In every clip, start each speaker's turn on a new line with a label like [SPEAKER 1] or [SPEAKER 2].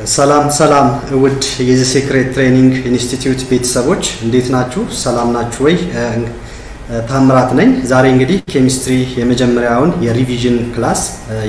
[SPEAKER 1] ሰላም ሰላም ውድ የዚ ሴክሬት ትሬኒንግ ኢንስቲትዩት ቤተሰቦች እንዴት ናችሁ? ሰላም ናችሁ ወይ? ታምራት ነኝ። ዛሬ እንግዲህ ኬሚስትሪ የመጀመሪያውን የሪቪዥን ክላስ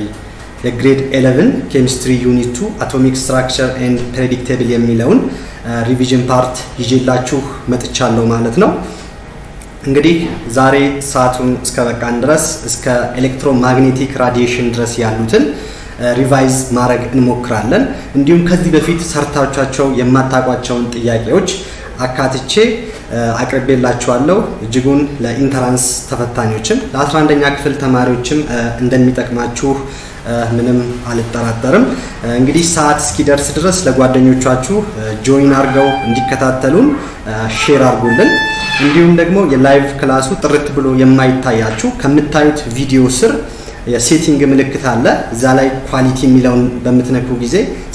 [SPEAKER 1] የግሬድ 11 ኬሚስትሪ ዩኒት 2 አቶሚክ ስትራክቸር ኤንድ ፕሬዲክቴብል የሚለውን ሪቪዥን ፓርት ይዤላችሁ መጥቻለሁ ማለት ነው። እንግዲህ ዛሬ ሰዓቱን እስከ በቃን ድረስ እስከ ኤሌክትሮማግኔቲክ ራዲዬሽን ድረስ ያሉትን ሪቫይዝ ማድረግ እንሞክራለን። እንዲሁም ከዚህ በፊት ሰርታቻቸው የማታውቋቸውን ጥያቄዎች አካትቼ አቅርቤላችኋለሁ። እጅጉን ለኢንተራንስ ተፈታኞችም ለ11ኛ ክፍል ተማሪዎችም እንደሚጠቅማችሁ ምንም አልጠራጠርም። እንግዲህ ሰዓት እስኪደርስ ድረስ ለጓደኞቻችሁ ጆይን አድርገው እንዲከታተሉን ሼር አድርጉልን። እንዲሁም ደግሞ የላይቭ ክላሱ ጥርት ብሎ የማይታያችሁ ከምታዩት ቪዲዮ ስር የሴቲንግ ምልክት አለ። እዛ ላይ ኳሊቲ የሚለውን በምትነኩ ጊዜ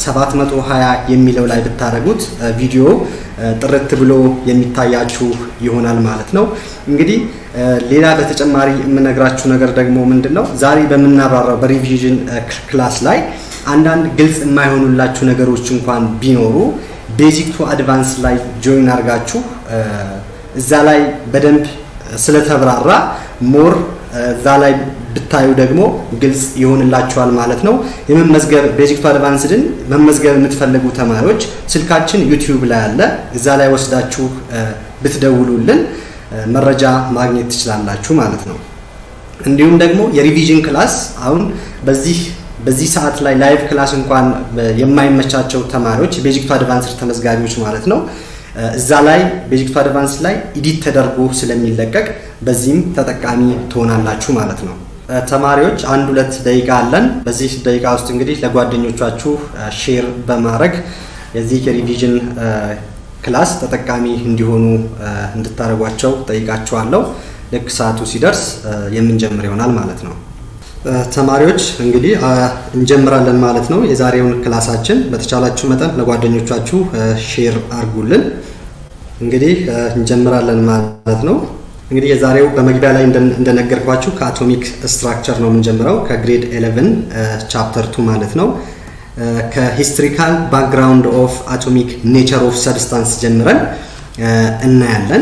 [SPEAKER 1] 720 የሚለው ላይ ብታደረጉት ቪዲዮ ጥርት ብሎ የሚታያችሁ ይሆናል ማለት ነው። እንግዲህ ሌላ በተጨማሪ የምነግራችሁ ነገር ደግሞ ምንድን ነው ዛሬ በምናብራራው በሪቪዥን ክላስ ላይ አንዳንድ ግልጽ የማይሆኑላችሁ ነገሮች እንኳን ቢኖሩ ቤዚክ ቱ አድቫንስ ላይ ጆይን አድርጋችሁ እዛ ላይ በደንብ ስለተብራራ ሞር እዛ ላይ ብታዩ ደግሞ ግልጽ ይሆንላችኋል ማለት ነው። የመመዝገብ ቤዚክ ቱ አድቫንስድን መመዝገብ የምትፈልጉ ተማሪዎች ስልካችን ዩቲዩብ ላይ አለ። እዛ ላይ ወስዳችሁ ብትደውሉልን መረጃ ማግኘት ትችላላችሁ ማለት ነው። እንዲሁም ደግሞ የሪቪዥን ክላስ አሁን በዚህ በዚህ ሰዓት ላይ ላይቭ ክላስ እንኳን የማይመቻቸው ተማሪዎች ቤዚክ ቱ አድቫንስድ ተመዝጋቢዎች ማለት ነው እዛ ላይ ቤዚክ ቱ አድቫንስ ላይ ኢዲት ተደርጎ ስለሚለቀቅ በዚህም ተጠቃሚ ትሆናላችሁ ማለት ነው። ተማሪዎች አንድ ሁለት ደቂቃ አለን። በዚህ ደቂቃ ውስጥ እንግዲህ ለጓደኞቻችሁ ሼር በማድረግ የዚህ የሪቪዥን ክላስ ተጠቃሚ እንዲሆኑ እንድታደርጓቸው ጠይቃችኋለሁ። ልክ ሰዓቱ ሲደርስ የምንጀምር ይሆናል ማለት ነው። ተማሪዎች እንግዲህ እንጀምራለን ማለት ነው። የዛሬውን ክላሳችን በተቻላችሁ መጠን ለጓደኞቻችሁ ሼር አድርጉልን። እንግዲህ እንጀምራለን ማለት ነው። እንግዲህ የዛሬው በመግቢያ ላይ እንደነገርኳችሁ ከአቶሚክ ስትራክቸር ነው የምንጀምረው ከግሬድ 11 ቻፕተር ቱ ማለት ነው። ከሂስትሪካል ባክግራውንድ ኦፍ አቶሚክ ኔቸር ኦፍ ሰብስታንስ ጀምረን እናያለን።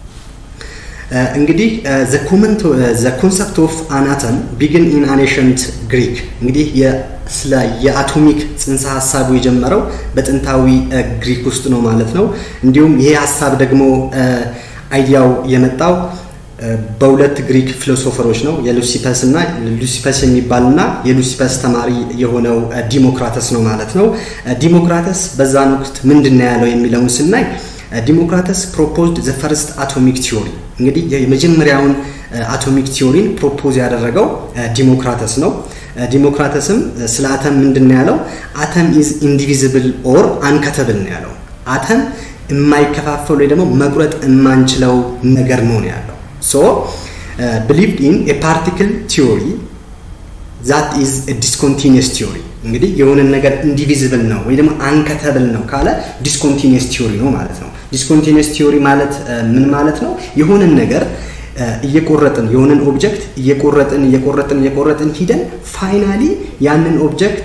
[SPEAKER 1] እንግዲህ ዘ ኮንሰፕት ኦፍ አናተም ቢግን ኢን አኔሸንት ግሪክ እንግዲህ ስለ የአቶሚክ ጽንሰ ሀሳቡ የጀመረው በጥንታዊ ግሪክ ውስጥ ነው ማለት ነው። እንዲሁም ይሄ ሀሳብ ደግሞ አይዲያው የመጣው በሁለት ግሪክ ፊሎሶፈሮች ነው። የሉሲፐስ እና ሉሲፐስ የሚባልና የሉሲፐስ ተማሪ የሆነው ዲሞክራተስ ነው ማለት ነው። ዲሞክራተስ በዛን ወቅት ምንድን ነው ያለው የሚለውን ስናይ ዲሞክራተስ ፕሮፖዝድ ዘ ፈርስት አቶሚክ ቲዮሪ እንግዲህ የመጀመሪያውን አቶሚክ ቲዮሪን ፕሮፖዝ ያደረገው ዲሞክራተስ ነው። ዲሞክራተስም ስለ አተም ምንድን ነው ያለው? አተም ኢዝ ኢንዲቪዚብል ኦር አንከተብል ነው ያለው። አተም የማይከፋፈል ወይ ደግሞ መቁረጥ የማንችለው ነገር ነው ያለው። ሶ ብሊቭድ ኢን ፓርቲክል ቲዮሪ ዛት ኢዝ ዲስኮንቲኒየስ ቲዮሪ እንግዲህ የሆነን ነገር ኢንዲቪዚብል ነው ወይ ደግሞ አንከተብል ነው ካለ ዲስኮንቲኒየስ ቲዮሪ ነው ማለት ነው። ዲስኮንቲኒየስ ቲዮሪ ማለት ምን ማለት ነው? የሆነን ነገር እየቆረጥን የሆነን ኦብጀክት እየቆረጥን እየቆረጥን እየቆረጥን ሂደን ፋይናሊ ያንን ኦብጀክት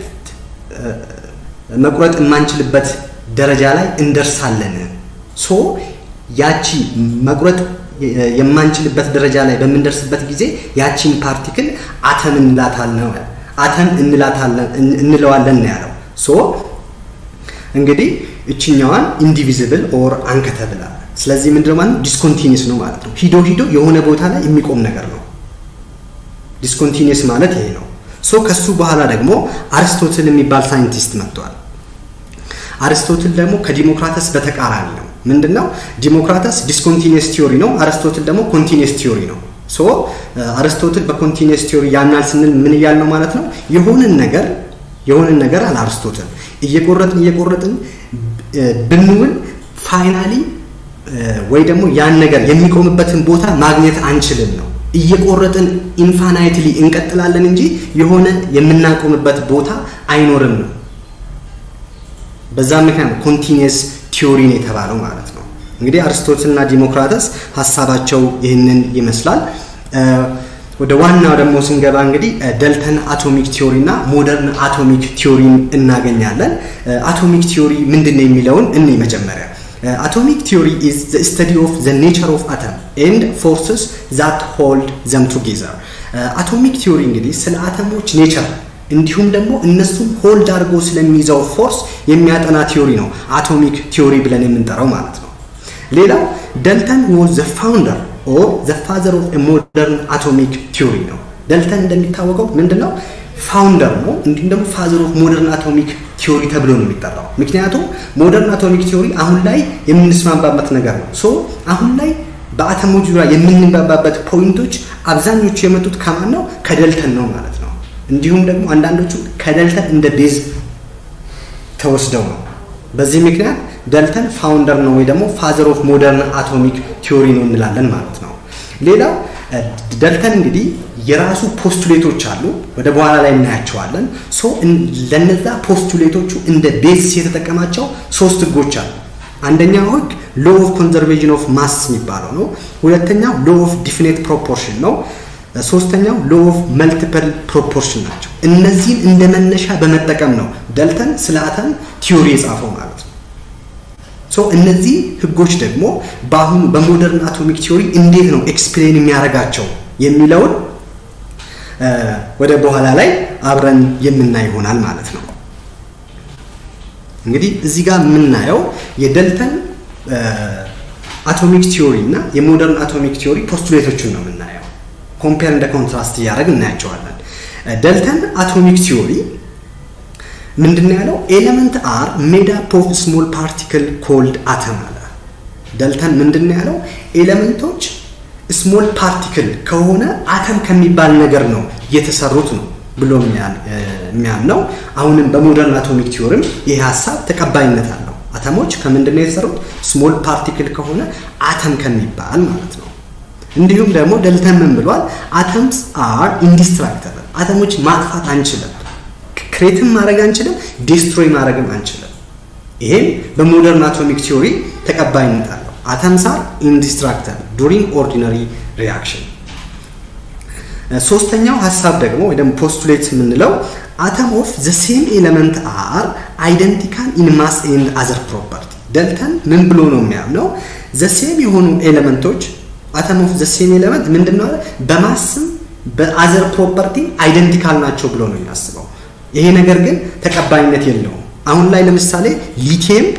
[SPEAKER 1] መቁረጥ የማንችልበት ደረጃ ላይ እንደርሳለን። ሶ ያቺ መቁረጥ የማንችልበት ደረጃ ላይ በምንደርስበት ጊዜ ያቺን ፓርቲክል አተም እንላታለን አተም እንለዋለን ነው ያለው። ሶ እንግዲህ እችኛዋን ኢንዲቪዚብል ኦር አንከተብል አለ። ስለዚህ ምንድን ነው ማለት ዲስኮንቲኒየስ ነው ማለት ነው። ሂዶ ሂዶ የሆነ ቦታ ላይ የሚቆም ነገር ነው። ዲስኮንቲኒየስ ማለት ይሄ ነው። ሶ ከሱ በኋላ ደግሞ አርስቶትል የሚባል ሳይንቲስት መጥቷል። አርስቶትል ደግሞ ከዲሞክራተስ በተቃራኒ ነው። ምንድን ነው ዲሞክራተስ ዲስኮንቲኒየስ ቲዮሪ ነው፣ አርስቶትል ደግሞ ኮንቲኒየስ ቲዮሪ ነው። ሶ አርስቶትል በኮንቲኒየስ ቲዮሪ ያናል ስንል ምን እያል ነው ማለት ነው? የሆነን ነገር የሆነን ነገር አለ አርስቶትል እየቆረጥን እየቆረጥን ብንውል ፋይናሊ ወይ ደግሞ ያን ነገር የሚቆምበትን ቦታ ማግኘት አንችልም ነው። እየቆረጥን ኢንፋናይትሊ እንቀጥላለን እንጂ የሆነ የምናቆምበት ቦታ አይኖርም ነው። በዛ ምክንያት ኮንቲኒየስ ቲዮሪ ነው የተባለው ማለት ነው። እንግዲህ አርስቶትልና ዲሞክራተስ ሀሳባቸው ይህንን ይመስላል። ወደ ዋናው ደግሞ ስንገባ እንግዲህ ደልተን አቶሚክ ቲዮሪ እና ሞደርን አቶሚክ ቲዮሪን እናገኛለን። አቶሚክ ቲዮሪ ምንድን ነው የሚለውን እኔ መጀመሪያ አቶሚክ ቲዮሪ ኢዝ ዘ ስተዲ ኦፍ ዘ ኔቸር ኦፍ አተም ኤንድ ፎርስስ ዛት ሆልድ ዘም ቱጌዘር። አቶሚክ ቲዮሪ እንግዲህ ስለ አተሞች ኔቸር እንዲሁም ደግሞ እነሱም ሆልድ አድርጎ ስለሚይዘው ፎርስ የሚያጠና ቲዮሪ ነው አቶሚክ ቲዮሪ ብለን የምንጠራው ማለት ነው። ሌላው ደልተን ዋዝ ዘ ፋውንደር ኦር ዘ ፋዘር ኦፍ ሞደርን አቶሚክ ቲዮሪ ነው። ደልተን እንደሚታወቀው ምንድነው ፋውንደር ነው፣ እንዲሁም ደግሞ ፋዘር ኦፍ ሞደርን አቶሚክ ቲዮሪ ተብሎ ነው የሚጠራው። ምክንያቱም ሞደርን አቶሚክ ቲዮሪ አሁን ላይ የምንስማማበት ነገር ነው። ሶ አሁን ላይ በአተሞች ዙሪያ የምንግባባበት ፖይንቶች አብዛኞቹ የመጡት ከማን ነው? ከደልተን ነው ማለት ነው። እንዲሁም ደግሞ አንዳንዶቹ ከደልተን እንደ ቤዝ ተወስደው ነው። በዚህ ምክንያት ደልተን ፋውንደር ነው ወይ ደግሞ ፋዘር ኦፍ ሞደርን አቶሚክ ቲዮሪ ነው እንላለን ማለት ነው። ሌላው ደልተን እንግዲህ የራሱ ፖስቱሌቶች አሉ፣ ወደ በኋላ ላይ እናያቸዋለን። ሶ ለነዛ ፖስቱሌቶቹ እንደ ቤዝስ የተጠቀማቸው ሶስት ህጎች አሉ። አንደኛው ህግ ሎ ኦፍ ኮንዘርቬሽን ኦፍ ማስ የሚባለው ነው። ሁለተኛው ሎ ኦፍ ዲፊኔት ፕሮፖርሽን ነው። ሶስተኛው ሎ ኦፍ መልቲፕል ፕሮፖርሽን ናቸው። እነዚህን እንደ መነሻ በመጠቀም ነው ደልተን ስለ አተም ቲዮሪ የጻፈው ማለት ነው። ሶ እነዚህ ህጎች ደግሞ በአሁኑ በሞደርን አቶሚክ ቲዮሪ እንዴት ነው ኤክስፕሌን የሚያደርጋቸው የሚለውን ወደ በኋላ ላይ አብረን የምናይ ይሆናል ማለት ነው። እንግዲህ እዚህ ጋር የምናየው የደልተን አቶሚክ ቲዮሪ እና የሞደርን አቶሚክ ቲዮሪ ፖስቱሌቶችን ነው የምናየው። ኮምፔር እንደ ኮንትራስት እያደረግን እናያቸዋለን። ደልተን አቶሚክ ቲዮሪ ምንድን ያለው ኤሌመንት አር ሜድ አፕ ኦፍ ስሞል ፓርቲክል ኮልድ አተም አለ። ደልተን ምንድን ያለው ኤሌመንቶች ስሞል ፓርቲክል ከሆነ አተም ከሚባል ነገር ነው የተሰሩት ነው ብሎ የሚያምነው። አሁንም በሞደርን አቶሚክ ቲዮሪም ይህ ሀሳብ ተቀባይነት አለው። አተሞች ከምንድን ነው የተሰሩት? ስሞል ፓርቲክል ከሆነ አተም ከሚባል ማለት ነው። እንዲሁም ደግሞ ደልተን ምን ብሏል? አተምስ አር ኢንዲስትራክተብል፣ አተሞች ማጥፋት አንችልም፣ ክሬትም ማድረግ አንችልም፣ ዲስትሮይ ማድረግም አንችልም። ይሄም በሞደርን አቶሚክ ቲዮሪ ተቀባይነት አለው። አተምስ አር ኢንዲስትራክተብል ዱሪንግ ኦርዲነሪ ሪያክሽን። ሶስተኛው ሀሳብ ደግሞ ወይ ደግሞ ፖስቱሌት የምንለው አተም ኦፍ ዘ ሴም ኤሌመንት አር አይደንቲካል ኢን ማስ ኤንድ አዘር ፕሮፐርቲ። ደልተን ምን ብሎ ነው የሚያምነው? ዘ ሴም የሆኑ ኤሌመንቶች አተም ኦፍ ዘ ሴም ኤሌመንት ምንድነው በማስም በአዘር ፕሮፐርቲ አይደንቲካል ናቸው ብሎ ነው የሚያስበው። ይሄ ነገር ግን ተቀባይነት የለውም። አሁን ላይ ለምሳሌ ሊቲየም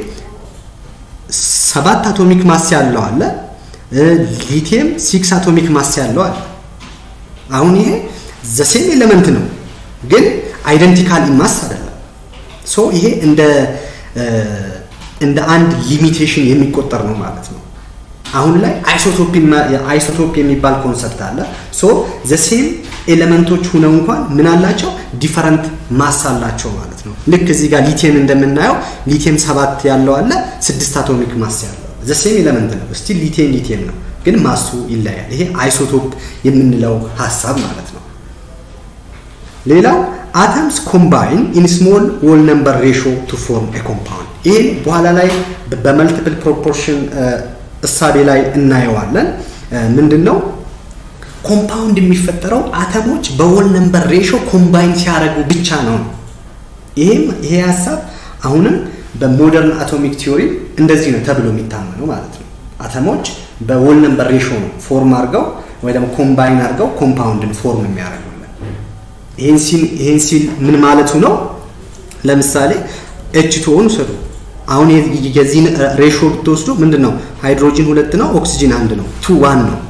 [SPEAKER 1] ሰባት አቶሚክ ማስ ያለው አለ፣ ሊቲየም ሲክስ አቶሚክ ማስ ያለው አለ። አሁን ይሄ ዘ ሴም ኤሌመንት ነው ግን አይደንቲካል ማስ አይደለም። ሶ ይሄ እንደ እንደ አንድ ሊሚቴሽን የሚቆጠር ነው ማለት ነው። አሁን ላይ አይሶቶፕ አይሶቶፕ የሚባል ኮንሰፕት አለ። ሶ ዘ ሴም ኤሌመንቶች ሁነው እንኳን ምን አላቸው ዲፈረንት ማስ አላቸው ማለት ነው። ልክ እዚህ ጋር ሊቲየም እንደምናየው ሊቲየም ሰባት ያለው አለ፣ ስድስት አቶሚክ ማስ ያለው ዘ ሴም ኤሌመንት ነው። እስቲ ሊቲየም ሊቲየም ነው ግን ማሱ ይለያል። ይሄ አይሶቶፕ የምንለው ሀሳብ ማለት ነው። ሌላው አተምስ ኮምባይን ኢን ስሞል ዎል ነምበር ሬሾ ቱ ፎርም ኤ ኮምፓውንድ። ይህን በኋላ ላይ በመልቲፕል ፕሮፖርሽን እሳቤ ላይ እናየዋለን። ምንድን ነው ኮምፓውንድ የሚፈጠረው አተሞች በዎል ነምበር ሬሾ ኮምባይን ሲያደርጉ ብቻ ነው። ይሄም ይሄ ሀሳብ አሁንም በሞደርን አቶሚክ ቲዮሪ እንደዚህ ነው ተብሎ የሚታመነው ማለት ነው። አተሞች በዎል ነምበር ሬሾ ነው ፎርም አድርገው ወይ ደግሞ ኮምባይን አድርገው ኮምፓውንድን ፎርም የሚያደርጉልን። ይህን ሲል ይህን ሲል ምን ማለቱ ነው? ለምሳሌ ኤች ቱኦን ውሰዱ። አሁን የዚህን ሬሾ ብትወስዱ ምንድን ነው ሃይድሮጂን ሁለት ነው፣ ኦክሲጂን አንድ ነው፣ ቱ ዋን ነው።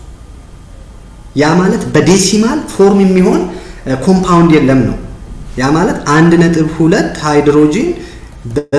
[SPEAKER 1] ያ ማለት በዴሲማል ፎርም የሚሆን ኮምፓውንድ የለም ነው። ያ ማለት አንድ ነጥብ ሁለት ሃይድሮጂን በ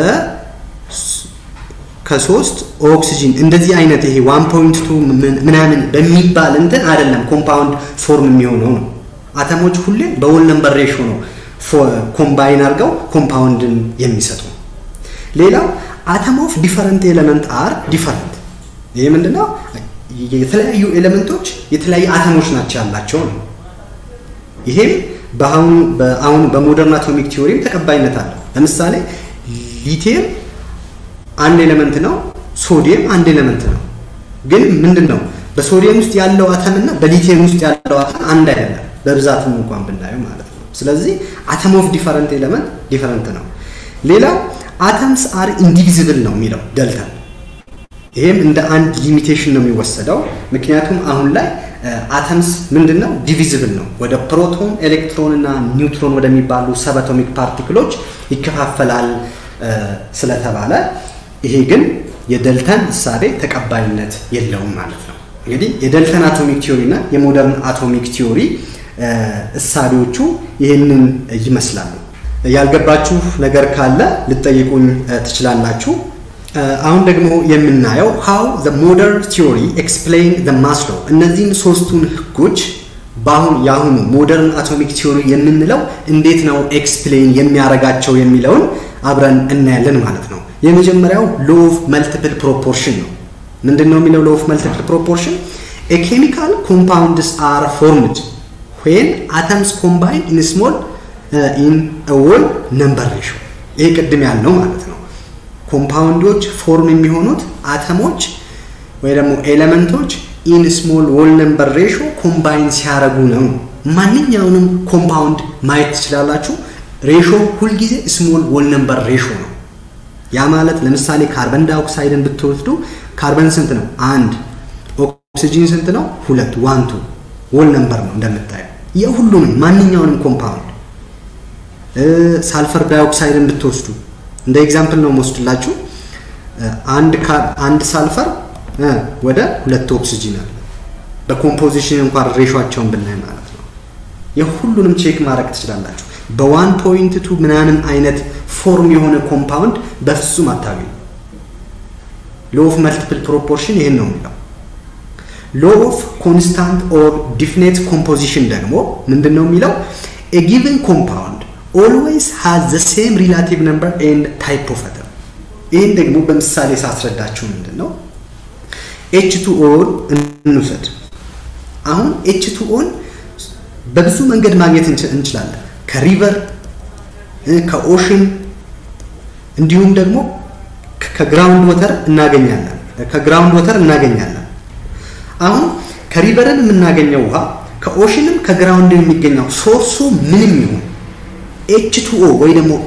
[SPEAKER 1] ከሶስት ኦክሲጂን እንደዚህ አይነት ይሄ ዋን ፖይንት ቱ ምናምን በሚባል እንትን አይደለም ኮምፓውንድ ፎርም የሚሆነው ነው። አተሞች ሁሌም በወል ነምበር ሬሾ ነው ኮምባይን አድርገው ኮምፓውንድን የሚሰጡ። ሌላው አተም ኦፍ ዲፈረንት ኤሌመንት አር ዲፈረንት። ይሄ ምንድነው? የተለያዩ ኤሌመንቶች የተለያዩ አተሞች ናቸው ያላቸው ነው። ይሄም በአሁኑ በሞደርን አቶሚክ ቲዮሪም ተቀባይነት አለው። ለምሳሌ ሊቲየም አንድ ኤሌመንት ነው፣ ሶዲየም አንድ ኤሌመንት ነው። ግን ምንድን ነው በሶዲየም ውስጥ ያለው አተም እና በሊቲየም ውስጥ ያለው አተም አንድ አይደለም፣ በብዛትም እንኳን ብናየው ማለት ነው። ስለዚህ አተም ኦፍ ዲፈረንት ኤለመንት ዲፈረንት ነው። ሌላው አተምስ አር ኢንዲቪዚብል ነው የሚለው ደልተን ይሄም እንደ አንድ ሊሚቴሽን ነው የሚወሰደው። ምክንያቱም አሁን ላይ አተምስ ምንድን ነው ዲቪዚብል ነው፣ ወደ ፕሮቶን፣ ኤሌክትሮን እና ኒውትሮን ወደሚባሉ ሰበቶሚክ ፓርቲክሎች ይከፋፈላል ስለተባለ ይሄ ግን የደልተን እሳቤ ተቀባይነት የለውም ማለት ነው። እንግዲህ የደልተን አቶሚክ ቲዮሪ እና የሞደርን አቶሚክ ቲዮሪ እሳቤዎቹ ይህንን ይመስላሉ። ያልገባችሁ ነገር ካለ ልጠይቁኝ ትችላላችሁ። አሁን ደግሞ የምናየው ሃው ዘ ሞደርን ቲዮሪ ኤክስፕሌን ዘ ማስ ሎው እነዚህን ሶስቱን ህጎች በአሁን የአሁኑ ሞደርን አቶሚክ ቲዮሪ የምንለው እንዴት ነው ኤክስፕሌን የሚያደርጋቸው የሚለውን አብረን እናያለን ማለት ነው። የመጀመሪያው ሎ ኦፍ መልቲፕል ፕሮፖርሽን ነው። ምንድን ነው የሚለው ሎ ኦፍ መልቲፕል ፕሮፖርሽን? ኤ ኬሚካል ኮምፓውንድስ አር ፎርምድ ዌን አተምስ ኮምባይን ኢን ስሞል ኢን ኦል ነምበር ሬሾ። ይሄ ቅድም ያልነው ማለት ነው። ኮምፓውንዶች ፎርም የሚሆኑት አተሞች ወይ ደግሞ ኤሌመንቶች ኢን ስሞል ዎል ነምበር ሬሾ ኮምባይን ሲያደርጉ ነው። ማንኛውንም ኮምፓውንድ ማየት ትችላላችሁ። ሬሾ ሁልጊዜ ስሞል ዎል ነምበር ሬሾ ነው። ያ ማለት ለምሳሌ ካርበን ዳይኦክሳይድን ብትወስዱ ካርበን ስንት ነው? አንድ። ኦክሲጂን ስንት ነው? ሁለት። ዋንቱ ዎል ነምበር ነው እንደምታየው የሁሉንም ማንኛውንም ኮምፓውንድ ሳልፈር ዳይኦክሳይድን ብትወስዱ እንደ ኤግዛምፕል ነው መወስድላችሁ። አንድ አንድ ሳልፈር ወደ ሁለት ኦክሲጂን አለ። በኮምፖዚሽን እንኳን ሬሾቸውን ብናይ ማለት ነው። የሁሉንም ቼክ ማድረግ ትችላላችሁ። በዋን ፖይንት ቱ ምናምን አይነት ፎርም የሆነ ኮምፓውንድ በፍጹም አታገኙ። ሎ ኦፍ መልቲፕል ፕሮፖርሽን ይህን ነው የሚለው። ሎ ኦፍ ኮንስታንት ኦር ዲፊኔት ኮምፖዚሽን ደግሞ ምንድን ነው የሚለው ኤ ጊቨን ኮምፓውንድ ኦልዌይስ ሃዝ ዘ ሴም ሪላቲቭ ነምበር ኤንድ ታይፕ ኦፍ አተም። ይህን ደግሞ በምሳሌ ሳስረዳችሁ ምንድን ነው ኤች ቱ ኦን እንውሰድ። አሁን ኤች ቱ ኦን በብዙ መንገድ ማግኘት እንችላለን። ከሪቨር ከኦሽን እንዲሁም ደግሞ ከግራውንድ ወተር እናገኛለን። ከግራውንድ ወተር እናገኛለን። አሁን ከሪቨርን የምናገኘው ውሃ ከኦሽንም ከግራውንድ የሚገኘው ሶርሱ ምንም ይሁን ኤች ቱ ኦ ወይ ደግሞ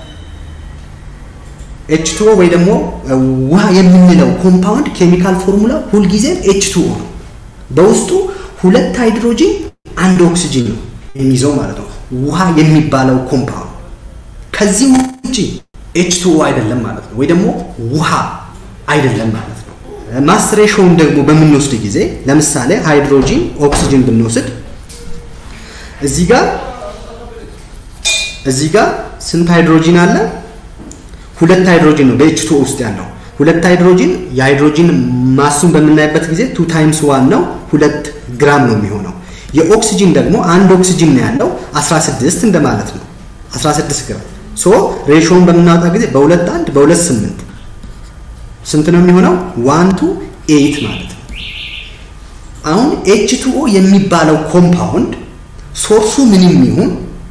[SPEAKER 1] ኤች ቱ ኦ ወይ ደግሞ ውሃ የምንለው ኮምፓውንድ ኬሚካል ፎርሙላ ሁልጊዜም ኤች ቱ ኦ ነው። በውስጡ ሁለት ሃይድሮጂን አንድ ኦክሲጂን ነው የሚይዘው ማለት ነው። ውሃ የሚባለው ኮምፓውንድ ከዚህ ውጭ ኤች ቱ ኦ አይደለም ማለት ነው፣ ወይ ደግሞ ውሃ አይደለም ማለት ነው። ማስ ሬሾውን ደግሞ በምንወስድ ጊዜ ለምሳሌ ሃይድሮጂን ኦክሲጂን ብንወስድ እዚህ ጋር እዚህ ጋር ስንት ሃይድሮጂን አለ? ሁለት ሃይድሮጂን ነው በኤች ቱ ኦ ውስጥ ያለው ሁለት ሃይድሮጂን። የሃይድሮጂን ማሱን በምናይበት ጊዜ ቱ ታይምስ ዋን ነው፣ ሁለት ግራም ነው የሚሆነው። የኦክሲጂን ደግሞ አንድ ኦክሲጂን ነው ያለው 16 እንደማለት ነው 16 ግራም። ሶ ሬሾውን በምናወጣ ጊዜ በሁለት አንድ በሁለት ስምንት ስንት ነው የሚሆነው? ዋን ቱ ኤይት ማለት ነው። አሁን ኤች ቱ ኦ የሚባለው ኮምፓውንድ ሶርሱ ምንም ይሁን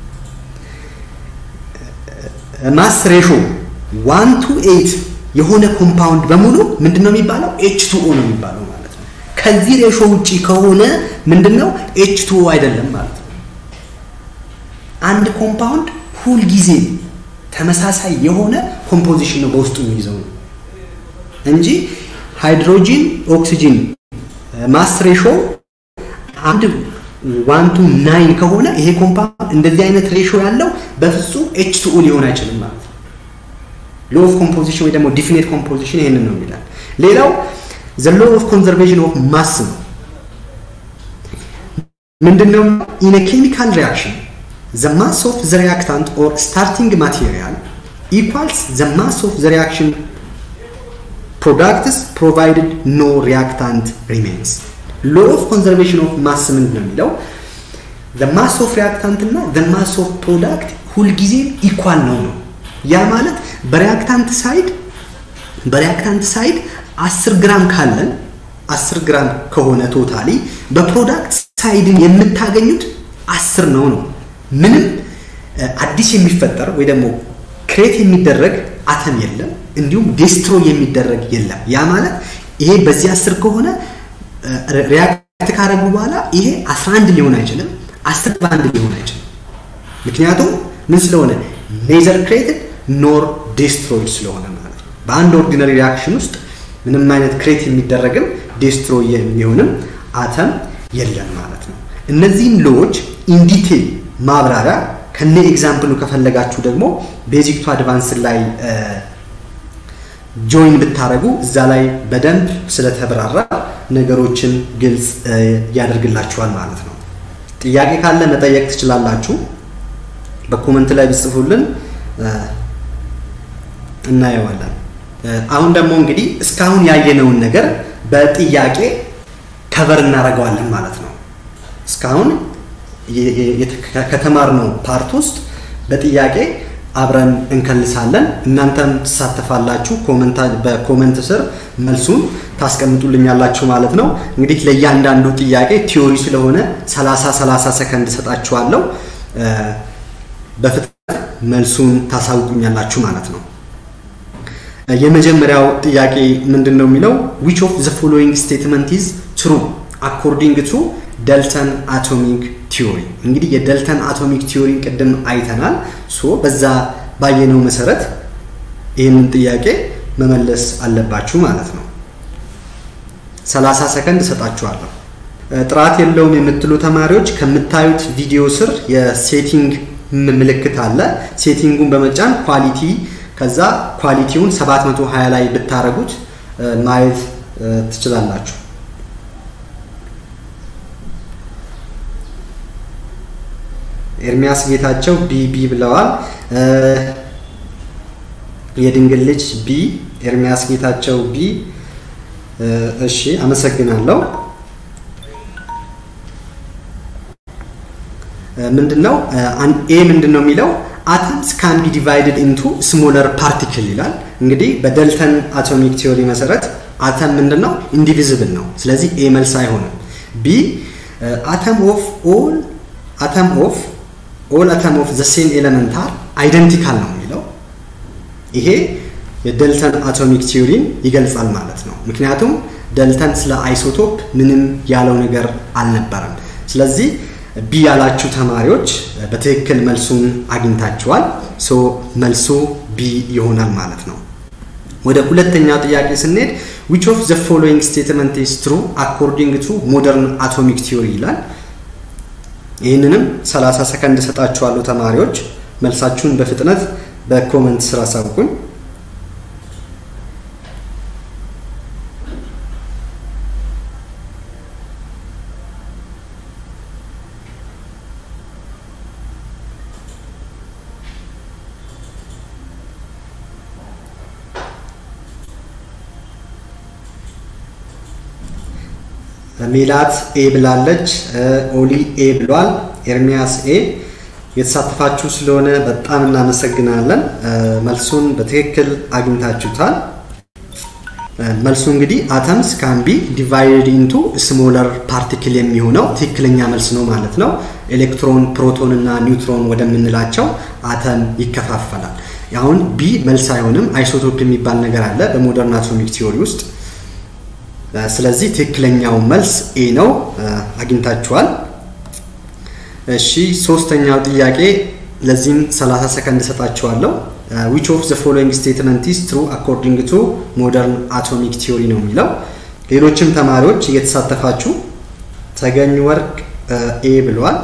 [SPEAKER 1] ማስ ሬሾ ዋን ቱ ኤይት የሆነ ኮምፓውንድ በሙሉ ምንድን ነው የሚባለው? ኤች ቱ ኦ ነው የሚባለው ማለት ነው። ከዚህ ሬሾ ውጪ ከሆነ ምንድን ነው? ኤች ቱ ኦ አይደለም ማለት ነው። አንድ ኮምፓውንድ ሁልጊዜ ተመሳሳይ የሆነ ኮምፖዚሽን ነው በውስጡ የሚይዘው ነው እንጂ ሃይድሮጂን ኦክሲጂን ማስ ሬሾ አንድ ዋን ቱ ናይን ከሆነ ይሄ ኮምፓውንድ እንደዚህ አይነት ሬሾ ያለው በፍጹም ኤች ቱ ኦ ሊሆን አይችልም ማለት ነው። ሎ ኦፍ ኮምፖዚሽን ወይ ደግሞ ዲፊኔት ኮምፖዚሽን ይሄንን ነው የሚላል። ሌላው ዘ ሎ ኦፍ ኮንዘርቬሽን ኦፍ ማስ ነው። ምንድነው? ኢን ኬሚካል ሪያክሽን ዘ ማስ ኦፍ ዘ ሪያክታንት ኦር ስታርቲንግ ማቴሪያል ኢኳልስ ዘ ማስ ኦፍ ዘ ሪያክሽን ፕሮዳክትስ ፕሮቫይድድ ኖ ሪያክታንት ሪሜንስ። ሎ ኦፍ ኮንዘርቬሽን ኦፍ ማስ ምንድን ነው የሚለው ዘ ማስ ኦፍ ሪያክታንት እና ዘ ማስ ኦፍ ፕሮዳክት ሁልጊዜም ኢኳል ነው ነው። ያ ማለት በሪያክታንት ሳይድ በሪያክታንት ሳይድ 10 ግራም ካለን 10 ግራም ከሆነ ቶታሊ በፕሮዳክት ሳይድን የምታገኙት 10 ነው ነው። ምንም አዲስ የሚፈጠር ወይ ደግሞ ክሬት የሚደረግ አተም የለም፣ እንዲሁም ዴስትሮ የሚደረግ የለም። ያ ማለት ይሄ በዚህ 10 ከሆነ ሪያክት ካደረጉ በኋላ ይሄ 11 ሊሆን አይችልም፣ 10 በአንድ ሊሆን አይችልም። ምክንያቱም ምን ስለሆነ ኔዘር ክሬትድ ኖር ዴስትሮይድ ስለሆነ ማለት ነው። በአንድ ኦርዲነሪ ሪያክሽን ውስጥ ምንም አይነት ክሬት የሚደረግም ዴስትሮይ የሚሆንም አተም የለም ማለት ነው። እነዚህም ሎዎች ኢንዲቴል ማብራሪያ ከነ ኤግዛምፕሉ ከፈለጋችሁ ደግሞ ቤዚክ ቱ አድቫንስ ላይ ጆይን ብታደረጉ እዛ ላይ በደንብ ስለተብራራ ነገሮችን ግልጽ ያደርግላችኋል ማለት ነው። ጥያቄ ካለ መጠየቅ ትችላላችሁ። በኮመንት ላይ ብጽፉልን እናየዋለን። አሁን ደግሞ እንግዲህ እስካሁን ያየነውን ነገር በጥያቄ ከቨር እናደርገዋለን ማለት ነው። እስካሁን ከተማርነው ፓርት ውስጥ በጥያቄ አብረን እንከልሳለን። እናንተም ትሳተፋላችሁ። በኮመንት ስር መልሱን ታስቀምጡልኛላችሁ ማለት ነው። እንግዲህ ለእያንዳንዱ ጥያቄ ቲዮሪ ስለሆነ 30 30 ሰከንድ ሰጣችኋለሁ። በፍጥነት መልሱን ታሳውቁኛላችሁ ማለት ነው። የመጀመሪያው ጥያቄ ምንድን ነው የሚለው ዊች ኦፍ ዘ ፎሎዊንግ ስቴትመንት ኢዝ ትሩ አኮርዲንግ ቱ ደልተን አቶሚክ ቲዮሪ። እንግዲህ የደልተን አቶሚክ ቲዮሪን ቅድም አይተናል። ሶ በዛ ባየነው መሰረት ይህንን ጥያቄ መመለስ አለባችሁ ማለት ነው። 30 ሰከንድ እሰጣችኋለሁ። ጥራት የለውም የምትሉ ተማሪዎች ከምታዩት ቪዲዮ ስር የሴቲንግ ምልክት አለ። ሴቲንጉን በመጫን ኳሊቲ ከዛ ኳሊቲውን 720 ላይ ብታረጉት ማየት ትችላላችሁ። ኤርሚያስ ጌታቸው ቢ ቢ ብለዋል። የድንግል ልጅ ቢ፣ ኤርሚያስ ጌታቸው ቢ። እሺ አመሰግናለሁ። ምንድነው ኤ ምንድን ነው የሚለው አተምስ ካን ቢ ዲቫይድድ ኢንቱ ስሞለር ፓርቲክል ይላል። እንግዲህ በደልተን አቶሚክ ቲዮሪ መሰረት አተም ምንድን ነው ኢንዲቪዝብል ነው። ስለዚህ ኤ መልስ አይሆንም። ቢ አተም ኦፍ ኦል አተም ኦፍ ኦል አተም ኦፍ ዘ ሴም ኤለመንት አር አይደንቲካል ነው የሚለው ይሄ የደልተን አቶሚክ ቲዮሪን ይገልጻል ማለት ነው። ምክንያቱም ደልተን ስለ አይሶቶፕ ምንም ያለው ነገር አልነበረም። ስለዚህ ቢ ያላችሁ ተማሪዎች በትክክል መልሱን አግኝታችኋል። ሶ መልሱ ቢ ይሆናል ማለት ነው። ወደ ሁለተኛው ጥያቄ ስንሄድ ዊች ኦፍ ዘ ፎሎዊንግ ስቴትመንት ኢዝ ትሩ አኮርዲንግ ቱ ሞደርን አቶሚክ ቲዮሪ ይላል። ይህንንም 30 ሰከንድ ሰጣችኋለሁ ተማሪዎች መልሳችሁን በፍጥነት በኮመንት ስራ አሳውቁኝ። ሜላት ኤ ብላለች። ኦሊ ኤ ብሏል። ኤርሚያስ ኤ የተሳተፋችሁ ስለሆነ በጣም እናመሰግናለን። መልሱን በትክክል አግኝታችሁታል። መልሱ እንግዲህ አተምስ ካን ቢ ዲቫይድድ ኢንቱ ስሞለር ፓርቲክል የሚሆነው ትክክለኛ መልስ ነው ማለት ነው። ኤሌክትሮን፣ ፕሮቶን እና ኒውትሮን ወደምንላቸው አተም ይከፋፈላል። አሁን ቢ መልስ አይሆንም። አይሶቶፕ የሚባል ነገር አለ በሞደርን አቶሚክ ቲዮሪ ውስጥ ስለዚህ ትክክለኛው መልስ ኤ ነው። አግኝታችኋል። እሺ ሶስተኛው ጥያቄ ለዚህም 30 ሰከንድ ሰጣችኋለሁ። ዊች ኦፍ ዘ ፎሎዊንግ ስቴትመንት ኢዝ ትሩ አኮርዲንግ ቱ ሞደርን አቶሚክ ቲዮሪ ነው የሚለው። ሌሎችም ተማሪዎች እየተሳተፋችሁ ተገኝ ወርቅ ኤ ብሏል።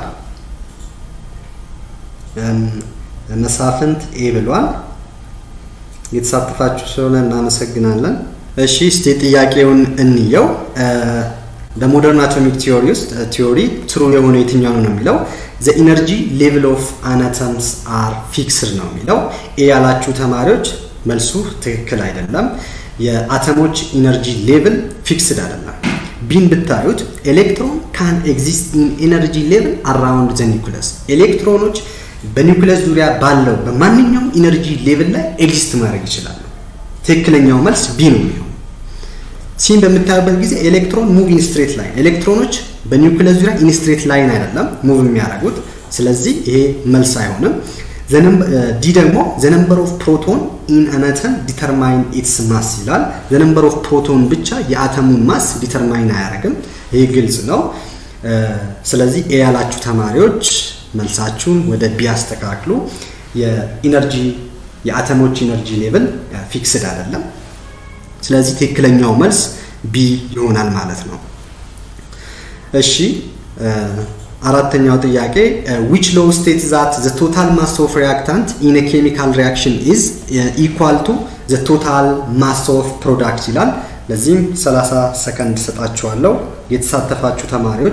[SPEAKER 1] መሳፍንት ኤ ብሏል። እየተሳተፋችሁ ስለሆነ እናመሰግናለን። እሺ እስቲ ጥያቄውን እንየው። በሞደርን አቶሚክ ቲዮሪ ውስጥ ቲዮሪ ትሩ የሆነ የትኛው ነው የሚለው ዘ ኢነርጂ ሌቭል ኦፍ አናተምስ አር ፊክስድ ነው የሚለው። ኤ ያላችሁ ተማሪዎች መልሱ ትክክል አይደለም። የአተሞች ኢነርጂ ሌቭል ፊክስድ አይደለም። ቢን ብታዩት ኤሌክትሮን ካን ኤግዚስት ኢን ኤነርጂ ሌቭል አራውንድ ዘ ኒኩለስ ኤሌክትሮኖች በኒኩለስ ዙሪያ ባለው በማንኛውም ኢነርጂ ሌቭል ላይ ኤግዚስት ማድረግ ይችላሉ። ትክክለኛው መልስ ቢ ነው የሚሆነው። ሲን በምታዩበት ጊዜ ኤሌክትሮን ሙቭ ኢን ስትሬት ላይን፣ ኤሌክትሮኖች በኒውክለስ ዙሪያ ኢን ስትሬት ላይን አይደለም ሙቭ የሚያደርጉት። ስለዚህ ይሄ መልስ አይሆንም። ዲ ደግሞ ዘ ነምበር ኦፍ ፕሮቶን ኢን አነተም ዲተርማይን ኢትስ ማስ ይላል። ዘ ነምበር ኦፍ ፕሮቶን ብቻ የአተሙን ማስ ዲተርማይን አያደርግም። ይህ ግልጽ ነው። ስለዚህ ኤ ያላችሁ ተማሪዎች መልሳችሁን ወደ ቢ አስተካክሉ። የኢነርጂ የአተሞች ኢነርጂ ሌቭል ፊክስድ አይደለም። ስለዚህ ትክክለኛው መልስ ቢ ይሆናል ማለት ነው። እሺ አራተኛው ጥያቄ ዊች ሎው ስቴት ዛት ዘ ቶታል ማስ ኦፍ ሪያክታንት ኢን ኬሚካል ሪያክሽን ኢዝ ኢኳል ቱ ዘ ቶታል ማስ ኦፍ ፕሮዳክት ይላል። ለዚህም 30 ሰከንድ ሰጣችኋለሁ። የተሳተፋችሁ ተማሪዎች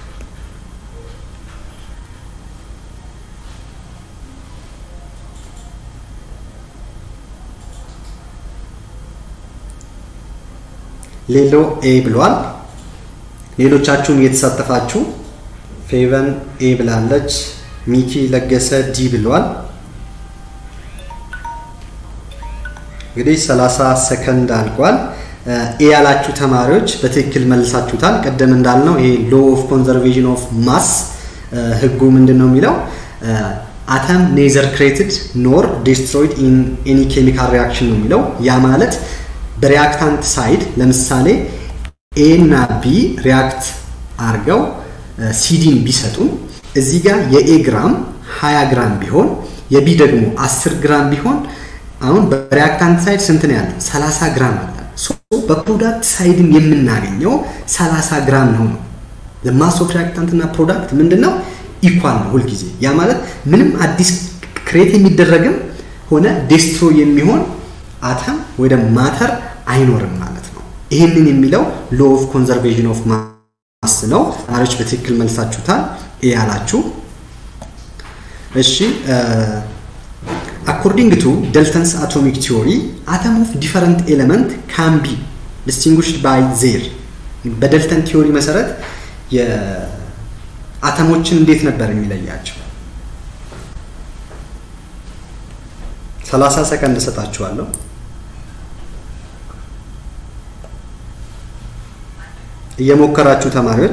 [SPEAKER 1] ሌሎ ኤ ብሏል። ሌሎቻችሁም እየተሳተፋችሁ ፌቨን ኤ ብላለች። ሚኪ ለገሰ ዲ ብሏል። እንግዲህ 30 ሰከንድ አልቋል። ኤ ያላችሁ ተማሪዎች በትክክል መልሳችሁታል። ቀደም እንዳልነው ይሄ ሎ ኦፍ ኮንዘርቬሽን ኦፍ ማስ ህጉ ምንድን ነው የሚለው አተም ኔዘር ክሬትድ ኖር ዲስትሮይድ ኢን ኤኒ ኬሚካል ሪያክሽን ነው የሚለው ያ ማለት በሪያክታንት ሳይድ ለምሳሌ ኤ እና ቢ ሪያክት አርገው ሲዲን ቢሰጡን እዚህ ጋር የኤ ግራም 20 ግራም ቢሆን የቢ ደግሞ 10 ግራም ቢሆን አሁን በሪያክታንት ሳይድ ስንት ነው ያለው? 30 ግራም አለ። በፕሮዳክት ሳይድም የምናገኘው 30 ግራም ነው ነው ማስ ኦፍ ሪያክታንት እና ፕሮዳክት ምንድን ነው? ኢኳል ነው ሁልጊዜ። ያ ማለት ምንም አዲስ ክሬት የሚደረግም ሆነ ዴስትሮ የሚሆን አተም ወይ ማተር አይኖርም ማለት ነው። ይህንን የሚለው ሎ ኦፍ ኮንዘርቬሽን ኦፍ ማስ ነው። ተማሪዎች በትክክል መልሳችሁታል። ኤ ያላችሁ። እሺ አኮርዲንግ ቱ ደልተንስ አቶሚክ ቲዮሪ አተም ኦፍ ዲፈረንት ኤሌመንት ካን ቢ ዲስቲንጉሽድ ባይ ዜር። በደልተን ቲዮሪ መሰረት የአተሞችን እንዴት ነበር የሚለያቸው? 30 ሰከንድ እሰጣችኋለሁ። እየሞከራችሁ ተማሪዎች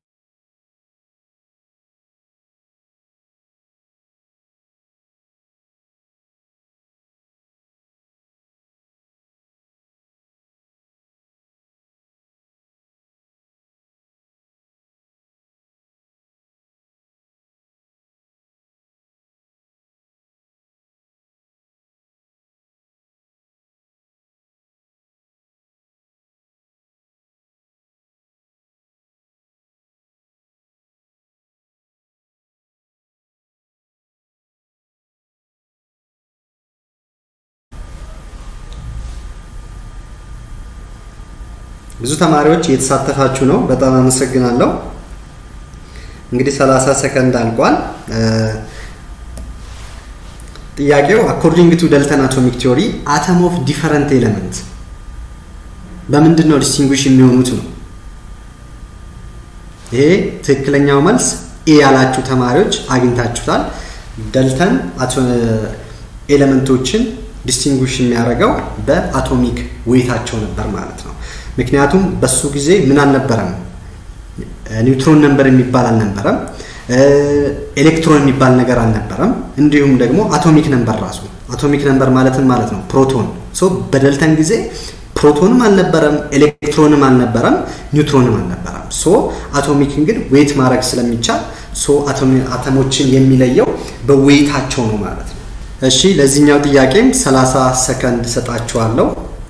[SPEAKER 1] ብዙ ተማሪዎች እየተሳተፋችሁ ነው። በጣም አመሰግናለሁ። እንግዲህ 30 ሰከንድ አልቋል። ጥያቄው አኮርዲንግ ቱ ደልተን አቶሚክ ቲዮሪ አተም ኦፍ ዲፈረንት ኤሌመንት በምንድን ነው ዲስቲንጉሽ የሚሆኑት ነው። ይሄ ትክክለኛው መልስ ኤ ያላችሁ ተማሪዎች አግኝታችሁታል። ደልተን ኤሌመንቶችን ዲስቲንጉሽ የሚያደርገው በአቶሚክ ዌይታቸው ነበር ማለት ነው። ምክንያቱም በሱ ጊዜ ምን አልነበረም፣ ኒውትሮን ነንበር የሚባል አልነበረም፣ ኤሌክትሮን የሚባል ነገር አልነበረም። እንዲሁም ደግሞ አቶሚክ ነንበር ራሱ አቶሚክ ነንበር ማለትን ማለት ነው ፕሮቶን። ሶ በደልተን ጊዜ ፕሮቶንም አልነበረም፣ ኤሌክትሮንም አልነበረም፣ ኒውትሮንም አልነበረም። ሶ አቶሚክን ግን ዌይት ማድረግ ስለሚቻል ሶ አተሞችን የሚለየው በዌይታቸው ነው ማለት ነው። እሺ ለዚህኛው ጥያቄም 30 ሰከንድ ሰጣችኋለሁ።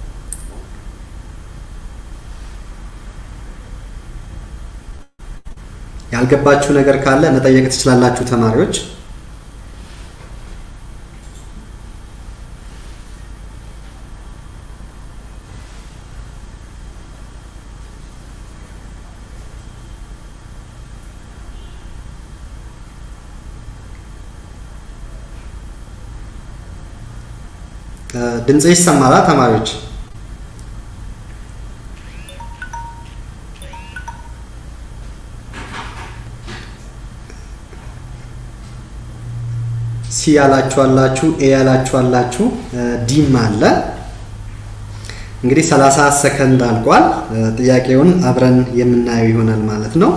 [SPEAKER 1] ያልገባችሁ ነገር ካለ መጠየቅ ትችላላችሁ ተማሪዎች። ድምጽ ይሰማላ ተማሪዎች? ሲ ያላችሁ አላችሁ፣ ኤ ያላችሁ አላችሁ፣ ዲም አለ። እንግዲህ 30 ሰከንድ አልቋል። ጥያቄውን አብረን የምናየው ይሆናል ማለት ነው።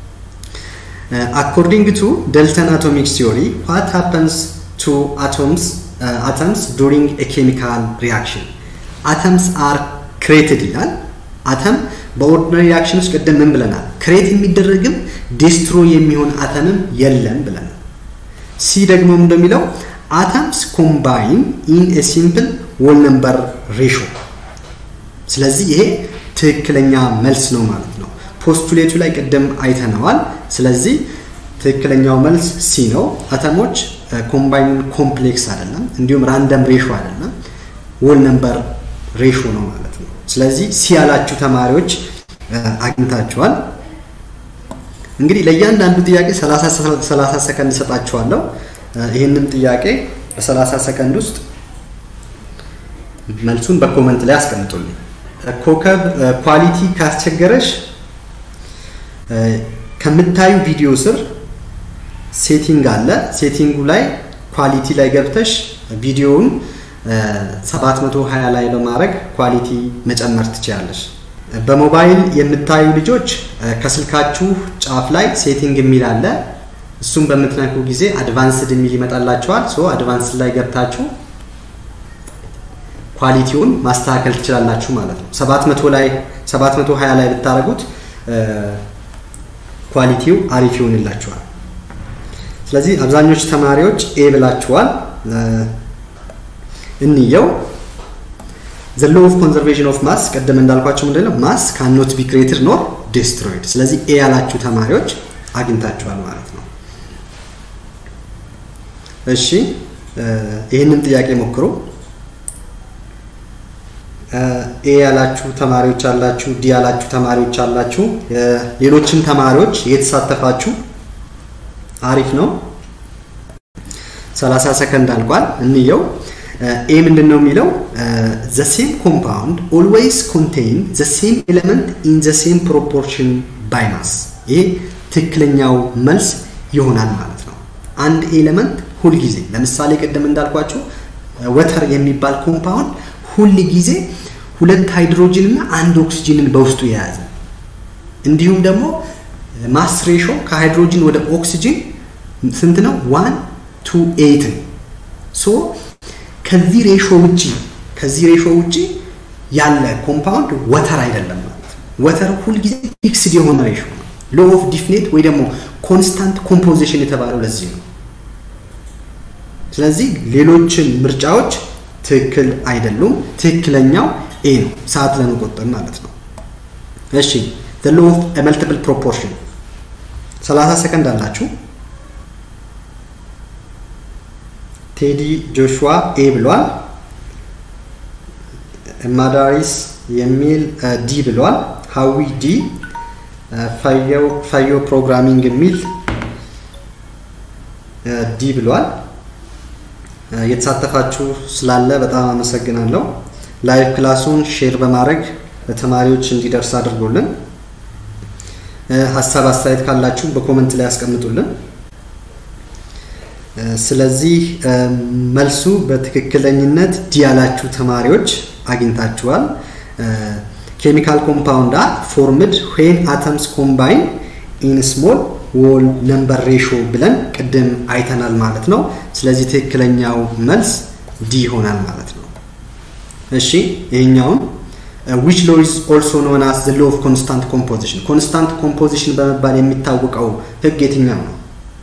[SPEAKER 1] አኮርዲንግ ቱ ደልተን አቶሚክስ ቲዮሪ ዋት ሃፐንስ ቱ አቶምስ አተምስ ዱሪንግ ኤ ኬሚካል ሪያክሽን አተምስ አር ክሬትድ ይላል። አተም በኦርዲናሪ ሪያክሽን ውስጥ ቅድም ምን ብለናል? ክሬት የሚደረግም ዴስትሮይ የሚሆን አተምም የለም ብለናል። ሲ ደግሞ እንደሚለው አተምስ ኮምባይን ኢን ኤ ሲምፕል ሆል ነምበር ሬሾ። ስለዚህ ይሄ ትክክለኛ መልስ ነው ማለት ነው። ፖስቱሌቱ ላይ ቅድም አይተነዋል። ስለዚህ ትክክለኛው መልስ ሲ ነው። አተሞች ኮምባይን ኮምፕሌክስ አይደለም፣ እንዲሁም ራንደም ሬሾ አይደለም፣ ሆል ነምበር ሬሾ ነው ማለት ነው። ስለዚህ ሲ ያላችሁ ተማሪዎች አግኝታችኋል። እንግዲህ ለእያንዳንዱ ጥያቄ 30 ሰከንድ እሰጣችኋለሁ። ይህንን ጥያቄ በ30 ሰከንድ ውስጥ መልሱን በኮመንት ላይ አስቀምጡልኝ። ኮከብ ኳሊቲ ካስቸገረሽ ከምታዩ ቪዲዮ ስር ሴቲንግ አለ። ሴቲንጉ ላይ ኳሊቲ ላይ ገብተሽ ቪዲዮውን 720 ላይ በማድረግ ኳሊቲ መጨመር ትችላለሽ። በሞባይል የምታዩ ልጆች ከስልካችሁ ጫፍ ላይ ሴቲንግ የሚል አለ። እሱም በምትነኩ ጊዜ አድቫንስድ የሚል ይመጣላችኋል። ሶ አድቫንስድ ላይ ገብታችሁ ኳሊቲውን ማስተካከል ትችላላችሁ ማለት ነው። 700 ላይ 720 ላይ ብታደርጉት ኳሊቲው አሪፍ ይሆንላችኋል። ስለዚህ አብዛኞቹ ተማሪዎች ኤ ብላችኋል። እንየው ዘ ሎ ኦፍ ኮንዘርቬሽን ኦፍ ማስ ቅድም እንዳልኳቸው ምንድን ነው ማስ ካኖት ቢ ክሬትድ ኖር ዴስትሮይድ። ስለዚህ ኤ ያላችሁ ተማሪዎች አግኝታችኋል ማለት ነው። እሺ ይህንን ጥያቄ ሞክሩ። ኤ ያላችሁ ተማሪዎች አላችሁ፣ ዲ ያላችሁ ተማሪዎች አላችሁ። ሌሎችም ተማሪዎች እየተሳተፋችሁ አሪፍ ነው። 30 ሰከንድ አልቋል። እንየው። ኤ ምንድን ነው የሚለው ዘ ሴም ኮምፓውንድ ኦልዌይስ ኮንቴይን ዘ ሴም ኤሌመንት ኢን ዘ ሴም ፕሮፖርሽን ባይ ማስ። ይሄ ትክክለኛው መልስ ይሆናል ማለት ነው። አንድ ኤሌመንት ሁልጊዜ ለምሳሌ ቅድም እንዳልኳችሁ ወተር የሚባል ኮምፓውንድ ሁል ጊዜ ሁለት ሃይድሮጅን እና አንድ ኦክሲጅንን በውስጡ የያዘ እንዲሁም ደግሞ ማስ ሬሾ ከሃይድሮጅን ወደ ኦክሲጅን ስንት ነው? ዋን ቱ ኤይት ነው። ሶ ከዚህ ሬሾ ውጪ ከዚህ ሬሾ ውጪ ያለ ኮምፓውንድ ወተር አይደለም ማለት ነው። ወተር ሁልጊዜ ፊክስድ የሆነ ሬሾ ነው። ሎ ኦፍ ዲፍኔት ወይ ደግሞ ኮንስታንት ኮምፖዚሽን የተባለው ለዚህ ነው። ስለዚህ ሌሎችን ምርጫዎች ትክክል አይደሉም። ትክክለኛው ኤ ነው፣ ሰዓት ለመቆጠብ ማለት ነው። እሺ the law of a multiple proportion 30 ሰከንድ አላችሁ። ቴዲ ጆሹዋ ኤ ብሏል። ማዳሪስ የሚል ዲ ብሏል። ሀዊ ዲ፣ ፈዮ ፕሮግራሚንግ የሚል ዲ ብሏል። የተሳተፋችሁ ስላለ በጣም አመሰግናለሁ። ላይቭ ክላሱን ሼር በማድረግ ለተማሪዎች እንዲደርስ አድርጎልን ሀሳብ አስተያየት ካላችሁ በኮመንት ላይ ያስቀምጡልን። ስለዚህ መልሱ በትክክለኝነት ዲ ያላችሁ ተማሪዎች አግኝታችኋል። ኬሚካል ኮምፓውንድ አር ፎርምድ ዌን አተምስ ኮምባይን ኢን ስሞል ዎል ነምበር ሬሾ ብለን ቅድም አይተናል ማለት ነው። ስለዚህ ትክክለኛው መልስ ዲ ይሆናል ማለት ነው። እሺ ይሄኛውን ዊች ሎ ኢዝ ኦልሶ ኖን አስ ዘ ሎ ኦፍ ኮንስታንት ኮምፖዚሽን ኮንስታንት ኮምፖዚሽን በመባል የሚታወቀው ህግ የትኛው ነው?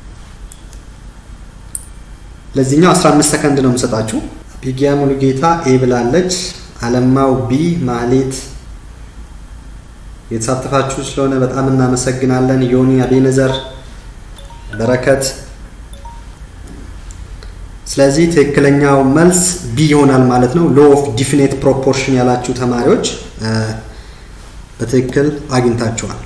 [SPEAKER 1] ለዚህኛው 15 ሰከንድ ነው የምሰጣችሁ። ቢጊያ ሙሉጌታ ኤ ብላለች። አለማው ቢ፣ ማሌት የተሳተፋችሁ ስለሆነ በጣም እናመሰግናለን። ዮኒ አቤነዘር፣ በረከት። ስለዚህ ትክክለኛው መልስ ቢ ይሆናል ማለት ነው። ሎ ኦፍ ዲፊኔት ፕሮፖርሽን ያላችሁ ተማሪዎች በትክክል አግኝታችኋል።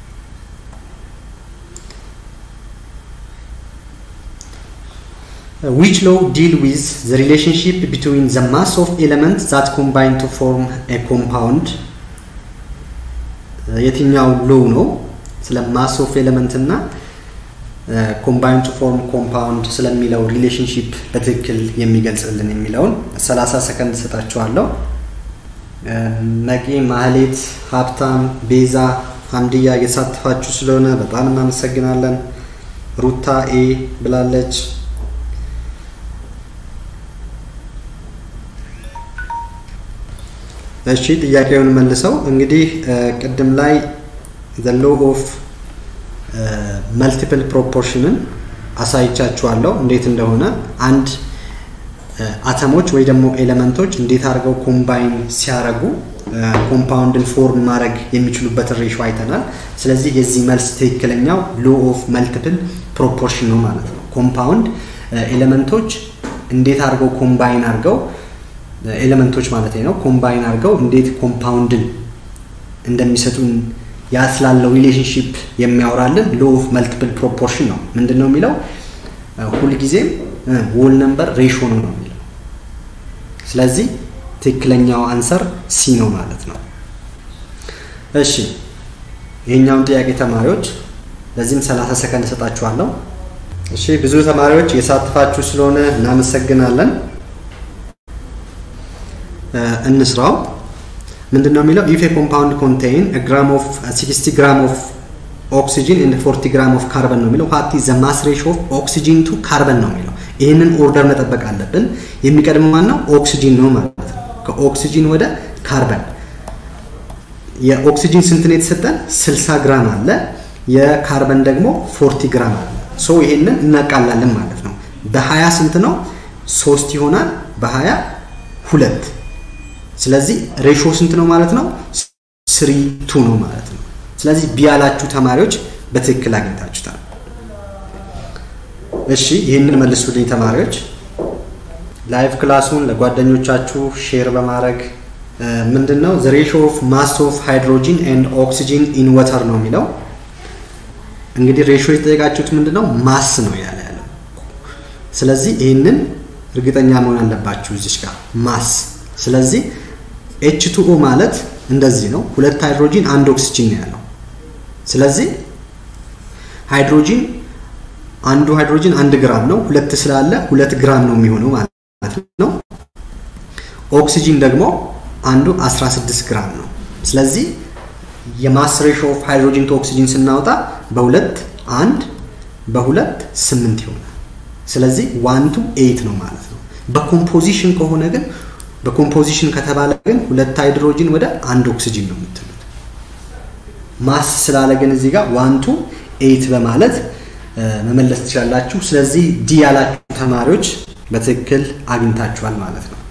[SPEAKER 1] which law deal with the relationship between the mass of elements that combine to form a compound የትኛው ሎው ነው ስለ ማስ ኦፍ ኤሌመንት እና ኮምባይን ቱ ፎርም ኮምፓውንድ ስለሚለው ሪሌሽንሺፕ በትክክል የሚገልጽልን የሚለውን 30 ሰከንድ ሰጣችኋለሁ። ነቂ፣ ማህሌት፣ ሀብታም፣ ቤዛ፣ ሀምድያ እየተሳተፋችሁ ስለሆነ በጣም እናመሰግናለን። ሩታ ኤ ብላለች። እሺ ጥያቄውን መልሰው እንግዲህ ቅድም ላይ ዘ ሎ ኦፍ መልቲፕል ፕሮፖርሽንን አሳይቻችኋለሁ እንዴት እንደሆነ አንድ አተሞች ወይ ደግሞ ኤሌመንቶች እንዴት አድርገው ኮምባይን ሲያደርጉ ኮምፓውንድን ፎርም ማድረግ የሚችሉበትን ሬሾ አይተናል። ስለዚህ የዚህ መልስ ትክክለኛው ሎ ኦፍ መልቲፕል ፕሮፖርሽን ነው ማለት ነው። ኮምፓውንድ ኤሌመንቶች እንዴት አድርገው ኮምባይን አድርገው ኤሌመንቶች ማለት ነው ኮምባይን አድርገው እንዴት ኮምፓውንድን እንደሚሰጡን ያ ስላለው ሪሌሽንሽፕ የሚያወራልን ሎ ኦፍ መልቲፕል ፕሮፖርሽን ነው። ምንድን ነው የሚለው? ሁልጊዜም ዎል ነምበር ሬሾ ነው ነው የሚለው። ስለዚህ ትክክለኛው አንሰር ሲ ነው ማለት ነው። እሺ ይሄኛውን ጥያቄ ተማሪዎች ለዚህም 30 ሰከንድ እሰጣችኋለሁ። እሺ ብዙ ተማሪዎች የሳትፋችሁ ስለሆነ እናመሰግናለን። እንስራው ምንድን ነው የሚለው ኢፍ ኮምፓውንድ ኮንቴይን ግራም ኦፍ 60 ግራም ኦፍ ኦክሲጂን ኤንድ 40 ግራም ኦፍ ካርበን ነው የሚለው ዋት ኢዝ ዘ ማስ ሬሾ ኦፍ ኦክሲጂን ቱ ካርበን ነው የሚለው ይህንን ኦርደር መጠበቅ አለብን የሚቀድመው ማን ነው ኦክሲጂን ነው ማለት ነው ከኦክሲጂን ወደ ካርበን የኦክሲጂን ስንት ነው የተሰጠን 60 ግራም አለ የካርበን ደግሞ 40 ግራም አለ ሶ ይሄንን እናቃላለን ማለት ነው በ20 ስንት ነው ሶስት ይሆናል በ20 ሁለት ስለዚህ ሬሾ ስንት ነው ማለት ነው? ስሪ ቱ ነው ማለት ነው። ስለዚህ ቢያላችሁ ተማሪዎች በትክክል አግኝታችሁታል። እሺ ይህንን መልሱልኝ ተማሪዎች። ላይቭ ክላሱን ለጓደኞቻችሁ ሼር በማድረግ ምንድን ነው ዘ ሬሾ ኦፍ ማስ ኦፍ ሃይድሮጂን ኤንድ ኦክሲጂን ኢን ወተር ነው የሚለው። እንግዲህ ሬሾ የተጠየቃችሁት ምንድን ነው ማስ ነው ያለ ያለው። ስለዚህ ይህንን እርግጠኛ መሆን አለባችሁ እዚች ጋር ማስ ስለዚህ ኤች ቱኦ ማለት እንደዚህ ነው። ሁለት ሃይድሮጂን አንድ ኦክሲጂን ነው ያለው። ስለዚህ ሃይድሮጂን አንዱ ሃይድሮጂን አንድ ግራም ነው። ሁለት ስላለ ሁለት ግራም ነው የሚሆነው ማለት ነው። ኦክሲጂን ደግሞ አንዱ 16 ግራም ነው። ስለዚህ የማስ ሬሾ ኦፍ ሃይድሮጂን ቱ ኦክሲጂን ስናወጣ በሁለት አንድ በሁለት ስምንት ይሆናል። ስለዚህ ዋን ቱ ኤይት ነው ማለት ነው። በኮምፖዚሽን ከሆነ ግን በኮምፖዚሽን ከተባለ ግን ሁለት ሃይድሮጂን ወደ አንድ ኦክሲጂን ነው የምትሉት። ማስ ስላለ ግን እዚህ ጋር ዋን ቱ ኤይት በማለት መመለስ ትችላላችሁ። ስለዚህ ዲ ያላችሁ ተማሪዎች በትክክል አግኝታችኋል ማለት ነው።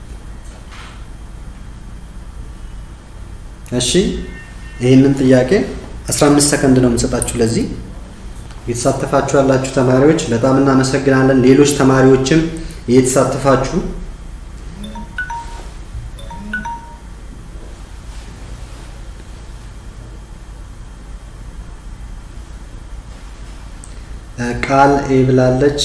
[SPEAKER 1] እሺ ይህንን ጥያቄ 15 ሰከንድ ነው የምንሰጣችሁ ለዚህ እየተሳተፋችሁ ያላችሁ ተማሪዎች በጣም እናመሰግናለን። ሌሎች ተማሪዎችም እየተሳተፋችሁ ቃል ኤ ብላለች።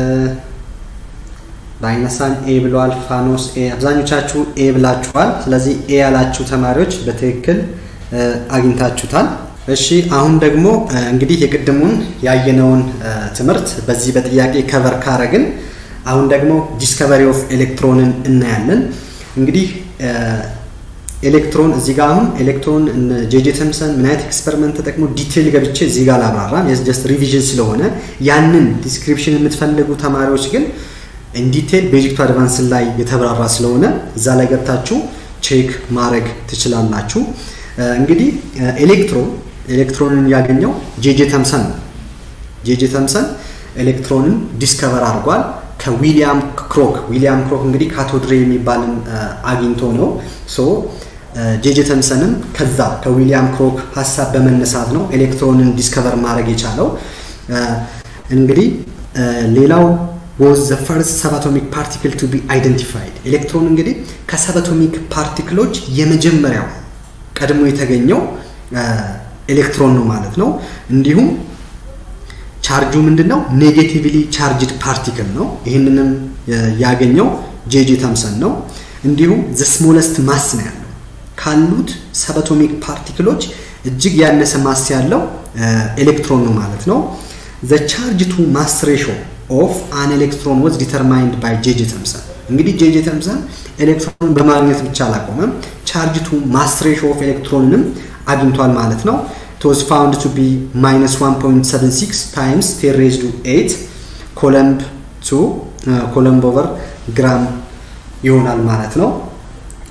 [SPEAKER 1] በአይነሳን ኤ ብለዋል። ፋኖስ ኤ አብዛኞቻችሁ ኤ ብላችኋል። ስለዚህ ኤ ያላችሁ ተማሪዎች በትክክል አግኝታችሁታል። እሺ አሁን ደግሞ እንግዲህ የቅድሙን ያየነውን ትምህርት በዚህ በጥያቄ ከቨር ካረግን አሁን ደግሞ ዲስከቨሪ ኦፍ ኤሌክትሮንን እናያለን። እንግዲህ ኤሌክትሮን እዚህ ጋር አሁን ኤሌክትሮን ጄጄ ተምሰን ምን አይነት ኤክስፐሪመንት ተጠቅሞ ዲቴይል ገብቼ እዚህ ጋር አላብራራም። ጀስት ሪቪዥን ስለሆነ ያንን ዲስክሪፕሽን የምትፈልጉ ተማሪዎች ግን ኢንዲቴይል ቤዚክ ቱ አድቫንስ ላይ የተብራራ ስለሆነ እዛ ላይ ገብታችሁ ቼክ ማድረግ ትችላላችሁ። እንግዲህ ኤሌክትሮን ኤሌክትሮንን ያገኘው ጄጄ ተምሰን ነው። ጄጄ ተምሰን ኤሌክትሮንን ዲስከቨር አድርጓል ከዊሊያም ክሮክ። ዊሊያም ክሮክ እንግዲህ ካቶድሬ የሚባልን አግኝቶ ነው ሶ ጄጄ ተምሰንም ከዛ ከዊሊያም ክሮክ ሀሳብ በመነሳት ነው ኤሌክትሮንን ዲስከቨር ማድረግ የቻለው። እንግዲህ ሌላው was the first subatomic particle to be identified ኤሌክትሮን እንግዲህ ከሰባቶሚክ ፓርቲክሎች የመጀመሪያው ቀድሞ የተገኘው ኤሌክትሮን ነው ማለት ነው። እንዲሁም ቻርጁ ምንድን ነው? ኔጌቲቭሊ ቻርጅድ ፓርቲክል ነው። ይህንንም ያገኘው ጄጄ ተምሰን ነው። እንዲሁም ዘ ስሞለስት ማስ ነው ያለው ካሉት ሰባቶሚክ ፓርቲክሎች እጅግ ያነሰ ማስ ያለው ኤሌክትሮን ነው ማለት ነው። ዘ ቻርጅ ቱ ማስ ሬሾ ኦፍ አን ኤሌክትሮን ወዝ ዲተርማይንድ ባይ ጄጄ ተምሰን። እንግዲህ ጄጄ ተምሰን ኤሌክትሮን በማግኘት ብቻ አላቆመም፣ ቻርጅ ቱ ማስ ሬሾ ኦፍ ኤሌክትሮንንም አግኝቷል ማለት ነው። it was found to be minus 1.76 times 10 raised to 8 ኮለምብ ቱ ኮለምብ ኦቨር ግራም ይሆናል ማለት ነው።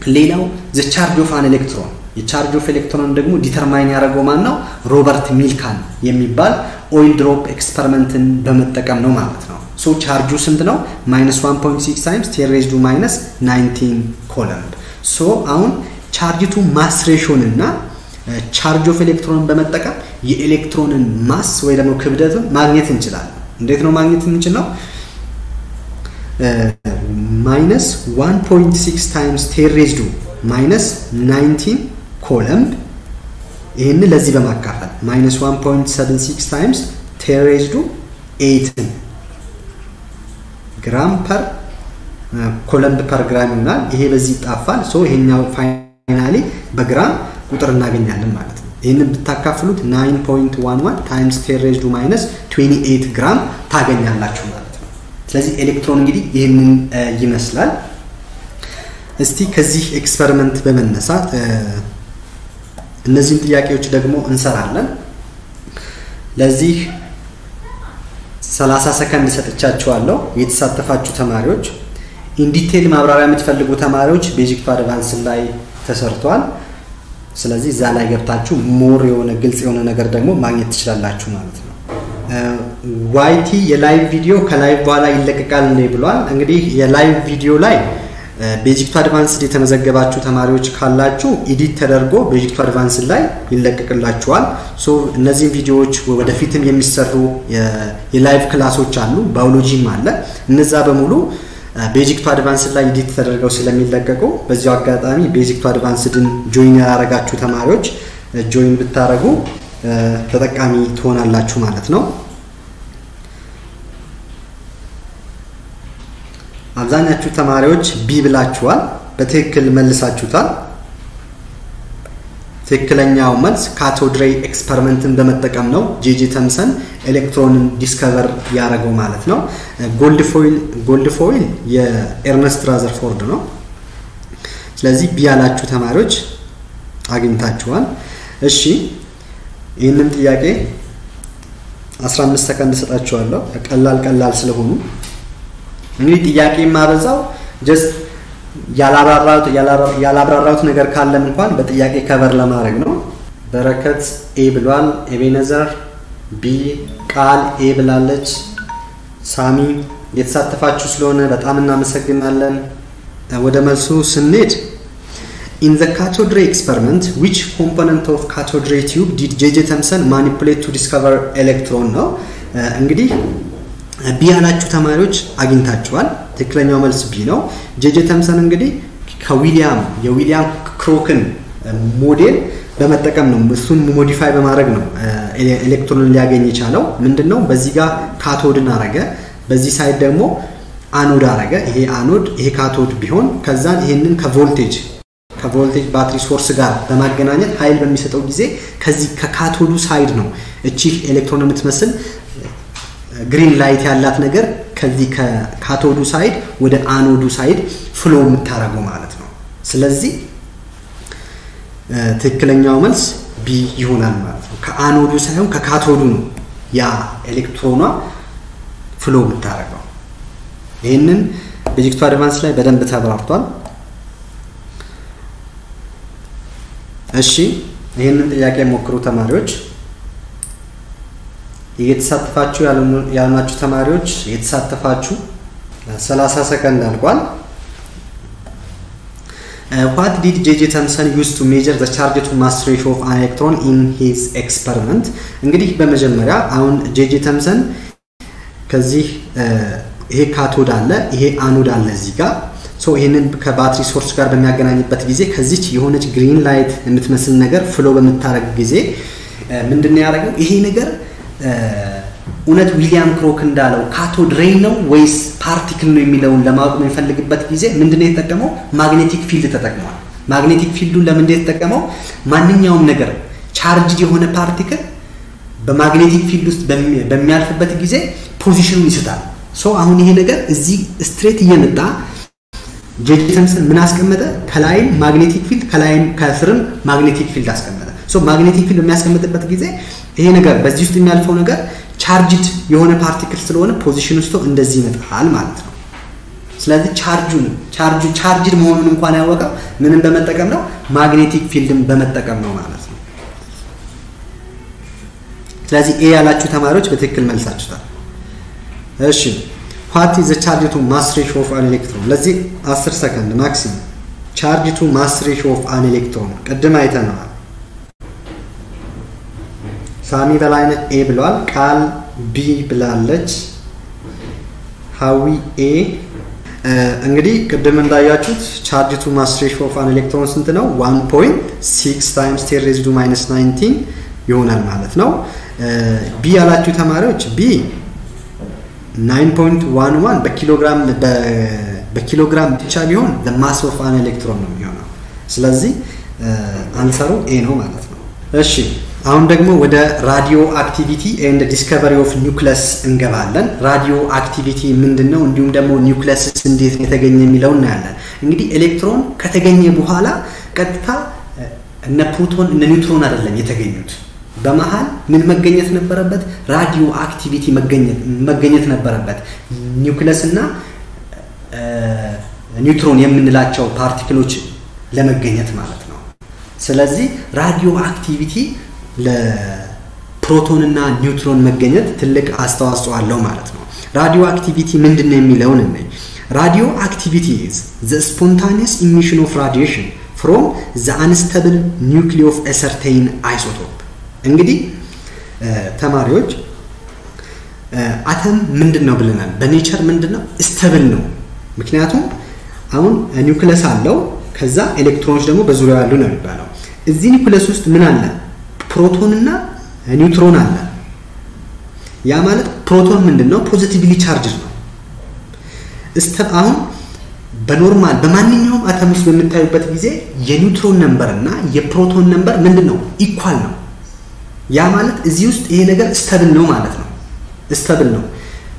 [SPEAKER 1] ሌላው ዘ ቻርጅ ኦፍ አን ኤሌክትሮን የቻርጅ ኦፍ ኤሌክትሮን ደግሞ ዲተርማይን ያደረገው ማን ነው? ሮበርት ሚልካን የሚባል ኦይል ድሮፕ ኤክስፐሪመንትን በመጠቀም ነው ማለት ነው። ሶ ቻርጁ ስንት ነው? ማይነስ 1.6 ታይምስ ቴን ሬይዝድ ቱ ማይነስ 19 ኮለምብ። ሶ አሁን ቻርጅቱ ማስ ሬሾን እና ቻርጅ ኦፍ ኤሌክትሮንን በመጠቀም የኤሌክትሮንን ማስ ወይ ደግሞ ክብደትን ማግኘት እንችላለን። እንዴት ነው ማግኘት የምንችለው? ማይነስ 1.6 ታይምስ ቴን ሬይዝድ ቱ ማይነስ 19 ኮለምብ ይህን ለዚህ በማካፈል ማይነስ 1.76 ታይምስ ቴን ሬይዝድ ቱ 8 ግራም ፐር ኮለምብ ፐር ግራም ይሆናል። ይሄ በዚህ ይጣፋል። ሶ ይሄኛው ፋይናሊ በግራም ቁጥር እናገኛለን ማለት ነው። ይህንን ብታካፍሉት 9.11 ታይምስ ቴን ሬይዝድ ቱ ማይነስ 28 ግራም ታገኛላችሁ ማለት ነው። ስለዚህ ኤሌክትሮን እንግዲህ ይህንን ይመስላል። እስቲ ከዚህ ኤክስፐሪመንት በመነሳት እነዚህን ጥያቄዎች ደግሞ እንሰራለን። ለዚህ 30 ሰከንድ ሰጥቻችኋለሁ። የተሳተፋችሁ ተማሪዎች ኢንዲቴል ማብራሪያ የምትፈልጉ ተማሪዎች ቤዚክ ቱ አድቫንስ ላይ ተሰርቷል። ስለዚህ እዛ ላይ ገብታችሁ ሞር የሆነ ግልጽ የሆነ ነገር ደግሞ ማግኘት ትችላላችሁ ማለት ነው። ዋይቲ የላይቭ ቪዲዮ ከላይቭ በኋላ ይለቀቃል ብሏል። እንግዲህ የላይቭ ቪዲዮ ላይ ቤዚክ ቱ አድቫንስድ የተመዘገባችሁ ተማሪዎች ካላችሁ ኢዲት ተደርጎ ቤዚክ ቱ አድቫንስድ ላይ ይለቀቅላችኋል። ሶ እነዚህም ቪዲዮዎች ወደፊትም የሚሰሩ የላይቭ ክላሶች አሉ፣ ባዮሎጂም አለ። እነዛ በሙሉ ቤዚክ ቱ አድቫንስድ ላይ ኢዲት ተደርገው ስለሚለቀቁ በዚያው አጋጣሚ ቤዚክ ቱ አድቫንስድን ጆይን ያላረጋችሁ ተማሪዎች ጆይን ብታረጉ ተጠቃሚ ትሆናላችሁ ማለት ነው። አብዛኛችሁ ተማሪዎች ቢ ብላችኋል። በትክክል መልሳችሁታል። ትክክለኛው መልስ ካቶድ ሬይ ኤክስፐሪመንትን በመጠቀም ነው ጄጄ ተምሰን ኤሌክትሮንን ዲስከቨር ያደረገው ማለት ነው። ጎልድ ፎይል ጎልድ ፎይል የኤርነስት ራዘርፎርድ ነው። ስለዚህ ቢ ያላችሁ ተማሪዎች አግኝታችኋል። እሺ ይህንን ጥያቄ 15 ሰከንድ እሰጣችኋለሁ ቀላል ቀላል ስለሆኑ እንግዲህ ጥያቄ የማበዛው ጀስት ያላብራራሁት ነገር ካለም እንኳን በጥያቄ ከቨር ለማድረግ ነው። በረከት ኤ ብሏል። ኤቤነዘር ቢ፣ ቃል ኤ ብላለች። ሳሚ የተሳተፋችሁ ስለሆነ በጣም እናመሰግናለን። ወደ መልሱ ስንሄድ ኢን ዘ ካቶድ ሬይ ኤክስፐሪመንት ዊች ኮምፖነንት ኦፍ ካቶድ ሬይ ቲዩብ ዲድ ጄጄ ተምሰን ማኒፑሌት ቱ ዲስከቨር ኤሌክትሮን ነው። እንግዲህ ቢ ያላችሁ ተማሪዎች አግኝታችኋል። ትክክለኛው መልስ ቢ ነው። ጄጄ ተምሰን እንግዲህ ከዊሊያም የዊሊያም ክሮክን ሞዴል በመጠቀም ነው እሱን ሞዲፋይ በማድረግ ነው ኤሌክትሮንን ሊያገኝ የቻለው። ምንድን ነው በዚህ ጋር ካቶድን አረገ፣ በዚህ ሳይድ ደግሞ አኖድ አረገ። ይሄ አኖድ ይሄ ካቶድ ቢሆን ከዛን ይሄንን ከቮልቴጅ ከቮልቴጅ ባትሪ ሶርስ ጋር በማገናኘት ኃይል በሚሰጠው ጊዜ ከዚህ ከካቶዱ ሳይድ ነው እቺ ኤሌክትሮን የምትመስል ግሪን ላይት ያላት ነገር ከዚህ ከካቶዱ ሳይድ ወደ አኖዱ ሳይድ ፍሎ የምታደርገው ማለት ነው። ስለዚህ ትክክለኛው መልስ ቢ ይሆናል ማለት ነው። ከአኖዱ ሳይሆን ከካቶዱ ነው ያ ኤሌክትሮኗ ፍሎ የምታደርገው። ይህንን ቤዚክ ቱ አድቫንስ ላይ በደንብ ተብራርቷል። እሺ ይህንን ጥያቄ ሞክሩ ተማሪዎች። እየተሳተፋችሁ ያልናችሁ ተማሪዎች እየተሳተፋችሁ 30 ሰከንድ አልቋል። ዋት ዲድ ጄጄ ተምሰን ዩዝ ቱ ሜጀር ዘ ቻርጅ ቱ ማስ ሬሾ ኦፍ አን ኤሌክትሮን ኢን ሂዝ ኤክስፐሪመንት። እንግዲህ በመጀመሪያ አሁን ጄጄ ተምሰን ከዚህ ይሄ ካቶድ አለ፣ ይሄ አኖድ አለ እዚህ ጋር ሶ ይህንን ከባትሪ ሶርስ ጋር በሚያገናኝበት ጊዜ ከዚች የሆነች ግሪን ላይት የምትመስል ነገር ፍሎ በምታደረግ ጊዜ ምንድን ነው ያደረገው ይሄ ነገር እውነት ዊሊያም ክሮክ እንዳለው ካቶድ ሬይ ነው ወይስ ፓርቲክል ነው የሚለውን ለማወቅ በሚፈልግበት ጊዜ ምንድን ነው የተጠቀመው? ማግኔቲክ ፊልድ ተጠቅሟል። ማግኔቲክ ፊልዱን ለምንድን የተጠቀመው? ማንኛውም ነገር ቻርጅድ የሆነ ፓርቲክል በማግኔቲክ ፊልድ ውስጥ በሚያልፍበት ጊዜ ፖዚሽኑን ይስታል። ሶ አሁን ይሄ ነገር እዚህ ስትሬት እየመጣ ጄጄ ተምሰን ምን አስቀመጠ? ከላይም ማግኔቲክ ፊልድ ከላይም ከስርም ማግኔቲክ ፊልድ አስቀመጠ። ሶ ማግኔቲክ ፊልድ በሚያስቀምጥበት ጊዜ ይሄ ነገር በዚህ ውስጥ የሚያልፈው ነገር ቻርጅድ የሆነ ፓርቲክል ስለሆነ ፖዚሽን ውስጥ እንደዚህ ይመጣል ማለት ነው። ስለዚህ ቻርጁን ቻርጁ ቻርጅድ መሆኑን እንኳን ያወቀው ምንም በመጠቀም ነው? ማግኔቲክ ፊልድን በመጠቀም ነው ማለት ነው። ስለዚህ ኤ ያላችሁ ተማሪዎች በትክክል መልሳችሁታል። እሺ ዋት ኢዝ ዘ ቻርጅ ቱ ማስ ሬሽዮ ኦፍ አን ኤሌክትሮን? ለዚህ 10 ሰከንድ ማክሲመም። ቻርጅ ቱ ማስ ሬሽዮ ኦፍ አን ኤሌክትሮን ቅድም አይተነዋል። ሳሚ በላይነህ ኤ ብለዋል። ቃል ቢ ብላለች። ሀዊ ኤ እንግዲህ ቅድም እንዳያችሁት ቻርጅ ቱ ማስ ሬሽዮ ኦፍ አን ኤሌክትሮን ስንት ነው? 1.6 ታይምስ ቴን ሬይዝድ ቱ ማይነስ 19 ይሆናል ማለት ነው። ቢ ያላችሁ ተማሪዎች ቢ 9.11 በኪሎግራም በኪሎግራም ብቻ ቢሆን ማስ ኦፍ አን ኤሌክትሮን ነው የሚሆነው። ስለዚህ አንሰሩ ኤ ነው ማለት ነው። እሺ አሁን ደግሞ ወደ ራዲዮ አክቲቪቲ ኤንድ ዲስከቨሪ ኦፍ ኒውክለስ እንገባለን። ራዲዮ አክቲቪቲ ምንድን ነው? እንዲሁም ደግሞ ኒውክለስስ እንዴት የተገኘ የሚለው እናያለን። እንግዲህ ኤሌክትሮን ከተገኘ በኋላ ቀጥታ እነ ፕሮቶን እነ ኒውትሮን አይደለም የተገኙት። በመሀል ምን መገኘት ነበረበት? ራዲዮ አክቲቪቲ መገኘት ነበረበት። ኒውክለስ እና ኒውትሮን የምንላቸው ፓርቲክሎች ለመገኘት ማለት ነው። ስለዚህ ራዲዮ አክቲቪቲ ለፕሮቶን እና ኒውትሮን መገኘት ትልቅ አስተዋጽኦ አለው ማለት ነው። ራዲዮ አክቲቪቲ ምንድን ነው የሚለውን እነይ። ራዲዮ አክቲቪቲ ኢዝ ዘ ስፖንታኒየስ ኢሚሽን ኦፍ ራዲዬሽን ፍሮም ዘ አንስተብል ኒውክሊ ኦፍ ኤ ሰርቴይን አይሶቶፕ እንግዲህ ተማሪዎች አተም ምንድን ነው ብለናል። በኔቸር ምንድን ነው ስተብል ነው። ምክንያቱም አሁን ኒውክለስ አለው፣ ከዛ ኤሌክትሮኖች ደግሞ በዙሪያው ያሉ ነው የሚባለው። እዚህ ኒውክለስ ውስጥ ምን አለ? ፕሮቶን እና ኒውትሮን አለ። ያ ማለት ፕሮቶን ምንድን ነው? ፖዚቲቭሊ ቻርጅ ነው። አሁን በኖርማል በማንኛውም አተም ውስጥ በምታዩበት ጊዜ የኒውትሮን ነምበር እና የፕሮቶን ነምበር ምንድን ነው? ኢኳል ነው። ያ ማለት እዚህ ውስጥ ይሄ ነገር ስተብል ነው ማለት ነው። ስተብል ነው።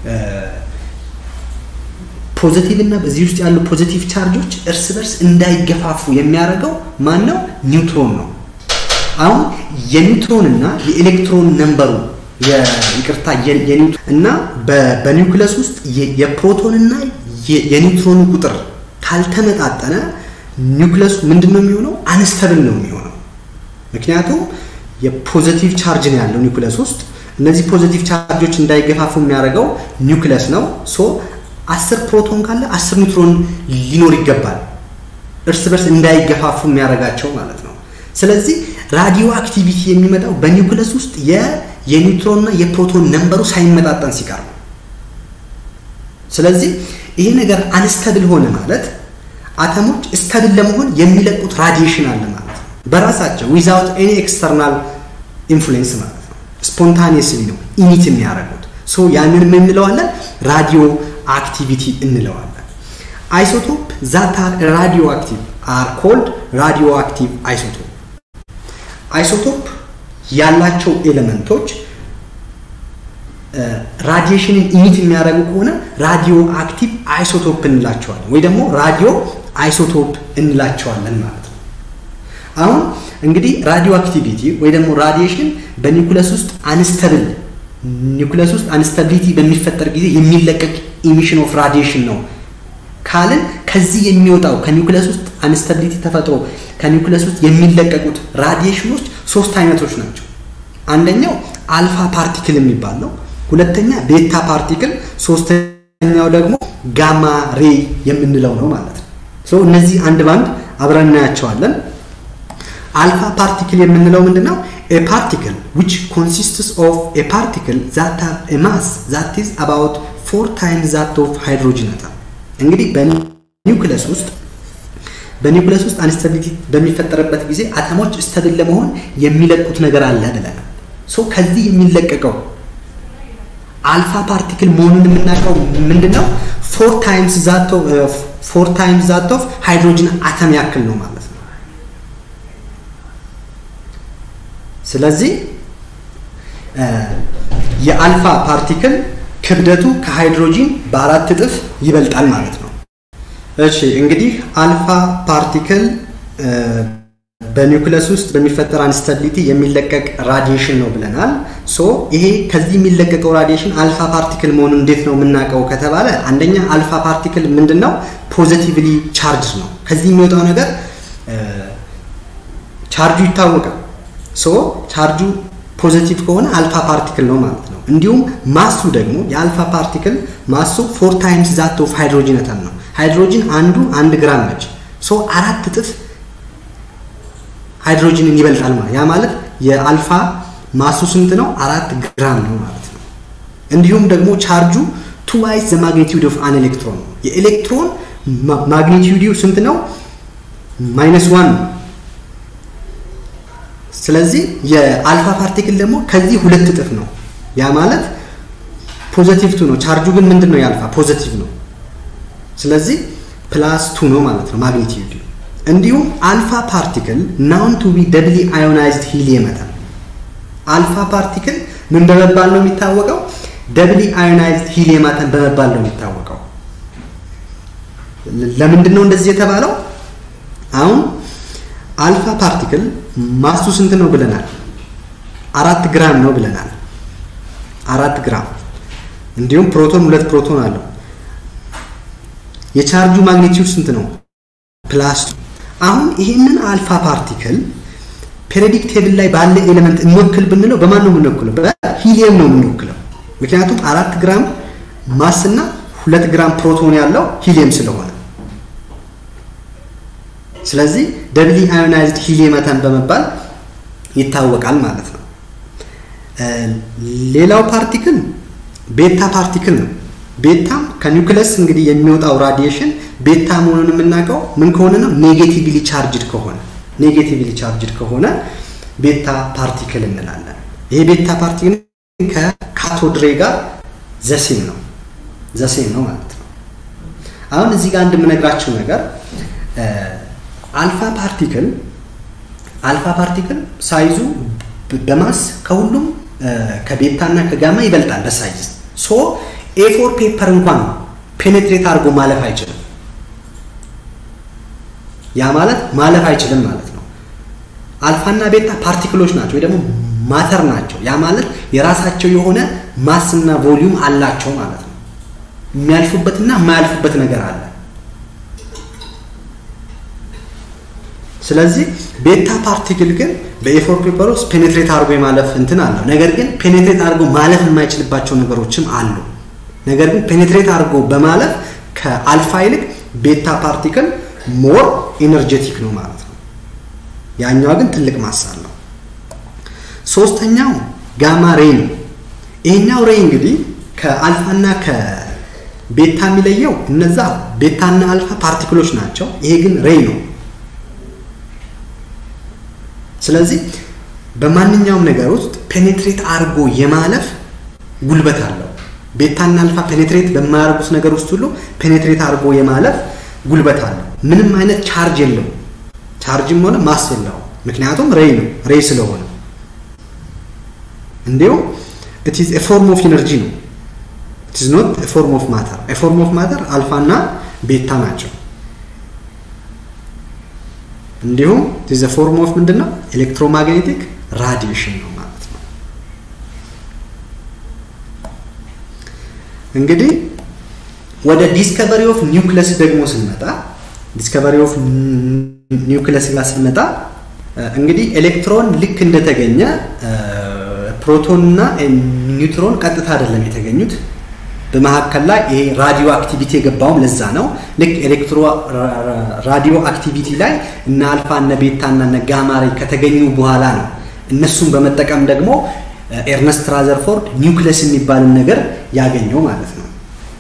[SPEAKER 1] ፖዚቲቭ እና በዚህ ውስጥ ያሉ ፖዚቲቭ ቻርጆች እርስ በርስ እንዳይገፋፉ የሚያደርገው ማን ነው? ኒውትሮን ነው። አሁን የኒውትሮን እና የኤሌክትሮን ነምበሩ ይቅርታ እና በኒውክለስ ውስጥ የፕሮቶን እና የኒውትሮን ቁጥር ካልተመጣጠነ ኒውክለሱ ምንድን ነው የሚሆነው? አንስተብል ነው የሚሆነው። ምክንያቱም የፖዘቲቭ ቻርጅ ነው ያለው ኒውክለስ ውስጥ። እነዚህ ፖዘቲቭ ቻርጆች እንዳይገፋፉ የሚያደርገው ኒውክለስ ነው። ሶ አስር ፕሮቶን ካለ አስር ኒውትሮን ሊኖር ይገባል፣ እርስ በርስ እንዳይገፋፉ የሚያደርጋቸው ማለት ነው። ስለዚህ ራዲዮ አክቲቪቲ የሚመጣው በኒውክለስ ውስጥ የኒውትሮንና የፕሮቶን ነንበሩ ሳይመጣጠን ሲቀር ነው። ስለዚህ ይሄ ነገር አንስተብል ሆነ ማለት አተሞች ስተብል ለመሆን የሚለቁት ራዲዬሽን አለ ማለት ነው። በራሳቸው ዊዛውት ኤኒ ኤክስተርናል ኢንፍሉዌንስ ማለት ነው። ስፖንታኒየስሊ ነው ኢሚት የሚያደርጉት። ሶ ያንን ምን እንለዋለን? ራዲዮ አክቲቪቲ እንለዋለን። አይሶቶፕ ዛት አር ራዲዮ አክቲቭ አር ኮልድ ራዲዮ አክቲቭ አይሶቶፕ። አይሶቶፕ ያላቸው ኤሌመንቶች ራዲዬሽንን ኢሚት የሚያደርጉ ከሆነ ራዲዮ አክቲቭ አይሶቶፕ እንላቸዋለን፣ ወይ ደግሞ ራዲዮ አይሶቶፕ እንላቸዋለን ማለት ነው። አሁን እንግዲህ ራዲዮ አክቲቪቲ ወይ ደግሞ ራዲዬሽን በኒውክለስ ውስጥ አንስተብል ኒውክለስ ውስጥ አንስተቢሊቲ በሚፈጠር ጊዜ የሚለቀቅ ኢሚሽን ኦፍ ራዲዬሽን ነው ካልን ከዚህ የሚወጣው ከኒውክለስ ውስጥ አንስተቢሊቲ ተፈጥሮ ከኒውክለስ ውስጥ የሚለቀቁት ራዲዬሽኖች ሶስት አይነቶች ናቸው። አንደኛው አልፋ ፓርቲክል የሚባል ነው። ሁለተኛ ቤታ ፓርቲክል፣ ሶስተኛው ደግሞ ጋማ ሬይ የምንለው ነው ማለት ነው። ሶ እነዚህ አንድ ባንድ አብረን እናያቸዋለን። አልፋ ፓርቲክል የምንለው ምንድን ነው? ኤ ፓርቲክል ዊች ኮንሲስትስ ኦፍ ኤ ፓርቲክል ዛት ሃቭ ኤ ማስ ዛት ኢዝ አባውት ፎር ታይምስ ዛት ኦፍ ሃይድሮጅን አተም። እንግዲህ በኒውክለስ ውስጥ በኒውክለስ ውስጥ አንስተቢሊቲ በሚፈጠርበት ጊዜ አተሞች ስተብል ለመሆን የሚለቁት ነገር አለ ብለናል። ሶ ከዚህ የሚለቀቀው አልፋ ፓርቲክል መሆኑን የምናውቀው ምንድን ነው? ፎር ታይምስ ዛት ኦፍ ፎር ታይምስ ዛት ኦፍ ሃይድሮጅን አተም ያክል ነው ማለት ነው። ስለዚህ የአልፋ ፓርቲክል ክብደቱ ከሃይድሮጂን በአራት እጥፍ ይበልጣል ማለት ነው። እሺ እንግዲህ አልፋ ፓርቲክል በኒውክለስ ውስጥ በሚፈጠር አንስታቢሊቲ የሚለቀቅ ራዲዬሽን ነው ብለናል። ሶ ይሄ ከዚህ የሚለቀቀው ራዲዬሽን አልፋ ፓርቲክል መሆኑን እንዴት ነው የምናውቀው ከተባለ አንደኛ አልፋ ፓርቲክል ምንድን ነው? ፖዘቲቭሊ ቻርጅ ነው። ከዚህ የሚወጣው ነገር ቻርጁ ይታወቃል። ሶ ቻርጁ ፖዘቲቭ ከሆነ አልፋ ፓርቲክል ነው ማለት ነው። እንዲሁም ማሱ ደግሞ የአልፋ ፓርቲክል ማሱ ፎር ታይምስ ዛት ኦፍ ሃይድሮጂን አተም ነው። ሃይድሮጂን አንዱ አንድ ግራም ነች። ሶ አራት እጥፍ ሃይድሮጂንን ይበልጣል ማለት ያ ማለት የአልፋ ማሱ ስንት ነው? አራት ግራም ነው ማለት ነው። እንዲሁም ደግሞ ቻርጁ ቱ ዋይስ ዘ ማግኒቲዩድ ኦፍ አን ኤሌክትሮን ነው። የኤሌክትሮን ማግኒቲዩዲው ስንት ነው? ማይነስ ዋን ነው። ስለዚህ የአልፋ ፓርቲክል ደግሞ ከዚህ ሁለት እጥፍ ነው። ያ ማለት ፖዘቲቭ ቱ ነው። ቻርጁ ግን ምንድን ነው? የአልፋ ፖዘቲቭ ነው። ስለዚህ ፕላስ ቱ ነው ማለት ነው ማግኒቲዩድ። እንዲሁም አልፋ ፓርቲክል ናውን ቱ ቢ ደብሊ አዮናይዝድ ሂሊየም አተም። አልፋ ፓርቲክል ምን በመባል ነው የሚታወቀው? ደብሊ አዮናይዝድ ሂሊየም አተም በመባል ነው የሚታወቀው። ለምንድን ነው እንደዚህ የተባለው? አሁን አልፋ ፓርቲክል ማሱ ስንት ነው ብለናል? አራት ግራም ነው ብለናል። አራት ግራም እንዲሁም ፕሮቶን ሁለት ፕሮቶን አለው። የቻርጁ ማግኒቲዩድ ስንት ነው? ፕላስ አሁን ይህንን አልፋ ፓርቲክል ፔሪዮዲክ ቴብል ላይ ባለ ኤሌመንት እንወክል ብንለው በማን ነው የምንወክለው? በሂሊየም ነው የምንወክለው። ምክንያቱም አራት ግራም ማስ እና ሁለት ግራም ፕሮቶን ያለው ሂሊየም ስለሆነ ስለዚህ ደብሊ አዮናይዝድ ሂሊየም አተም በመባል ይታወቃል ማለት ነው። ሌላው ፓርቲክል ቤታ ፓርቲክል ነው። ቤታም ከኒውክለስ እንግዲህ የሚወጣው ራዲዬሽን ቤታ መሆኑን የምናውቀው ምን ከሆነ ነው? ኔጌቲቭሊ ቻርጅድ ከሆነ ኔጌቲቭሊ ቻርጅድ ከሆነ ቤታ ፓርቲክል እንላለን። ይሄ ቤታ ፓርቲክል ከካቶድሬ ጋር ዘሴም ነው ዘሴም ነው ማለት ነው። አሁን እዚህ ጋር እንደምነግራችሁ ነገር አልፋ ፓርቲክል አልፋ ፓርቲክል ሳይዙ በማስ ከሁሉም ከቤታ እና ከጋማ ይበልጣል በሳይዝ ሶ ኤፎር ፔፐር እንኳን ፔኔትሬት አድርጎ ማለፍ አይችልም። ያ ማለት ማለፍ አይችልም ማለት ነው። አልፋና ቤታ ፓርቲክሎች ናቸው ወይ ደግሞ ማተር ናቸው። ያ ማለት የራሳቸው የሆነ ማስና ቮሊዩም አላቸው ማለት ነው። የሚያልፉበትና የማያልፉበት ነገር አለ። ስለዚህ ቤታ ፓርቲክል ግን በኤፎር ፔፐር ውስጥ ፔኔትሬት አድርጎ የማለፍ እንትን አለው። ነገር ግን ፔኔትሬት አድርጎ ማለፍ የማይችልባቸው ነገሮችም አሉ። ነገር ግን ፔኔትሬት አድርጎ በማለፍ ከአልፋ ይልቅ ቤታ ፓርቲክል ሞር ኢነርጄቲክ ነው ማለት ነው። ያኛዋ ግን ትልቅ ማስ አለው። ሶስተኛው ጋማ ሬይ ነው። ይሄኛው ሬይ እንግዲህ ከአልፋና ከቤታ የሚለየው እነዛ ቤታና አልፋ ፓርቲክሎች ናቸው። ይሄ ግን ሬይ ነው። ስለዚህ በማንኛውም ነገር ውስጥ ፔኔትሬት አድርጎ የማለፍ ጉልበት አለው። ቤታና አልፋ ፔኔትሬት በማያደርጉት ነገር ውስጥ ሁሉ ፔኔትሬት አድርጎ የማለፍ ጉልበት አለው። ምንም አይነት ቻርጅ የለውም። ቻርጅም ሆነ ማስ የለውም። ምክንያቱም ሬይ ነው፣ ሬይ ስለሆነ። እንዲሁም ኢት ኢዝ ኤ ፎርም ኦፍ ኢነርጂ ነው። ኢት ኢዝ ኖት ኤ ፎርም ኦፍ ማተር። ኤ ፎርም ኦፍ ማተር አልፋና ቤታ ናቸው። እንዲሁም ኢዝ ፎርም ኦፍ ምንድን ነው? ኤሌክትሮማግኔቲክ ራዲዬሽን ነው ማለት ነው። እንግዲህ ወደ ዲስከቨሪ ኦፍ ኒውክለስ ደግሞ ስንመጣ ዲስከቨሪ ኦፍ ኒውክለስ ጋር ስንመጣ እንግዲህ ኤሌክትሮን ልክ እንደተገኘ ፕሮቶን እና ኒውትሮን ቀጥታ አይደለም የተገኙት። በመካከል ላይ ይሄ ራዲዮ አክቲቪቲ የገባውም ለዛ ነው። ልክ ኤሌክትሮ ራዲዮ አክቲቪቲ ላይ እነ አልፋ እነ ቤታ እና እነ ጋማሬ ከተገኙ በኋላ ነው እነሱን በመጠቀም ደግሞ ኤርነስት ራዘርፎርድ ኒውክለስ የሚባልን ነገር ያገኘው ማለት ነው።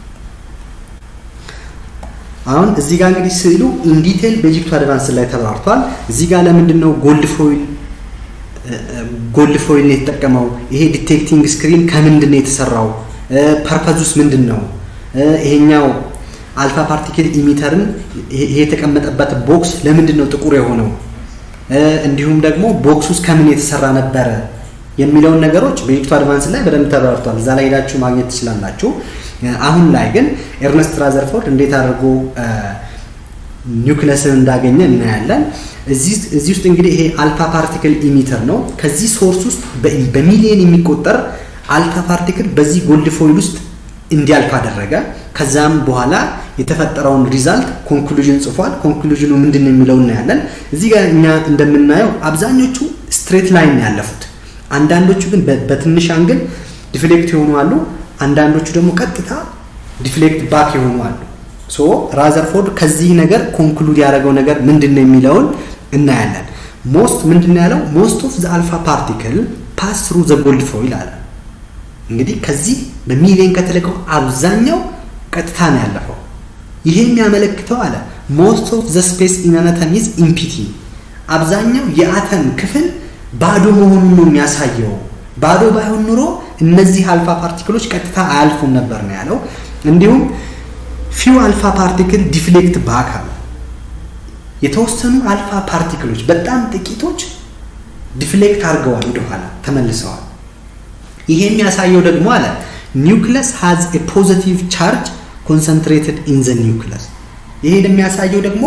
[SPEAKER 1] አሁን እዚህ ጋር እንግዲህ ስዕሉ ኢንዲቴል በኢጂፕቱ አድቫንስ ላይ ተብራርቷል። እዚህ ጋር ለምንድን ነው ጎልድ ፎይል ጎልድ ፎይል ነው የተጠቀመው? ይሄ ዲቴክቲንግ ስክሪን ከምንድን ነው የተሰራው? ፐርፐዙስ ምንድን ነው? ይሄኛው አልፋ ፓርቲክል ኢሚተርን ይሄ የተቀመጠበት ቦክስ ለምንድን ነው ጥቁር የሆነው? እንዲሁም ደግሞ ቦክስ ውስጥ ከምን የተሰራ ነበረ የሚለውን ነገሮች በኢጂፕቱ አድቫንስ ላይ በደንብ ተብራርቷል። እዛ ላይ ሄዳችሁ ማግኘት ትችላላችሁ። አሁን ላይ ግን ኤርነስት ራዘርፎርድ እንዴት አድርጎ ኒውክለስን እንዳገኘ እናያለን። እዚህ ውስጥ እንግዲህ ይሄ አልፋ ፓርቲክል ኢሚተር ነው። ከዚህ ሶርስ ውስጥ በሚሊየን የሚቆጠር አልፋ ፓርቲክል በዚህ ጎልድ ፎይል ውስጥ እንዲያልፍ አደረገ። ከዛም በኋላ የተፈጠረውን ሪዛልት ኮንክሉዥን ጽፏል። ኮንክሉዥኑ ምንድን ነው የሚለው እናያለን። እዚህ ጋር እኛ እንደምናየው አብዛኞቹ ስትሬት ላይን ያለፉት፣ አንዳንዶቹ ግን በትንሽ አንግል ዲፍሌክት የሆኑ አሉ። አንዳንዶቹ ደግሞ ቀጥታ ዲፍሌክት ባክ የሆኑ አሉ። ሶ ራዘርፎርድ ከዚህ ነገር ኮንክሉድ ያደረገው ነገር ምንድን ነው የሚለውን እናያለን። ሞስት ምንድን ነው ያለው? ሞስት ኦፍ ዘ አልፋ ፓርቲክል ፓስ ትሩ ዘ ጎልድ ፎይል አለ። እንግዲህ ከዚህ በሚሊየን ከተለቀው አብዛኛው ቀጥታ ነው ያለፈው። ይሄ የሚያመለክተው አለ ሞስት ኦፍ ዘ ስፔስ ኢን አን አተም ኢዝ ኢምፒቲ፣ አብዛኛው የአተም ክፍል ባዶ መሆኑን ነው የሚያሳየው። ባዶ ባይሆን ኑሮ እነዚህ አልፋ ፓርቲክሎች ቀጥታ አያልፉም ነበር ነው ያለው። እንዲሁም ፊው አልፋ ፓርቲክል ዲፍሌክት ባክ አለ። የተወሰኑ አልፋ ፓርቲክሎች በጣም ጥቂቶች ዲፍሌክት አድርገዋል፣ ወደኋላ ተመልሰዋል። ይሄ የሚያሳየው ደግሞ አለ ኒውክለስ ሃዝ ኤ ፖዚቲቭ ቻርጅ ኮንሰንትሬትድ ኢን ዘ ኒውክለስ። ይሄ የሚያሳየው ደግሞ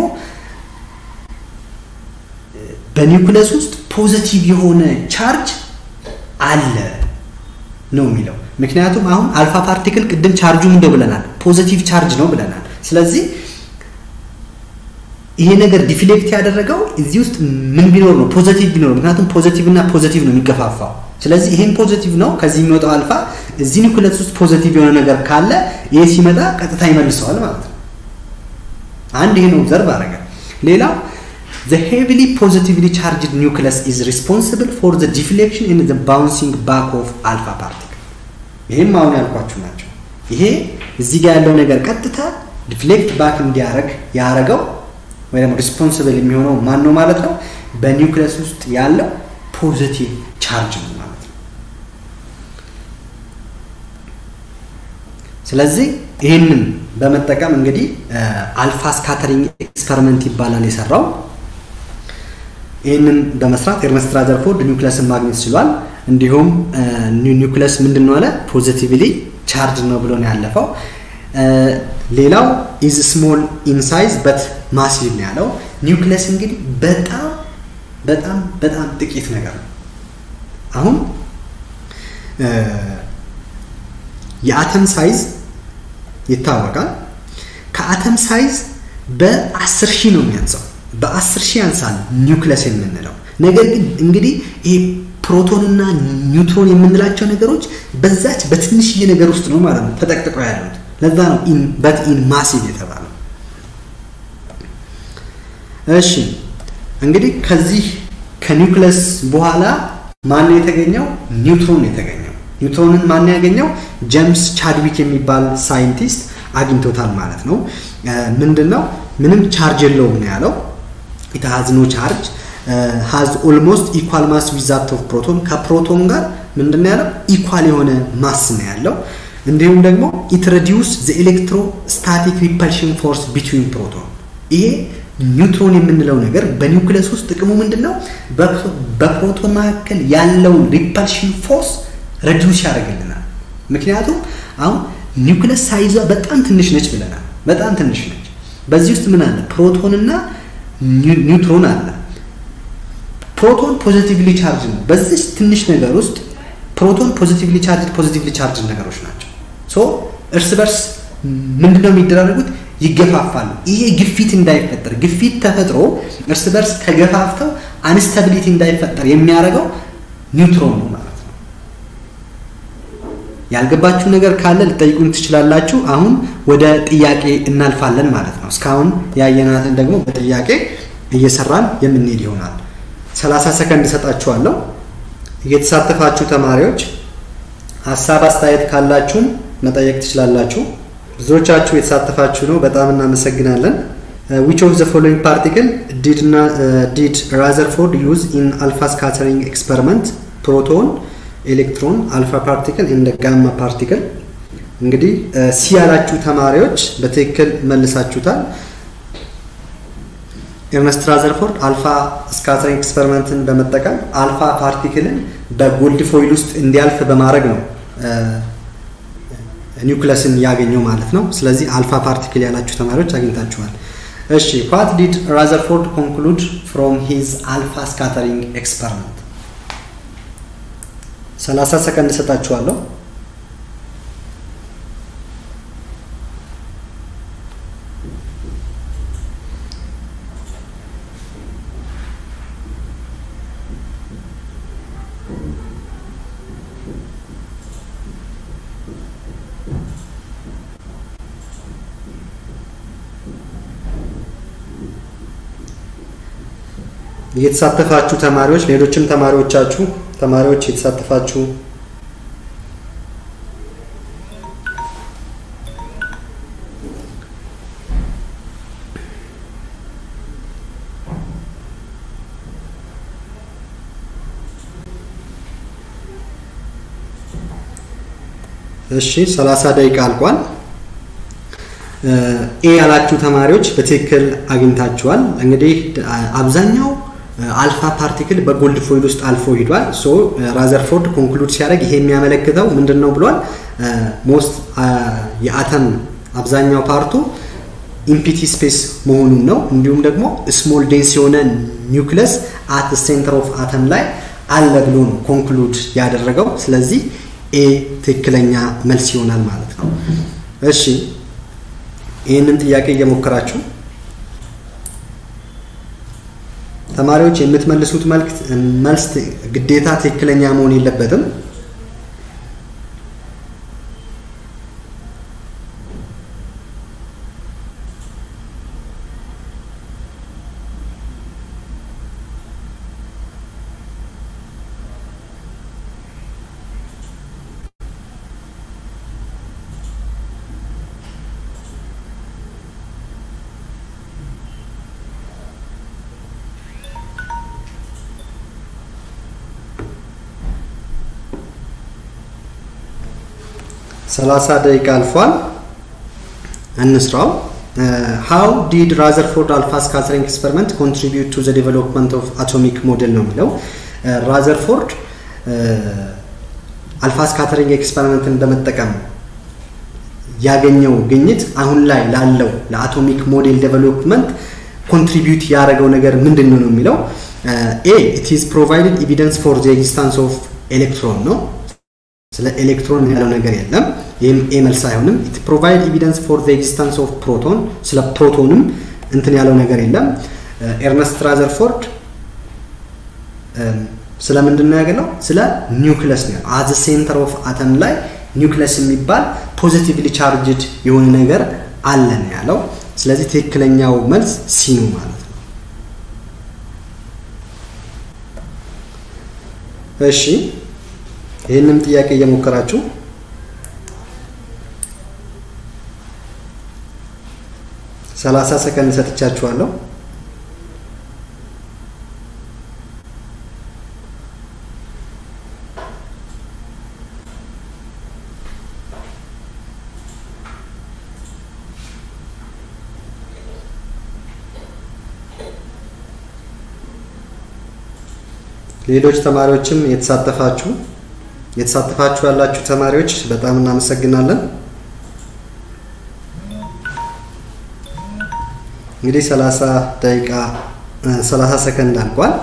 [SPEAKER 1] በኒውክለስ ውስጥ ፖዚቲቭ የሆነ ቻርጅ አለ ነው የሚለው። ምክንያቱም አሁን አልፋ ፓርቲክል ቅድም ቻርጁ ምንድነው ብለናል? ፖዚቲቭ ቻርጅ ነው ብለናል። ስለዚህ ይሄ ነገር ዲፍሌክት ያደረገው እዚህ ውስጥ ምን ቢኖር ነው? ፖዚቲቭ ቢኖር። ምክንያቱም ፖዚቲቭ እና ፖዚቲቭ ነው የሚገፋፋው። ስለዚህ ይሄን ፖዚቲቭ ነው ከዚህ የሚወጣው አልፋ እዚህ ኒውክለስ ውስጥ ፖዚቲቭ የሆነ ነገር ካለ ይሄ ሲመጣ ቀጥታ ይመልሰዋል ማለት ነው። አንድ ይሄን ኦብዘርቭ አደረገ። ሌላው the heavily positively charged nucleus is responsible for the deflection and the bouncing back of alpha particle ይሄም አሁን ያልኳችሁ ናቸው። ይሄ እዚህ ጋር ያለው ነገር ቀጥታ ዲፍሌክት ባክ እንዲያደርግ ያደረገው ወይ ደግሞ ሪስፖንስብል የሚሆነው ማን ነው ማለት ነው? በኒውክለስ ውስጥ ያለው ፖዚቲቭ ቻርጅ ነው ማለት ነው። ስለዚህ ይህንን በመጠቀም እንግዲህ አልፋ ስካተሪንግ ኤክስፐሪመንት ይባላል የሰራው። ይህንን በመስራት ኤርነስት ራዘርፎርድ ኒውክለስን ማግኘት ችሏል። እንዲሁም ኒውክለስ ምንድን ነው አለ ፖዚቲቭሊ ቻርጅ ነው ብሎ ነው ያለፈው። ሌላው ኢዝ ስሞል ኢንሳይዝ በት ማሲቭ ነው ያለው። ኒውክለስ እንግዲህ በጣም በጣም በጣም ጥቂት ነገር ነው። አሁን የአተም ሳይዝ ይታወቃል። ከአተም ሳይዝ በአስር ሺህ ነው የሚያንሰው። በአስር ሺህ ያንሳል ኒውክለስ የምንለው ነገር ግን እንግዲህ ይሄ ፕሮቶንና ኒውትሮን የምንላቸው ነገሮች በዛች በትንሽዬ ነገር ውስጥ ነው ማለት ነው ተጠቅጥቀው ያሉት። ለዛ ነው በት ኢን ማሲቭ የተባለው። እሺ እንግዲህ ከዚህ ከኒውክለስ በኋላ ማን ነው የተገኘው? ኒውትሮን የተገኘው። ኒውትሮንን ማን ያገኘው? ጄምስ ቻድዊክ የሚባል ሳይንቲስት አግኝቶታል ማለት ነው። ምንድን ነው ምንም ቻርጅ የለውም ነው ያለው። ኢት ሃዝ ኖ ቻርጅ ሃዝ ኦልሞስት ኢኳል ማስ ዊዛት ኦፍ ፕሮቶን ከፕሮቶን ጋር ምንድን ያለው ኢኳል የሆነ ማስ ነው ያለው። እንዲሁም ደግሞ ኢት ሬዲዩስ ዘ ኤሌክትሮ ስታቲክ ሪፐልሽን ፎርስ ቢትዊን ፕሮቶን። ይሄ ኒውትሮን የምንለው ነገር በኒውክለስ ውስጥ ጥቅሙ ምንድን ነው? በፕሮቶን መካከል ያለውን ሪፐልሽን ፎርስ ሬዲዩስ ያደርግልናል። ምክንያቱም አሁን ኒውክለስ ሳይዟ በጣም ትንሽ ነች ብለናል። በጣም ትንሽ ነች። በዚህ ውስጥ ምን አለ? ፕሮቶን እና ኒውትሮን አለ። ፕሮቶን ፖዚቲቭሊ ቻርጅ ነው። በዚህ ትንሽ ነገር ውስጥ ፕሮቶን ፖዚቲቭሊ ቻርጅ ፖዚቲቭሊ ቻርጅ ነገሮች ናቸው። ሶ እርስ በርስ ምንድነው የሚደራረጉት? ይገፋፋሉ። ይሄ ግፊት እንዳይፈጠር ግፊት ተፈጥሮ እርስ በርስ ተገፋፍተው አንስተቢሊቲ እንዳይፈጠር የሚያደርገው ኒውትሮን ነው ማለት ነው። ያልገባችሁ ነገር ካለ ልጠይቁን ትችላላችሁ። አሁን ወደ ጥያቄ እናልፋለን ማለት ነው። እስካሁን ያየናትን ደግሞ በጥያቄ እየሰራን የምንሄድ ይሆናል። 30 ሰከንድ እሰጣችኋለሁ። የተሳተፋችሁ ተማሪዎች ሀሳብ አስተያየት ካላችሁም መጠየቅ ትችላላችሁ። ብዙዎቻችሁ የተሳተፋችሁ ነው፣ በጣም እናመሰግናለን። ዊች ኦፍ ዘ ፎሎዊንግ ፓርቲክል ዲድ ራዘርፎርድ ዩዝ ኢን አልፋ ስካተሪንግ ኤክስፐሪመንት ፕሮቶን ኤሌክትሮን አልፋ ፓርቲክል እንደ ጋማ ፓርቲክል። እንግዲህ ሲ ያላችሁ ተማሪዎች በትክክል መልሳችሁታል። ኤርነስት ራዘርፎርድ አልፋ ስካተሪንግ ኤክስፐሪመንትን በመጠቀም አልፋ ፓርቲክልን በጎልድ ፎይል ውስጥ እንዲያልፍ በማድረግ ነው ኒውክለስን ያገኘው ማለት ነው። ስለዚህ አልፋ ፓርቲክል ያላችሁ ተማሪዎች አግኝታችኋል። እሺ ዋት ዲድ ራዘርፎርድ ኮንክሉድ ፍሮም ሂዝ አልፋ ስካተሪንግ ኤክስፐሪመንት 30 ሰከንድ እሰጣችኋለሁ። የተሳተፋችሁ ተማሪዎች ሌሎችም ተማሪዎቻችሁ ተማሪዎች የተሳተፋችሁ እሺ 30 ደቂቃ አልቋል። ኤ ያላችሁ ተማሪዎች በትክክል አግኝታችኋል። እንግዲህ አብዛኛው አልፋ ፓርቲክል በጎልድ ፎይል ውስጥ አልፎ ሂዷል። ሶ ራዘርፎርድ ኮንክሉድ ሲያደርግ ይሄ የሚያመለክተው ምንድን ነው ብሏል? ሞስት የአተም አብዛኛው ፓርቱ ኢምፒቲ ስፔስ መሆኑን ነው። እንዲሁም ደግሞ ስሞል ዴንስ የሆነ ኒውክለስ አት ሴንተር ኦፍ አተም ላይ አለ ብሎ ነው ኮንክሉድ ያደረገው። ስለዚህ ኤ ትክክለኛ መልስ ይሆናል ማለት ነው። እሺ ይህንን ጥያቄ እየሞከራችሁ ተማሪዎች የምትመልሱት መልስ ግዴታ ትክክለኛ መሆን የለበትም። ሰላሳ ደቂቃ አልፏል። እንስራው። ሃው ዲድ ራዘርፎርድ አልፋ ስካተሪንግ ኤክስፐሪመንት ኮንትሪቢዩት ቱ ዘ ዴቨሎፕመንት ኦፍ አቶሚክ ሞዴል ነው የሚለው። ራዘርፎርድ አልፋ ስካተሪንግ ኤክስፐሪመንትን በመጠቀም ያገኘው ግኝት አሁን ላይ ላለው ለአቶሚክ ሞዴል ዴቨሎፕመንት ኮንትሪቢዩት ያደረገው ነገር ምንድን ነው የሚለው ኤ ኢት ኢዝ ፕሮቫይድድ ኤቪደንስ ፎር ዘ ኤግዚስታንስ ኦፍ ኤሌክትሮን ነው ስለ ኤሌክትሮን ያለው ነገር የለም። ይህም ኤ መልስ አይሆንም። ኢት ፕሮቫይድ ኤቪደንስ ፎር ዘ ኤግዚስተንስ ኦፍ ፕሮቶን ስለ ፕሮቶንም እንትን ያለው ነገር የለም። ኤርነስት ራዘርፎርድ ስለ ምንድን ነው ያገለው? ስለ ኒውክለስ ነው። አዘ ሴንተር ኦፍ አተም ላይ ኒውክለስ የሚባል ፖዚቲቭሊ ቻርጅድ የሆነ ነገር አለ ነው ያለው። ስለዚህ ትክክለኛው መልስ ሲ ነው ማለት ነው። እሺ ይህንም ጥያቄ እየሞከራችሁ ሰላሳ ሰከንድ ሰጥቻችኋለሁ። ሌሎች ተማሪዎችም የተሳተፋችሁ የተሳተፋችሁ ያላችሁ ተማሪዎች በጣም እናመሰግናለን። እንግዲህ 30 ደቂቃ 30 ሰከንድ አልቋል።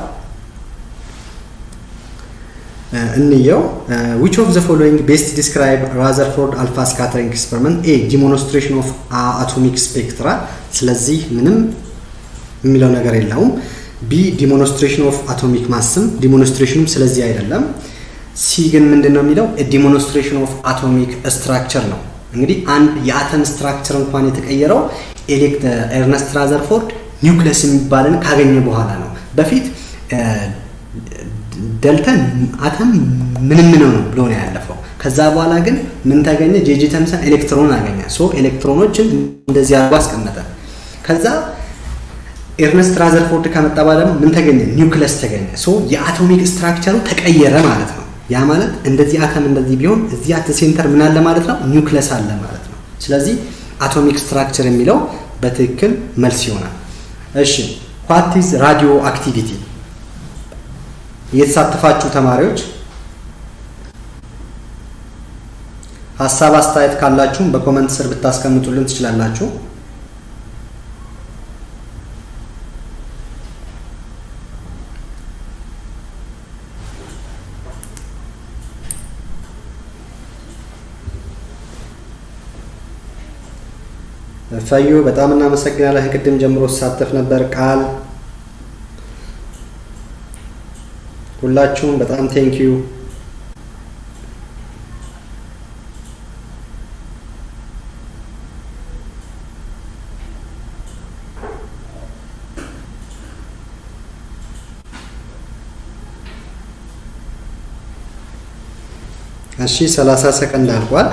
[SPEAKER 1] እንየው። ዊች ኦፍ ዘ ፎሎዊንግ ቤስት ዲስክራይብ ራዘርፎርድ አልፋ ስካተሪንግ ኤክስፐሪመንት ኤ ዲሞንስትሬሽን ኦፍ አቶሚክ ስፔክትራ። ስለዚህ ምንም የሚለው ነገር የለውም። ቢ ዲሞንስትሬሽን ኦፍ አቶሚክ ማስም ዲሞንስትሬሽኑም ስለዚህ አይደለም። ሲ ግን ምንድን ነው የሚለው ዲሞንስትሬሽን ኦፍ አቶሚክ ስትራክቸር ነው። እንግዲህ አንድ የአተም ስትራክቸር እንኳን የተቀየረው ኤርነስት ራዘርፎርድ ኒውክለስ የሚባልን ካገኘ በኋላ ነው። በፊት ደልተን አተም ምንም ነው ነው ብሎ ነው ያለፈው። ከዛ በኋላ ግን ምን ተገኘ? ጄጂ ተምሰን ኤሌክትሮን አገኘ። ሶ ኤሌክትሮኖችን እንደዚህ አድርጎ አስቀመጠ። ከዛ ኤርነስት ራዘርፎርድ ከመጣ በኋላ ደግሞ ምን ተገኘ? ኒውክለስ ተገኘ። ሶ የአቶሚክ ስትራክቸሩ ተቀየረ ማለት ነው። ያ ማለት እንደዚህ አተም እንደዚህ ቢሆን እዚህ አት ሴንተር ምን አለ ማለት ነው? ኒውክለስ አለ ማለት ነው። ስለዚህ አቶሚክ ስትራክቸር የሚለው በትክክል መልስ ይሆናል። እሺ ዋት ኢዝ ራዲዮ አክቲቪቲ? የተሳተፋችሁ ተማሪዎች ሀሳብ አስተያየት ካላችሁም በኮመንት ስር ብታስቀምጡልን ትችላላችሁ። ፈዮ በጣም እናመሰግናለን። ቅድም ጀምሮ ሳተፍ ነበር። ቃል ሁላችሁም በጣም ቴንኪዩ። እሺ 30 ሰከንድ አልቋል።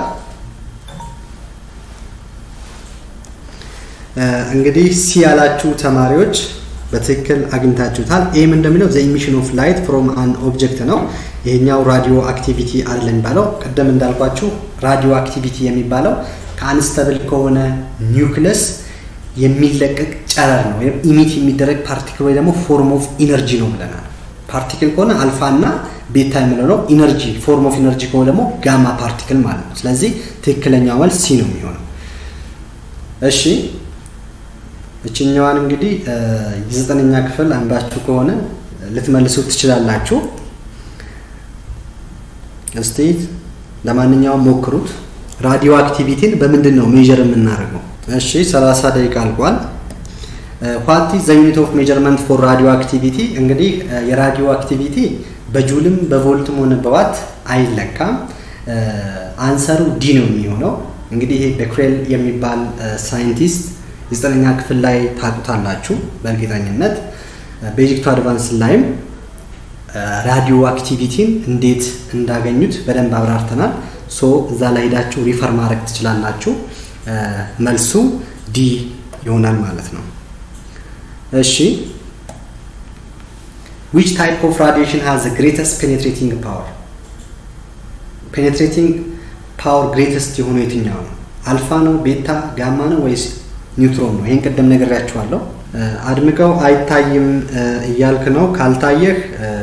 [SPEAKER 1] እንግዲህ ሲ ያላችሁ ተማሪዎች በትክክል አግኝታችሁታል። ኤም እንደሚለው ዘ ኢሚሽን ኦፍ ላይት ፍሮም አን ኦብጀክት ነው። ይሄኛው ራዲዮ አክቲቪቲ አይደለም የሚባለው። ቅድም እንዳልኳችሁ ራዲዮ አክቲቪቲ የሚባለው ከአንስተብል ከሆነ ኒውክለስ የሚለቀቅ ጨረር ነው ወይም ኢሚት የሚደረግ ፓርቲክል ወይ ደግሞ ፎርም ኦፍ ኢነርጂ ነው ብለናል። ፓርቲክል ከሆነ አልፋ እና ቤታ የምንለው ነው። ኢነርጂ ፎርም ኦፍ ኢነርጂ ከሆነ ደግሞ ጋማ ፓርቲክል ማለት ነው። ስለዚህ ትክክለኛው መልስ ሲ ነው የሚሆነው። እሺ እችኛዋን እንግዲህ የዘጠነኛ ክፍል አንባችሁ ከሆነ ልትመልሱ ትችላላችሁ። እስቲ ለማንኛውም ሞክሩት። ራዲዮ አክቲቪቲን በምንድን ነው ሜጀር የምናደርገው? እሺ 30 ደቂቃ አልቋል። ዋት ኢዝ ዘ ዩኒት ኦፍ ሜጀርመንት ፎር ራዲዮ አክቲቪቲ? እንግዲህ የራዲዮ አክቲቪቲ በጁልም በቮልትም ሆነ በዋት አይለካም። አንሰሩ ዲ ነው የሚሆነው። እንግዲህ ይሄ በክሬል የሚባል ሳይንቲስት የዘጠነኛ ክፍል ላይ ታውቁታላችሁ በእርግጠኝነት። ቤዚክ ቱ አድቫንስ ላይም ራዲዮ አክቲቪቲን እንዴት እንዳገኙት በደንብ አብራርተናል። ሶ እዛ ላይ ሄዳችሁ ሪፈር ማድረግ ትችላላችሁ። መልሱ ዲ ይሆናል ማለት ነው። እሺ ዊች ታይፕ ኦፍ ራዲዬሽን ሃዝ ዘ ግሬተስት ፔኔትሬቲንግ ፓወር? ፔኔትሬቲንግ ፓወር ግሬተስት የሆነው የትኛው ነው? አልፋ ነው፣ ቤታ፣ ጋማ ነው ወይስ ኒውትሮን ነው? ይህን ቅድም ነግሬያችኋለሁ። አድምቀው አይታይም እያልክ ነው። ካልታየህ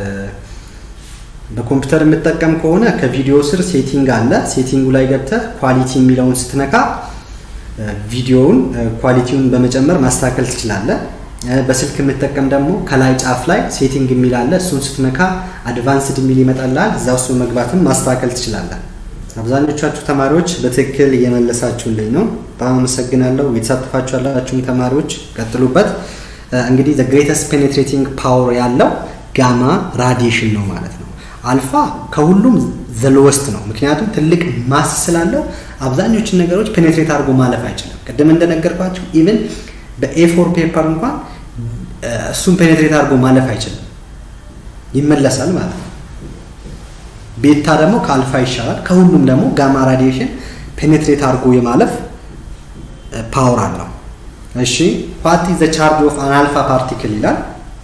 [SPEAKER 1] በኮምፒውተር የምጠቀም ከሆነ ከቪዲዮ ስር ሴቲንግ አለ። ሴቲንጉ ላይ ገብተህ ኳሊቲ የሚለውን ስትነካ ቪዲዮውን ኳሊቲውን በመጨመር ማስተካከል ትችላለህ። በስልክ የምጠቀም ደግሞ ከላይ ጫፍ ላይ ሴቲንግ የሚል አለ። እሱን ስትነካ አድቫንስድ የሚል ይመጣልሃል። እዛ ውስጥ መግባትም ማስተካከል ትችላለህ። አብዛኞቻችሁ ተማሪዎች በትክክል እየመለሳችሁልኝ ነው። በጣም አመሰግናለሁ። የተሳተፋችሁ ያላችሁም ተማሪዎች ቀጥሉበት። እንግዲህ ዘ ግሬተስት ፔኔትሬቲንግ ፓወር ያለው ጋማ ራዲዬሽን ነው ማለት ነው። አልፋ ከሁሉም ዘሎወስት ነው፣ ምክንያቱም ትልቅ ማስ ስላለው አብዛኞቹን ነገሮች ፔኔትሬት አድርጎ ማለፍ አይችልም። ቅድም እንደነገርኳችሁ ኢቭን በኤፎር ፔፐር እንኳን እሱን ፔኔትሬት አድርጎ ማለፍ አይችልም፣ ይመለሳል ማለት ነው። ቤታ ደግሞ ከአልፋ ይሻላል። ከሁሉም ደግሞ ጋማ ራዲዬሽን ፔኔትሬት አድርጎ የማለፍ ፓወር አለው። እሺ ዋት ኢዝ ዘ ቻርጅ ኦፍ አን አልፋ ፓርቲክል ይላል።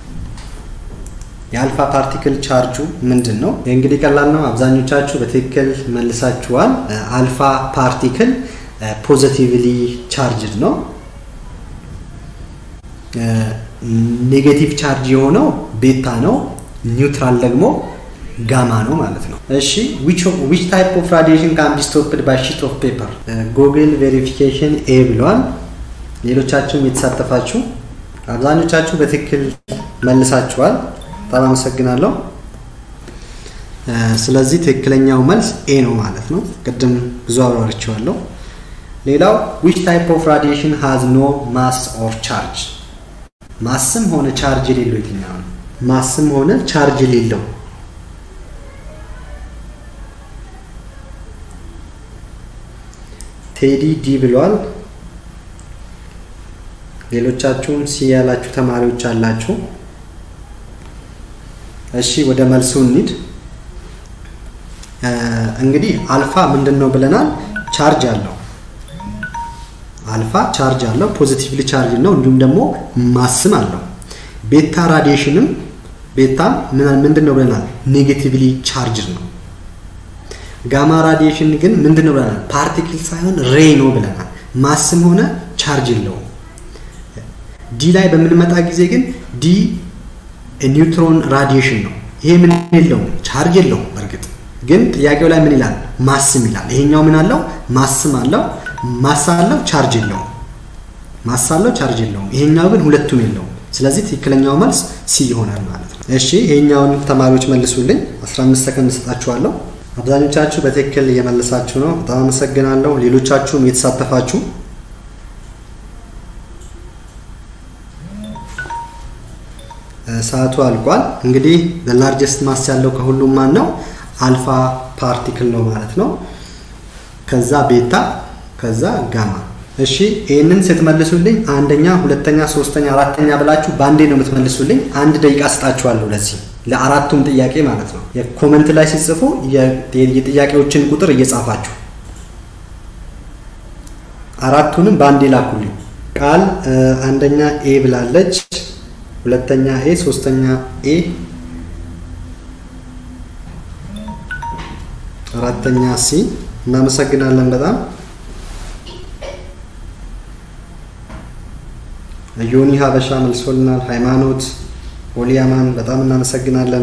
[SPEAKER 1] የአልፋ ፓርቲክል ቻርጁ ምንድን ነው? እንግዲህ ቀላል ነው። አብዛኞቻችሁ በትክክል መልሳችኋል። አልፋ ፓርቲክል ፖዘቲቭሊ ቻርጅድ ነው። ኔጌቲቭ ቻርጅ የሆነው ቤታ ነው። ኒውትራል ደግሞ ጋማ ነው ማለት ነው። እሺ ዊች ታይፕ ኦፍ ራዲዬሽን ካን ቢ ስቶፕድ ባይ ሺት ኦፍ ፔፐር? ጉግል ቬሪፊኬሽን ኤ ብለዋል። ሌሎቻችሁም የተሳተፋችሁ አብዛኞቻችሁ በትክክል መልሳችኋል። በጣም አመሰግናለሁ። ስለዚህ ትክክለኛው መልስ ኤ ነው ማለት ነው። ቅድም ብዙ አብራርቼዋለሁ። ሌላው ዊች ታይፕ ኦፍ ራዲዬሽን ሃዝ ኖ ማስ ኦር ቻርጅ? ማስም ሆነ ቻርጅ የሌለው የትኛው ነው? ማስም ሆነ ቻርጅ የሌለው ቴዲ ዲ ብሏል። ሌሎቻችሁም ሲ ያላችሁ ተማሪዎች አላችሁ። እሺ ወደ መልሱ እንሂድ። እንግዲህ አልፋ ምንድን ነው ብለናል? ቻርጅ አለው። አልፋ ቻርጅ አለው፣ ፖዚቲቭሊ ቻርጅ ነው። እንዲሁም ደግሞ ማስም አለው። ቤታ ራዲዬሽንም ቤታ ምንድን ነው ብለናል? ኔጌቲቭሊ ቻርጅ ነው። ጋማ ራዲዬሽን ግን ምንድን ነው ብለናል? ፓርቲክል ሳይሆን ሬይ ነው ብለናል። ማስም ሆነ ቻርጅ የለውም። ዲ ላይ በምንመጣ ጊዜ ግን ዲ ኒውትሮን ራዲዬሽን ነው። ይሄ ምን የለውም ቻርጅ የለውም። በእርግጥ ግን ጥያቄው ላይ ምን ይላል? ማስም ይላል። ይሄኛው ምን አለው? ማስም አለው፣ ማስ አለው፣ ቻርጅ የለውም። ማስ አለው፣ ቻርጅ የለውም። ይሄኛው ግን ሁለቱም የለውም። ስለዚህ ትክክለኛው መልስ ሲ ይሆናል ማለት ነው። እሺ ይሄኛውን ተማሪዎች መልሱልኝ። 15 ሰከንድ ሰጣችኋለሁ። አብዛኞቻችሁ በትክክል እየመለሳችሁ ነው። በጣም አመሰግናለሁ። ሌሎቻችሁም እየተሳተፋችሁ ሰዓቱ አልቋል። እንግዲህ ላርጀስት ማስ ያለው ከሁሉም ማን ነው? አልፋ ፓርቲክል ነው ማለት ነው። ከዛ ቤታ፣ ከዛ ጋማ። እሺ ይህንን ስትመልሱልኝ አንደኛ፣ ሁለተኛ፣ ሶስተኛ፣ አራተኛ ብላችሁ በአንዴ ነው የምትመልሱልኝ። አንድ ደቂቃ ስጣችኋለሁ ለዚህ ለአራቱም ጥያቄ ማለት ነው። የኮመንት ላይ ሲጽፉ የጥያቄዎችን ቁጥር እየጻፋችሁ አራቱንም በአንዴ ላኩልኝ። ቃል አንደኛ ኤ ብላለች፣ ሁለተኛ ኤ፣ ሶስተኛ ኤ፣ አራተኛ ሲ። እናመሰግናለን በጣም ዮኒ ሀበሻ መልሶልናል። ሃይማኖት ኦሊያማን በጣም እናመሰግናለን።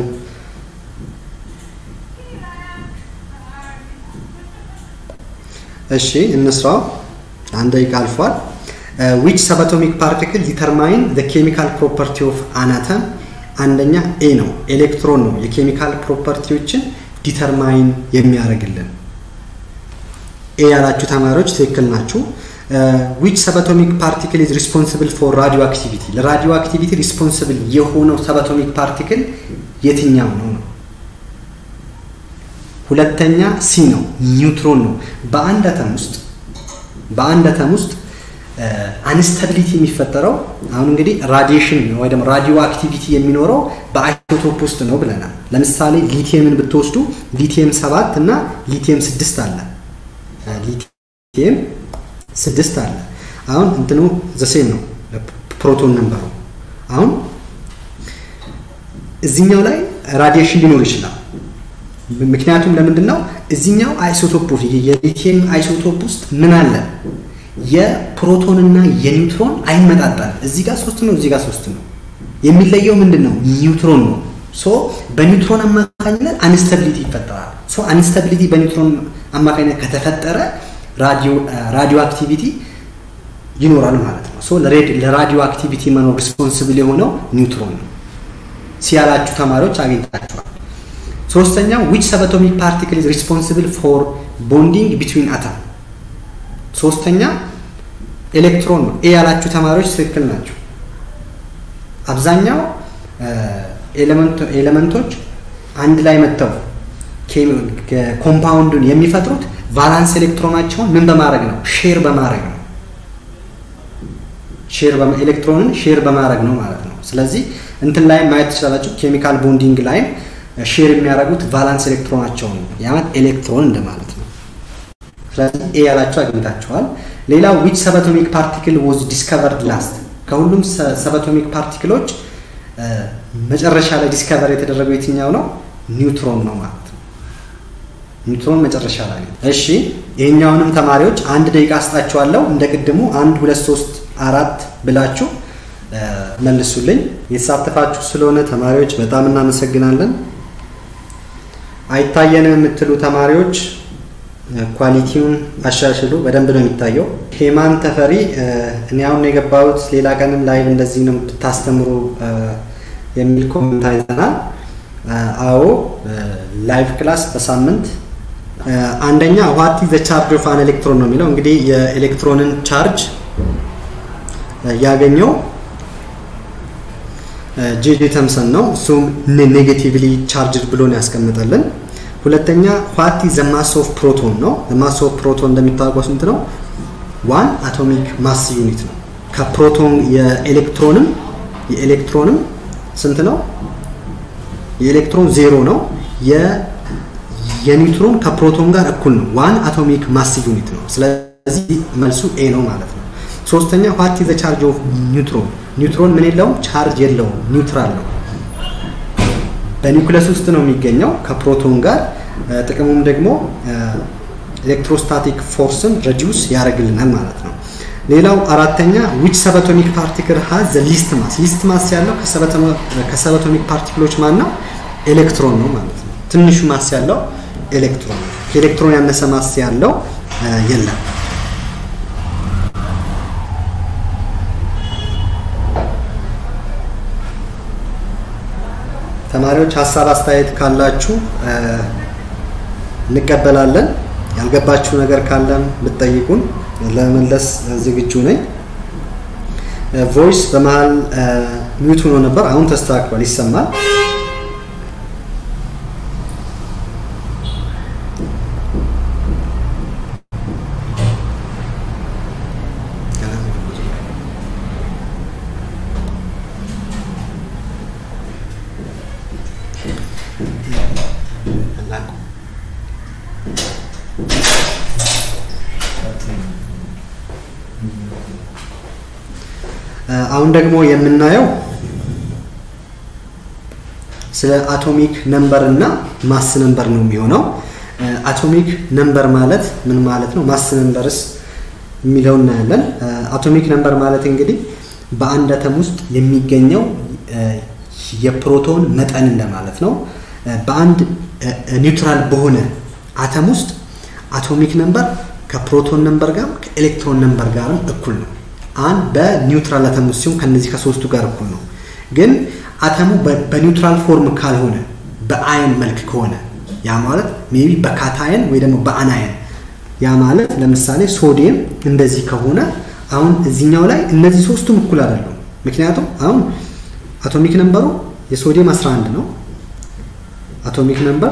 [SPEAKER 1] እሺ እንስራው። አንድ ደቂቃ አልፏል። ዊች ሰብአቶሚክ ፓርቲክል ዲተርማይን ዘ ኬሚካል ፕሮፐርቲ ኦፍ አናተም። አንደኛ ኤ ነው፣ ኤሌክትሮን ነው የኬሚካል ፕሮፐርቲዎችን ዲተርማይን የሚያደርግልን። ኤ ያላችሁ ተማሪዎች ትክክል ናችሁ። ዊች ሰብአቶሚክ ፓርቲክል ኢዝ ሪስፖንሲብል ፎር ራዲዮ አክቲቪቲ። ለራዲዮ አክቲቪቲ ሪስፖንሲብል የሆነው ሰብአቶሚክ ፓርቲክል የትኛው ነው ነው? ሁለተኛ ሲ ነው፣ ኒውትሮን ነው። በአንድ አተም ውስጥ በአንድ አተም ውስጥ አንስተቢሊቲ የሚፈጠረው አሁን እንግዲህ ራዲዬሽን ወይ ደግሞ ራዲዮ አክቲቪቲ የሚኖረው በአይሶቶፕ ውስጥ ነው ብለናል። ለምሳሌ ሊቲየምን ብትወስዱ ሊቲየም ሰባት እና ሊቲየም ስድስት አለ። ሊቲየም ስድስት አለ። አሁን እንትኑ ዘሴም ነው ፕሮቶን ነንበሩ። አሁን እዚኛው ላይ ራዲዬሽን ሊኖር ይችላል። ምክንያቱም ለምንድን ነው እዚኛው አይሶቶፕ የሊቲየም አይሶቶፕ ውስጥ ምን አለ? የፕሮቶንና የኒውትሮን አይመጣጣል። እዚህ ጋር ሶስት ነው፣ እዚህ ጋር ሶስት ነው። የሚለየው ምንድን ነው? ኒውትሮን ነው። ሶ በኒውትሮን አማካኝነት አንስተቢሊቲ ይፈጠራል። ሶ አንስተቢሊቲ በኒውትሮን አማካኝነት ከተፈጠረ ራዲዮ አክቲቪቲ ይኖራል ማለት ነው። ሶ ለራዲዮ አክቲቪቲ መኖር ሪስፖንስብል የሆነው ኒውትሮን ነው። ሲያላችሁ ተማሪዎች አግኝታችኋል። ሶስተኛው ዊች ሰብአቶሚክ ፓርቲክል ኢዝ ሪስፖንሲብል ፎር ቦንዲንግ ቢትዊን አተም። ሶስተኛ ኤሌክትሮን ነው። ኤ ያላችሁ ተማሪዎች ትክክል ናቸው። አብዛኛው ኤሌመንቶች አንድ ላይ መጥተው ኮምፓውንዱን የሚፈጥሩት ቫላንስ ኤሌክትሮናቸውን ምን በማድረግ ነው? ሼር በማድረግ ነው። ሼር ኤሌክትሮንን ሼር በማድረግ ነው ማለት ነው። ስለዚህ እንትን ላይ ማየት ትችላላችሁ። ኬሚካል ቦንዲንግ ላይም ሼር የሚያደርጉት ቫላንስ ኤሌክትሮናቸውን ነው። ያማት ኤሌክትሮን እንደማለት ነው። ስለዚህ ኤ ያላችሁ አግኝታችኋል። ሌላው ዊች ሰብአቶሚክ ፓርቲክል ወዝ ዲስከቨርድ ላስት። ከሁሉም ሰብአቶሚክ ፓርቲክሎች መጨረሻ ላይ ዲስከቨር የተደረገው የትኛው ነው? ኒውትሮን ነው ማለት ነው። ኒውትሮን መጨረሻ ላይ ነው። እሺ ይሄኛውንም ተማሪዎች አንድ ደቂቃ አስጣችኋለሁ። እንደ ቅድሙ አንድ ሁለት ሶስት አራት ብላችሁ መልሱልኝ። የተሳተፋችሁ ስለሆነ ተማሪዎች በጣም እናመሰግናለን። አይታየንም የምትሉ ተማሪዎች ኳሊቲውን አሻሽሉ። በደንብ ነው የሚታየው። ሄማን ተፈሪ እኔ አሁን የገባሁት ሌላ ቀንም ላይቭ እንደዚህ ነው የምታስተምሩ የሚል ኮመንት አይተናል። አዎ ላይቭ ክላስ በሳምንት አንደኛ ዋት ዘ ቻርጅ ኦፍ አን ኤሌክትሮን ነው የሚለው እንግዲህ የኤሌክትሮንን ቻርጅ ያገኘው ጄጄ ተምሰን ነው። እሱም ኔጌቲቭሊ ቻርጅድ ብሎ ነው ያስቀምጠልን። ሁለተኛ ዋት ዘ ማስ ኦፍ ፕሮቶን ነው። ማስ ኦፍ ፕሮቶን እንደሚታወቀው ስንት ነው? ዋን አቶሚክ ማስ ዩኒት ነው። ከፕሮቶን የኤሌክትሮንም የኤሌክትሮንም ስንት ነው? የኤሌክትሮን ዜሮ ነው። የኒውትሮን ከፕሮቶን ጋር እኩል ነው። ዋን አቶሚክ ማስ ዩኒት ነው። ስለዚህ መልሱ ኤ ነው ማለት ነው። ሶስተኛ ዋት ዘ ቻርጅ ኦፍ ኒውትሮን ኒውትሮን ምን የለውም ቻርጅ የለውም ኒውትራል ነው በኒውክለስ ውስጥ ነው የሚገኘው ከፕሮቶን ጋር ጥቅሙም ደግሞ ኤሌክትሮስታቲክ ፎርስን ረዲዩስ ያደርግልናል ማለት ነው ሌላው አራተኛ ዊች ሰበቶሚክ ፓርቲክል ሀዝ ዘ ሊስት ማስ ሊስት ማስ ያለው ከሰበቶሚክ ፓርቲክሎች ማን ነው ኤሌክትሮን ነው ማለት ነው ትንሹ ማስ ያለው ኤሌክትሮን ነው ከኤሌክትሮን ያነሰ ማስ ያለው የለም ተማሪዎች ሀሳብ አስተያየት ካላችሁ እንቀበላለን። ያልገባችሁ ነገር ካለም ብትጠይቁን ለመመለስ ዝግጁ ነኝ። ቮይስ በመሀል ሚዩት ሆኖ ነበር። አሁን ተስተካክሏል፣ ይሰማል። አሁን ደግሞ የምናየው ስለ አቶሚክ ነምበር እና ማስ ነምበር ነው የሚሆነው። አቶሚክ ነምበር ማለት ምን ማለት ነው? ማስ ነምበርስ የሚለው እናያለን። አቶሚክ ነምበር ማለት እንግዲህ በአንድ አተም ውስጥ የሚገኘው የፕሮቶን መጠን እንደማለት ነው። በአንድ ኒውትራል በሆነ አተም ውስጥ አቶሚክ ነምበር ከፕሮቶን ነምበር ጋር ከኤሌክትሮን ነምበር ጋርም እኩል ነው። አንድ በኒውትራል አተም ውስጥ ሲሆን ከነዚህ ከሶስቱ ጋር እኩል ነው። ግን አተሙ በኒውትራል ፎርም ካልሆነ በአየን መልክ ከሆነ ያ ማለት ሜቢ በካታየን ወይ ደግሞ በአናየን ያ ማለት ለምሳሌ ሶዲየም እንደዚህ ከሆነ አሁን እዚኛው ላይ እነዚህ ሶስቱም እኩል አይደሉም። ምክንያቱም አሁን አቶሚክ ነምበሩ የሶዲየም 11 ነው። አቶሚክ ነምበር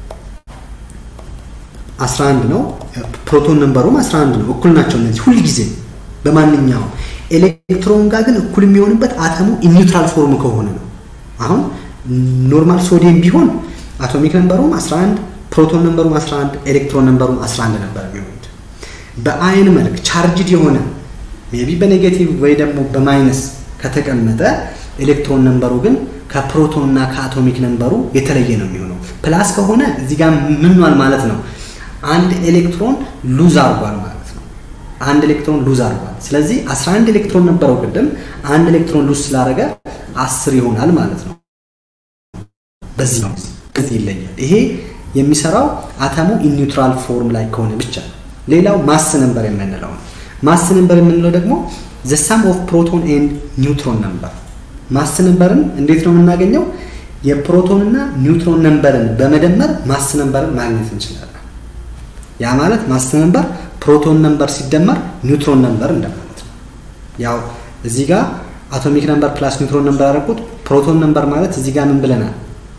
[SPEAKER 1] 11 ነው። ፕሮቶን ነምበሩም 11 ነው። እኩል ናቸው እነዚህ ሁልጊዜ በማንኛውም ኤሌክትሮን ጋር ግን እኩል የሚሆንበት አተሙ ኒውትራል ፎርም ከሆነ ነው። አሁን ኖርማል ሶዲየም ቢሆን አቶሚክ ነምበሩም 11 ፕሮቶን ነምበሩም 11 ኤሌክትሮን ነምበሩም 11 ነበር የሚሆኑት። በአይን መልክ ቻርጅድ የሆነ ሜቢ በኔጌቲቭ ወይ ደግሞ በማይነስ ከተቀመጠ ኤሌክትሮን ነምበሩ ግን ከፕሮቶን እና ከአቶሚክ ነምበሩ የተለየ ነው የሚሆነው። ፕላስ ከሆነ እዚህ ጋር ምኗል ማለት ነው አንድ ኤሌክትሮን ሉዝ አድርጓል ማለት ነው። አንድ ኤሌክትሮን ሉዝ አድርጓል። ስለዚህ 11 ኤሌክትሮን ነበረው ቅድም፣ አንድ ኤሌክትሮን ሉዝ ስላደረገ አስር ይሆናል ማለት ነው። በዚህ ነው እዚህ ይለያል። ይሄ የሚሰራው አተሙ ኢኒውትራል ፎርም ላይ ከሆነ ብቻ ነው። ሌላው ማስ ነምበር የምንለው ነው። ማስ ነምበር የምንለው ደግሞ ዘ ሳም ኦፍ ፕሮቶን ኤንድ ኒውትሮን ነምበር። ማስ ነምበርን እንዴት ነው የምናገኘው? የፕሮቶንና ኒውትሮን ነምበርን በመደመር ማስ ነምበርን ማግኘት እንችላለን። ያ ማለት ማስ ነምበር ፕሮቶን ነምበር ሲደመር ኒውትሮን ነምበር እንደማለት ነው። ያው እዚህ ጋር አቶሚክ ነምበር ፕላስ ኒውትሮን ነምበር ያደረኩት ፕሮቶን ነምበር ማለት እዚህ ጋር ምን ብለናል?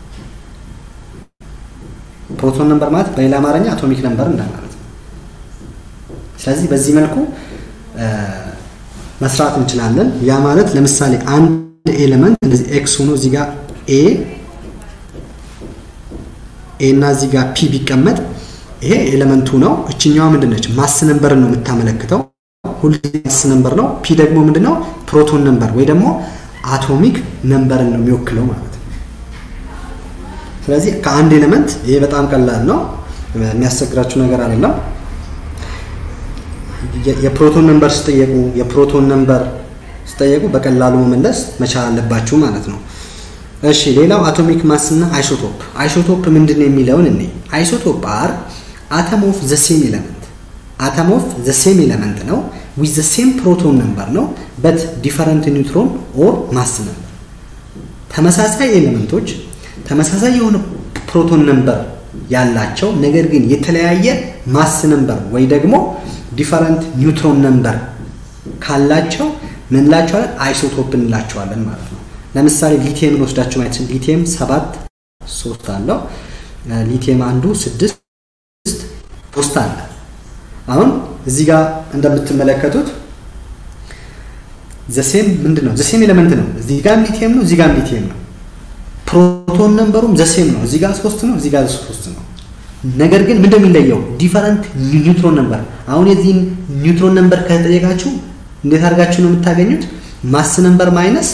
[SPEAKER 1] ፕሮቶን ነምበር ማለት በሌላ አማርኛ አቶሚክ ነምበር እንደማለት ነው። ስለዚህ በዚህ መልኩ መስራት እንችላለን። ያ ማለት ለምሳሌ አንድ ኤሌመንት እንደዚህ ኤክስ ሆኖ እዚህ ጋር ኤ ኤ እና እዚህ ጋር ፒ ቢቀመጥ ይሄ ኤሌመንቱ ነው። እችኛዋ ምንድን ነች? ማስ ነምበርን ነው የምታመለክተው። ሁልጊዜ ማስ ነምበር ነው። ፒ ደግሞ ምንድነው? ፕሮቶን ነምበር ወይ ደግሞ አቶሚክ ነምበርን ነው የሚወክለው ማለት ነው። ስለዚህ ከአንድ ኤሌመንት ይሄ በጣም ቀላል ነው፣ የሚያስቸግራችሁ ነገር አይደለም። የፕሮቶን ነምበር ስጠየቁ የፕሮቶን ነምበር ስጠየቁ በቀላሉ መመለስ መቻል አለባችሁ ማለት ነው። እሺ ሌላው አቶሚክ ማስ እና አይሶቶፕ። አይሶቶፕ ምንድን ነው የሚለውን እኔ አይሶቶፕ አር አተም ኦፍ ዘ ሴም ኤሌመንት አተም ኦፍ ዘ ሴም ኤሌመንት ነው ዊዝ ዘ ሴም ፕሮቶን ነምበር ነው በት ዲፈረንት ኒውትሮን ኦር ማስ ነምበር። ተመሳሳይ ኤሌመንቶች ተመሳሳይ የሆነ ፕሮቶን ነምበር ያላቸው ነገር ግን የተለያየ ማስ ነምበር ወይ ደግሞ ዲፈረንት ኒውትሮን ነምበር ካላቸው ምን እንላቸዋለን? አይሶቶፕ እንላቸዋለን ማለት ነው። ለምሳሌ ሊቲየምን ወስዳችሁ ማየት ሊቲየም ሰባት ሶስት አለው። ሊቲየም አንዱ ስድስት ሶስት አለ። አሁን እዚህ ጋር እንደምትመለከቱት ዘሴም ምንድን ነው? ዘሴም ኤሌመንት ነው። እዚህ ጋር ሊቲየም ነው፣ እዚህ ጋር ሊቲየም ነው። ፕሮቶን ነምበሩም ዘሴም ነው። እዚህ ጋር ሶስት ነው፣ እዚህ ጋር ሶስት ነው። ነገር ግን ምንድን የሚለየው ዲፈረንት ኒውትሮን ነምበር። አሁን የዚህን ኒውትሮን ነምበር ከተጠየቃችሁ እንዴት አድርጋችሁ ነው የምታገኙት? ማስ ነምበር ማይነስ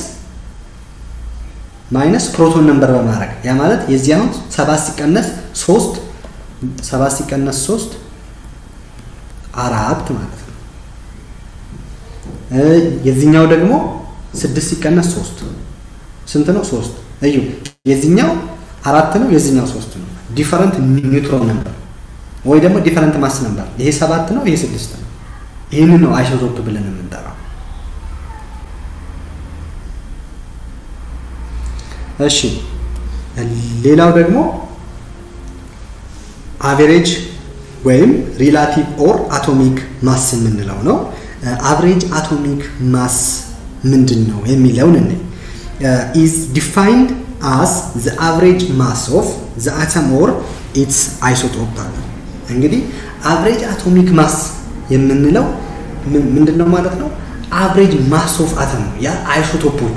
[SPEAKER 1] ማይነስ ፕሮቶን ነምበር በማድረግ ያ ማለት የዚህ አሁን ሰባት ሲቀነስ ሶስት ሰባት ሲቀነስ ሶስት አራት ማለት ነው። የዚህኛው ደግሞ ስድስት ሲቀነስ ሶስት ስንት ነው? ሶስት እዩ። የዚህኛው አራት ነው፣ የዚህኛው ሶስት ነው። ዲፈረንት ኒውትሮን ነምበር ወይ ደግሞ ዲፈረንት ማስ ነምበር። ይሄ ሰባት ነው፣ ይሄ ስድስት ነው። ይህንን ነው አይሶቶፕ ብለን የምንጠራው። እሺ ሌላው ደግሞ አቬሬጅ ወይም ሪላቲቭ ኦር አቶሚክ ማስ የምንለው ነው። አቨሬጅ አቶሚክ ማስ ምንድን ነው የሚለውን እኔ ኢዝ ዲፋይንድ አስ ዘ አቨሬጅ ማስ ኦፍ ዘ አተም ኦር ኢትስ አይሶቶፕ አለ። እንግዲህ አቨሬጅ አቶሚክ ማስ የምንለው ምንድን ነው ማለት ነው? አቨሬጅ ማስ ኦፍ አተም ነው፣ ያ አይሶቶፖቹ።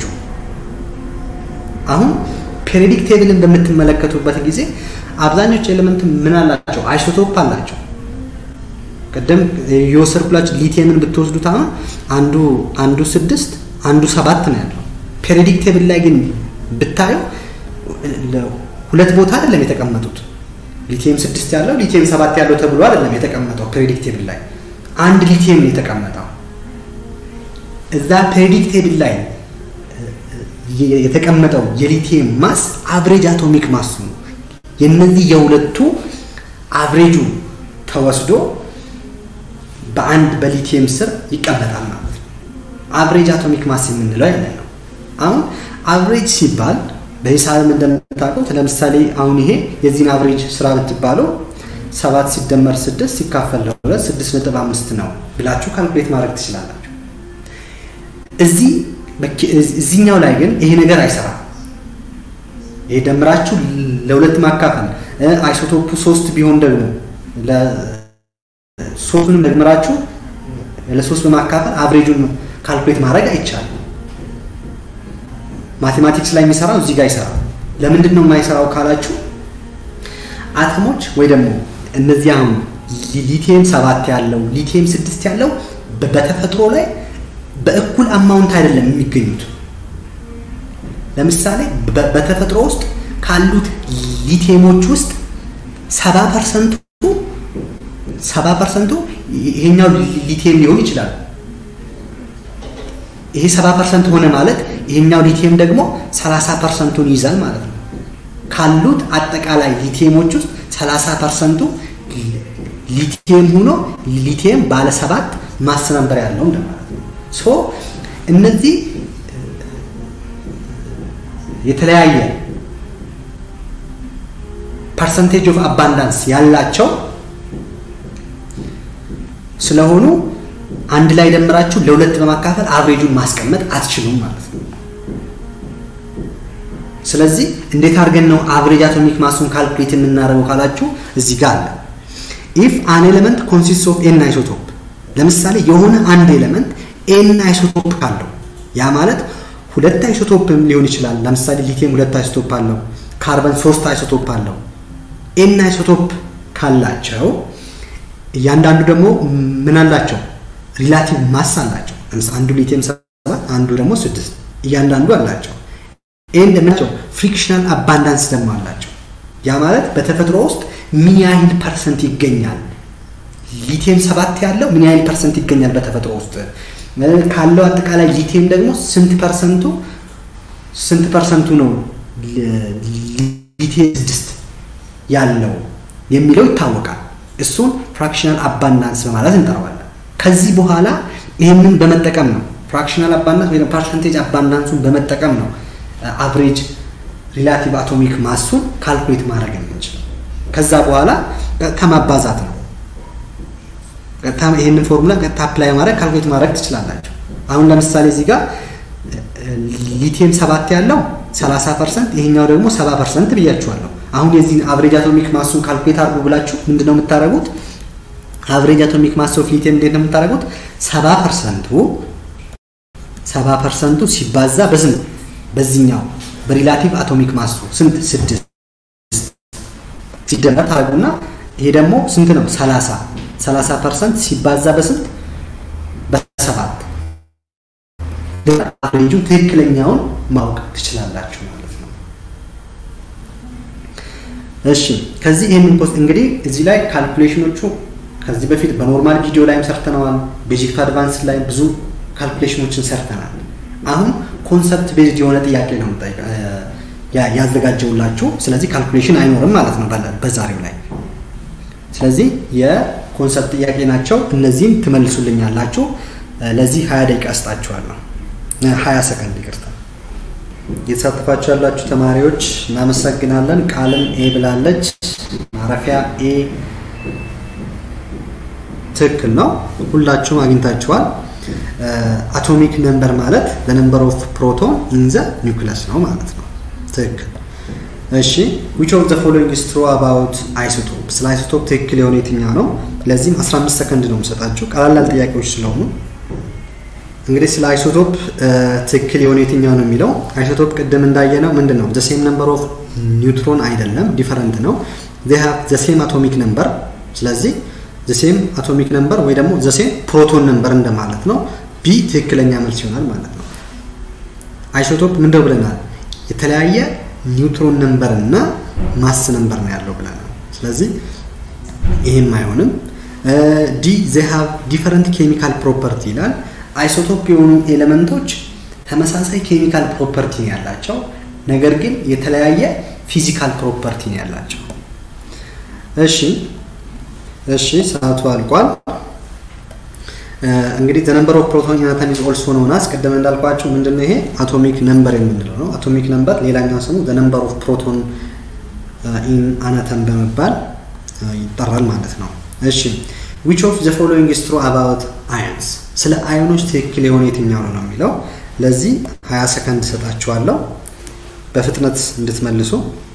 [SPEAKER 1] አሁን ፔሪዮዲክ ቴብልን በምትመለከቱበት ጊዜ አብዛኞቹ ኤሌመንት ምን አላቸው? አይሶቶፕ አላቸው። ቅድም የወሰድኩላችሁ ሊቲየምን ብትወስዱት አሁን አንዱ አንዱ ስድስት አንዱ ሰባት ነው ያለው። ፔሪዮዲክ ቴብል ላይ ግን ብታዩ ሁለት ቦታ አይደለም የተቀመጡት። ሊቲየም ስድስት ያለው ሊቲየም ሰባት ያለው ተብሎ አይደለም የተቀመጠው ፔሪዮዲክ ቴብል ላይ አንድ ሊቲየም ነው የተቀመጠው። እዛ ፔሪዮዲክ ቴብል ላይ የተቀመጠው የሊቲየም ማስ አቭሬጅ አቶሚክ ማስ ነው። የነዚህ የሁለቱ አቭሬጁ ተወስዶ በአንድ በሊቲየም ስር ይቀመጣል ማለት ነው። አቭሬጅ አቶሚክ ማስ የምንለው ያለ ነው። አሁን አቭሬጅ ሲባል በሂሳብም እንደምታውቁት ለምሳሌ አሁን ይሄ የዚህን አቭሬጅ ስራ ብትባለው ሰባት ሲደመር ስድስት ሲካፈል ለሁለት ስድስት ነጥብ አምስት ነው ብላችሁ ካልኩሌት ማድረግ ትችላላችሁ። እዚህ እዚህኛው ላይ ግን ይሄ ነገር አይሰራም። ይሄ ደምራችሁ ለሁለት ማካፈል አይሶቶፑ ሶስት ቢሆን ደግሞ ሶስቱንም ደግመራችሁ ለሶስት በማካፈል አቭሬጁን ካልኩሌት ማድረግ አይቻልም። ማቴማቲክስ ላይ የሚሰራው እዚህ ጋር ይሰራል። ለምንድን ነው የማይሰራው ካላችሁ አተሞች ወይ ደግሞ እነዚህ አሁን ሊቲየም ሰባት ያለው ሊቲየም ስድስት ያለው በተፈጥሮ ላይ በእኩል አማውንት አይደለም የሚገኙት። ለምሳሌ በተፈጥሮ ውስጥ ካሉት ሊቲየሞች ውስጥ ሰባ ፐርሰንቱ ሰባ ፐርሰንቱ ይሄኛው ሊቲየም ሊሆን ይችላል። ይሄ ሰባ ፐርሰንት ሆነ ማለት ይሄኛው ሊቲየም ደግሞ ሰላሳ ፐርሰንቱን ይይዛል ማለት ነው። ካሉት አጠቃላይ ሊቲየሞች ውስጥ ሰላሳ ፐርሰንቱ ሊቲየም ሆኖ ሊቲየም ባለ ሰባት ማስ ነምበር ያለው እንደማለት ነው። ሶ እነዚህ የተለያየ ፐርሰንቴጅ ኦፍ አባንዳንስ ያላቸው ስለሆኑ አንድ ላይ ደምራችሁ ለሁለት በማካፈል አቭሬጁን ማስቀመጥ አትችሉም ማለት ነው። ስለዚህ እንዴት አድርገን ነው አቭሬጅ አቶሚክ ማሱን ካልኩሌት የምናደርገው ካላችሁ እዚህ ጋር አለ። ኢፍ አን ኤሌመንት ኮንሲስት ኦፍ ኤን አይሶቶፕ፣ ለምሳሌ የሆነ አንድ ኤሌመንት ኤን አይሶቶፕ ካለው ያ ማለት ሁለት አይሶቶፕም ሊሆን ይችላል። ለምሳሌ ሊቲየም ሁለት አይሶቶፕ አለው፣ ካርበን ሶስት አይሶቶፕ አለው። ኤን አይሶቶፕ ካላቸው እያንዳንዱ ደግሞ ምን አላቸው? ሪላቲቭ ማስ አላቸው። አንዱ ሊቲየም ሰባት አንዱ ደግሞ ስድስት እያንዳንዱ አላቸው። ይህን እንደምናቸው ፍሪክሽናል አባንዳንስ ደግሞ አላቸው። ያ ማለት በተፈጥሮ ውስጥ ምን ያህል ፐርሰንት ይገኛል? ሊቲየም ሰባት ያለው ምን ያህል ፐርሰንት ይገኛል በተፈጥሮ ውስጥ ካለው አጠቃላይ ሊቲየም ደግሞ ስንት ፐርሰንቱ ስንት ፐርሰንቱ ነው ሊቲየም ስድስት ያለው የሚለው ይታወቃል። እሱን ፍራክሽናል አባንዳንስ በማለት እንጠራዋለን። ከዚህ በኋላ ይህንን በመጠቀም ነው ፍራክሽናል አባንዳንስ ወይ ፐርሰንቴጅ አባንዳንሱን በመጠቀም ነው አቨሬጅ ሪላቲቭ አቶሚክ ማሱን ካልኩሌት ማድረግ የምንችለው። ከዛ በኋላ ቀጥታ ማባዛት ነው። ቀጥታ ይህንን ፎርሙላ ቀጥታ አፕላይ ማድረግ ካልኩሌት ማድረግ ትችላላችሁ። አሁን ለምሳሌ እዚህ ጋር ሊቲየም ሰባት ያለው 30 ፐርሰንት ይሄኛው ደግሞ 70 ፐርሰንት ብያችኋለሁ። አሁን የዚህን አቨሬጅ አቶሚክ ማሱን ካልኩሌት አድርጉ ብላችሁ ምንድነው የምታደርጉት? አቨሬጅ አቶሚክ ማስ ኦፍ ሊቲየም እንዴት ነው የምታደርጉት? 70 ፐርሰንቱ 70 ፐርሰንቱ ሲባዛ በስንት በዚህኛው በሪላቲቭ አቶሚክ ማሱ ስንት ስድስት ሲደመር ታደርጉና ይሄ ደግሞ ስንት ነው? 30 30 ፐርሰንት ሲባዛ በስንት በሰባት አቨሬጁ ትክክለኛውን ማወቅ ትችላላችሁ ማለት ነው። እሺ ከዚህ ይህንን ፖስት እንግዲህ እዚህ ላይ ካልኩሌሽኖቹ ከዚህ በፊት በኖርማል ቪዲዮ ላይም ሰርተነዋል። ቤዚክ ቱ አድቫንስ ላይ ብዙ ካልኩሌሽኖችን ሰርተናል። አሁን ኮንሰፕት ቤዝድ የሆነ ጥያቄ ነው ያዘጋጀውላችሁ። ስለዚህ ካልኩሌሽን አይኖርም ማለት ነው በዛሬው ላይ። ስለዚህ የኮንሰፕት ጥያቄ ናቸው። እነዚህም ትመልሱልኛላችሁ። ለዚህ ሀያ ደቂቃ እስጣችኋለሁ። ሀያ ሰከንድ ይቅርታ። እየተሳተፋችሁ ያላችሁ ተማሪዎች እናመሰግናለን። ቃልም ኤ ብላለች። ማረፊያ ኤ ትክክል ነው። ሁላችሁም አግኝታችኋል። አቶሚክ ነምበር ማለት ለነምበር ኦፍ ፕሮቶን ኢን ዘ ኒውክለስ ነው ማለት ነው። ትክክል። እሺ ዊች ኦፍ ዘ ፎሎዊንግ ኢዝ ትሩ አባውት አይሶቶፕ። ስለ አይሶቶፕ ትክክል የሆነ የትኛው ነው? ለዚህም 15 ሰከንድ ነው የምሰጣችሁ ቀላላል ጥያቄዎች ስለሆኑ እንግዲህ ስለ አይሶቶፕ ትክክል የሆነ የትኛው ነው የሚለው አይሶቶፕ ቅድም እንዳየነው ምንድን ነው ዘሴም ነምበር ኦፍ ኒውትሮን አይደለም፣ ዲፈረንት ነው። ዘሴም አቶሚክ ነምበር ስለዚህ ዘሴም አቶሚክ ነምበር ወይ ደግሞ ዘሴም ፕሮቶን ነምበር እንደማለት ነው። ቢ ትክክለኛ መልስ ይሆናል ማለት ነው። አይሶቶፕ ምንደው ብለናል? የተለያየ ኒውትሮን ነምበር እና ማስ ነምበር ነው ያለው ብለናል። ስለዚህ ይህም አይሆንም። ዲ ዜ ሃቭ ዲፈረንት ኬሚካል ፕሮፐርቲ ይላል። አይሶቶፕ የሆኑ ኤሌመንቶች ተመሳሳይ ኬሚካል ፕሮፐርቲ ነው ያላቸው፣ ነገር ግን የተለያየ ፊዚካል ፕሮፐርቲ ነው ያላቸው። እሺ እሺ ሰዓቱ አልቋል። እንግዲህ ዘ ነምበር ኦፍ ፕሮቶን ኢን አተም ኢዝ ኦልሶ ኖን አስ ቅድም እንዳልኳችሁ ምንድነው ይሄ አቶሚክ ነምበር የምንለው ነው። አቶሚክ ነምበር ሌላኛው ስሙ ዘ ነምበር ኦፍ ፕሮቶን ኢን አናተም በመባል ይጠራል ማለት ነው። እሺ ዊች ኦፍ ዘ ፎሎዊንግ ኢዝ ትሩ አባውት አየንስ ስለ አዮኖች ትክክል የሆነ የትኛው ነው ነው የሚለው ለዚህ 20 ሰከንድ ሰጣችኋለሁ በፍጥነት እንድትመልሱ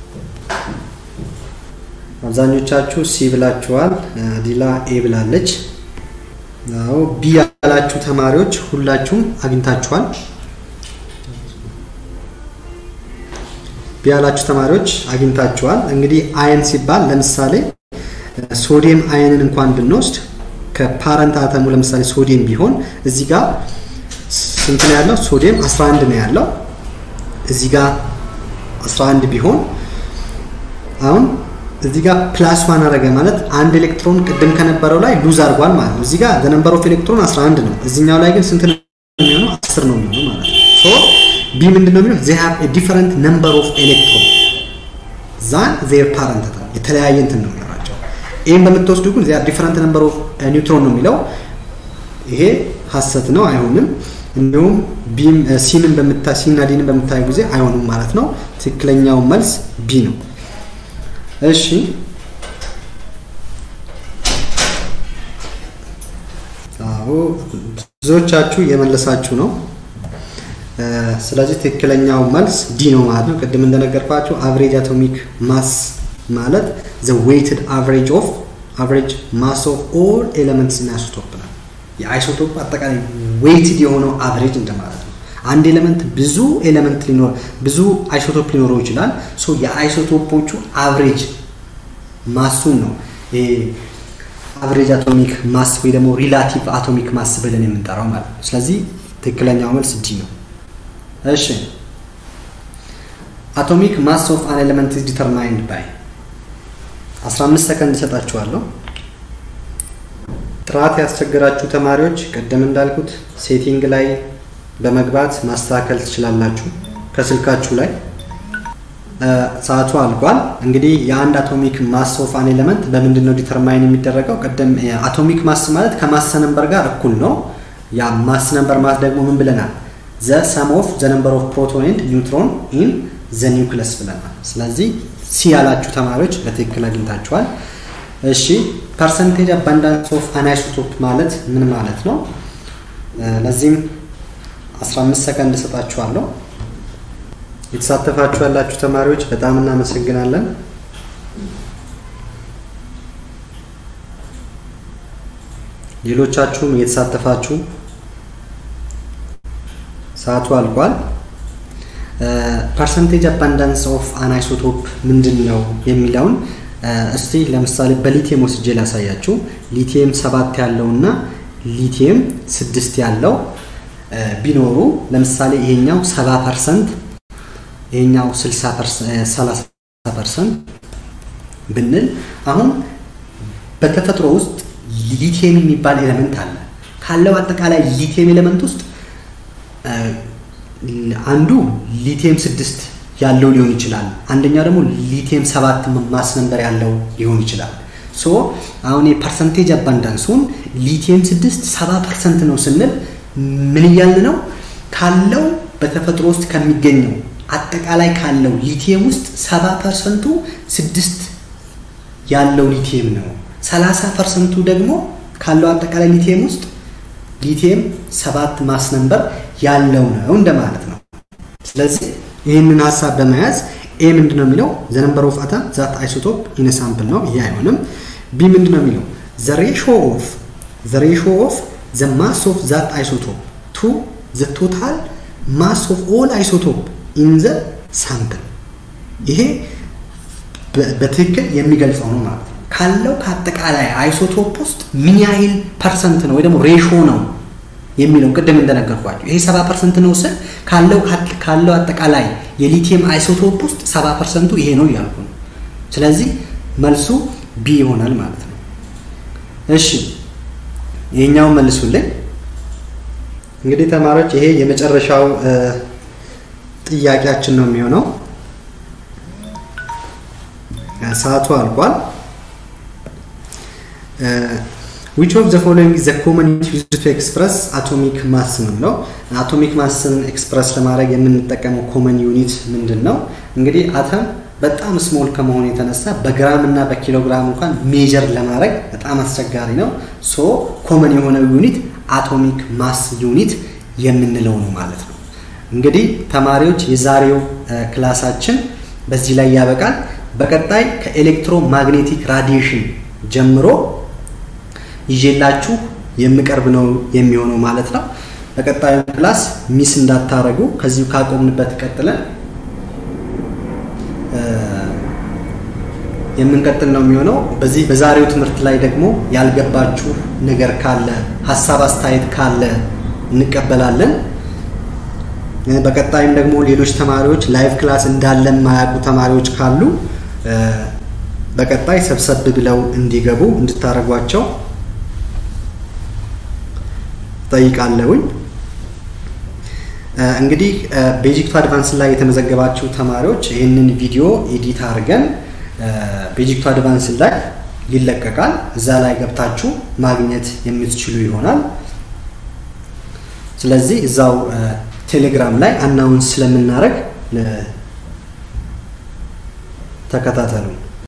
[SPEAKER 1] አብዛኞቻችሁ ሲ ብላችኋል ዲላ ኤ ብላለች አዎ ቢ ያላችሁ ተማሪዎች ሁላችሁም አግኝታችኋል ቢ ያላችሁ ተማሪዎች አግኝታችኋል እንግዲህ አየን ሲባል ለምሳሌ ሶዲየም አየንን እንኳን ብንወስድ ከፓረንት አተሙ ለምሳሌ ሶዲየም ቢሆን እዚህ ጋር ስንት ነው ያለው? ሶዲየም 11 ነው ያለው። እዚህ ጋር 11 ቢሆን አሁን እዚህ ጋር ፕላስ ዋን አረገ ማለት አንድ ኤሌክትሮን ቅድም ከነበረው ላይ ሉዝ አድርጓል ማለት ነው። እዚህ ጋር ዘ ነምበር ኦፍ ኤሌክትሮን 11 ነው። እዚህኛው ላይ ግን ስንት ነው የሚሆነው? 10 ነው የሚሆነው ማለት ነው። ሶ ቢ ምንድን ነው የሚለው? ዜ ሃቭ ኤ ዲፈረንት ነምበር ኦፍ ኤሌክትሮን ዛን ዜር ፓረንት አተም የተለያየ እንትን ነው የሚኖራቸው። ይህም በምትወስዱ ግን ዚያ ዲፈረንት ነምበር ኦፍ ኒውትሮን ነው የሚለው ይሄ ሀሰት ነው፣ አይሆንም። እንዲሁም ቢም ሲንን በምታ ሲና ዲንን በምታዩ ጊዜ አይሆንም ማለት ነው። ትክክለኛው መልስ ቢ ነው። እሺ አዎ ብዙዎቻችሁ እየመለሳችሁ ነው። ስለዚህ ትክክለኛው መልስ ዲ ነው ማለት ነው። ቅድም እንደነገርኳችሁ አቨሬጅ አቶሚክ ማስ ማለት ዘ ዌይትድ አቨሬጅ ኦፍ አቨሬጅ ማስ ኦፍ ኦል ኤሌመንትስ ኢን አይሶቶፕ ነው። የአይሶቶፕ አጠቃላይ ዌይትድ የሆነው አቨሬጅ እንደማለት ነው። አንድ ኤሌመንት ብዙ ኤሌመንት ሊኖር ብዙ አይሶቶፕ ሊኖረው ይችላል። ሶ የአይሶቶፖቹ አቨሬጅ ማሱን ነው አቨሬጅ አቶሚክ ማስ ወይ ደግሞ ሪላቲቭ አቶሚክ ማስ ብለን የምንጠራው ማለት ነው። ስለዚህ ትክክለኛው መልስ ዲ ነው። እሺ አቶሚክ ማስ ኦፍ አን ኤሌመንት ኢዝ ዲተርማይንድ ባይ 15 ሰከንድ እሰጣችኋለሁ። ጥራት ያስቸገራችሁ ተማሪዎች ቅድም እንዳልኩት ሴቲንግ ላይ በመግባት ማስተካከል ትችላላችሁ ከስልካችሁ ላይ። ሰዓቱ አልቋል። እንግዲህ የአንድ አቶሚክ ማስ ኦፍ አን ኤሌመንት በምንድን ነው ዲተርማይን የሚደረገው? ቅድም አቶሚክ ማስ ማለት ከማስ ነምበር ጋር እኩል ነው። ያ ማስ ነምበር ማለት ደግሞ ምን ብለናል? ዘ ሰም ኦፍ ዘ ነምበር ኦፍ ፕሮቶን ኤንድ ኒውትሮን ኢን ዘ ኒውክለስ ብለናል። ስለዚህ ሲ ያላችሁ ተማሪዎች በትክክል አግኝታችኋል። እሺ ፐርሰንቴጅ አባንዳንስ ኦፍ አናይሶቶፕ ማለት ምን ማለት ነው? ለዚህም 15 ሰከንድ እሰጣችኋለሁ። የተሳተፋችሁ ያላችሁ ተማሪዎች በጣም እናመሰግናለን። ሌሎቻችሁም እየተሳተፋችሁ ሰዓቱ አልቋል። ፐርሰንቴጅ አባንዳንስ ኦፍ አናይሶቶፕ ምንድን ነው የሚለውን እስቲ ለምሳሌ በሊቲየም ወስጄ ላሳያችሁ። ሊቲየም ሰባት ያለው እና ሊቲየም ስድስት ያለው ቢኖሩ ለምሳሌ ይሄኛው ሰባ ፐርሰንት ይሄኛው ሰላሳ ፐርሰንት ብንል አሁን በተፈጥሮ ውስጥ ሊቲየም የሚባል ኤሌመንት አለ። ካለው አጠቃላይ ሊቲየም ኤሌመንት ውስጥ አንዱ ሊቲየም ስድስት ያለው ሊሆን ይችላል። አንደኛው ደግሞ ሊቲየም ሰባት ማስ ነምበር ያለው ሊሆን ይችላል። ሶ አሁን የፐርሰንቴጅ አባንዳንሱን ሊቲየም ስድስት ሰባ ፐርሰንት ነው ስንል ምን እያልን ነው? ካለው በተፈጥሮ ውስጥ ከሚገኘው አጠቃላይ ካለው ሊቲየም ውስጥ ሰባ ፐርሰንቱ ስድስት ያለው ሊቲየም ነው። ሰላሳ ፐርሰንቱ ደግሞ ካለው አጠቃላይ ሊቲየም ውስጥ ሊቲየም ሰባት ማስ ነምበር ያለው ነው እንደማለት ነው። ስለዚህ ይህንን ሀሳብ በመያዝ ኤ ምንድን ነው የሚለው ዘ ነምበር ኦፍ አተም ዛት አይሶቶፕ ኢን ሳምፕል ነው። ይሄ አይሆንም። ቢ ምንድን ነው የሚለው ዘ ሬሾ ኦፍ ዘ ሬሾ ኦፍ ዘ ማስ ኦፍ ዛት አይሶቶፕ ቱ ዘ ቶታል ማስ ኦፍ ኦል አይሶቶፕ ኢን ዘ ሳምፕል። ይሄ በትክክል የሚገልጸው ነው ማለት ነው። ካለው ከአጠቃላይ አይሶቶፕ ውስጥ ምን ያህል ፐርሰንት ነው ወይ ደግሞ ሬሾ ነው የሚለው ቅድም እንደነገርኳቸው ይሄ ሰባ ፐርሰንት ነው ስል ካለው ካለው አጠቃላይ የሊቲየም አይሶቶፕ ውስጥ ሰባ ፐርሰንቱ ይሄ ነው እያልኩ ነው። ስለዚህ መልሱ ቢ ይሆናል ማለት ነው። እሺ ይሄኛውን መልሱልኝ። እንግዲህ ተማሪዎች ይሄ የመጨረሻው ጥያቄያችን ነው የሚሆነው። ሰዓቱ አልቋል። ዊች ኦፍ ዘ ፎሎዊንግ ዘ ኮመን ዩዝ ቱ ኤክስፕረስ አቶሚክ ማስ ነው የሚለው። አቶሚክ ማስን ኤክስፕረስ ለማድረግ የምንጠቀመው ኮመን ዩኒት ምንድን ነው? እንግዲህ አተም በጣም ስሞል ከመሆኑ የተነሳ በግራም እና በኪሎግራም እንኳን ሜጀር ለማድረግ በጣም አስቸጋሪ ነው። ሶ ኮመን የሆነው ዩኒት አቶሚክ ማስ ዩኒት የምንለው ነው ማለት ነው። እንግዲህ ተማሪዎች የዛሬው ክላሳችን በዚህ ላይ ያበቃል። በቀጣይ ከኤሌክትሮማግኔቲክ ራዲዬሽን ጀምሮ ይዤላችሁ የምቀርብ ነው የሚሆነው ማለት ነው። በቀጣዩ ክላስ ሚስ እንዳታረጉ ከዚሁ ካቆምንበት ቀጥለን የምንቀጥል ነው የሚሆነው። በዚህ በዛሬው ትምህርት ላይ ደግሞ ያልገባችሁ ነገር ካለ ሀሳብ አስተያየት ካለ እንቀበላለን። በቀጣይም ደግሞ ሌሎች ተማሪዎች ላይቭ ክላስ እንዳለን ማያውቁ ተማሪዎች ካሉ በቀጣይ ሰብሰብ ብለው እንዲገቡ እንድታደርጓቸው ጠይቃለሁኝ። እንግዲህ ቤዚክ ቱ አድቫንስ ላይ የተመዘገባችሁ ተማሪዎች ይህንን ቪዲዮ ኤዲት አድርገን ቤዚክ ቱ አድቫንስ ላይ ይለቀቃል። እዛ ላይ ገብታችሁ ማግኘት የምትችሉ ይሆናል። ስለዚህ እዛው ቴሌግራም ላይ አናውንስ ስለምናደርግ ተከታተሉ።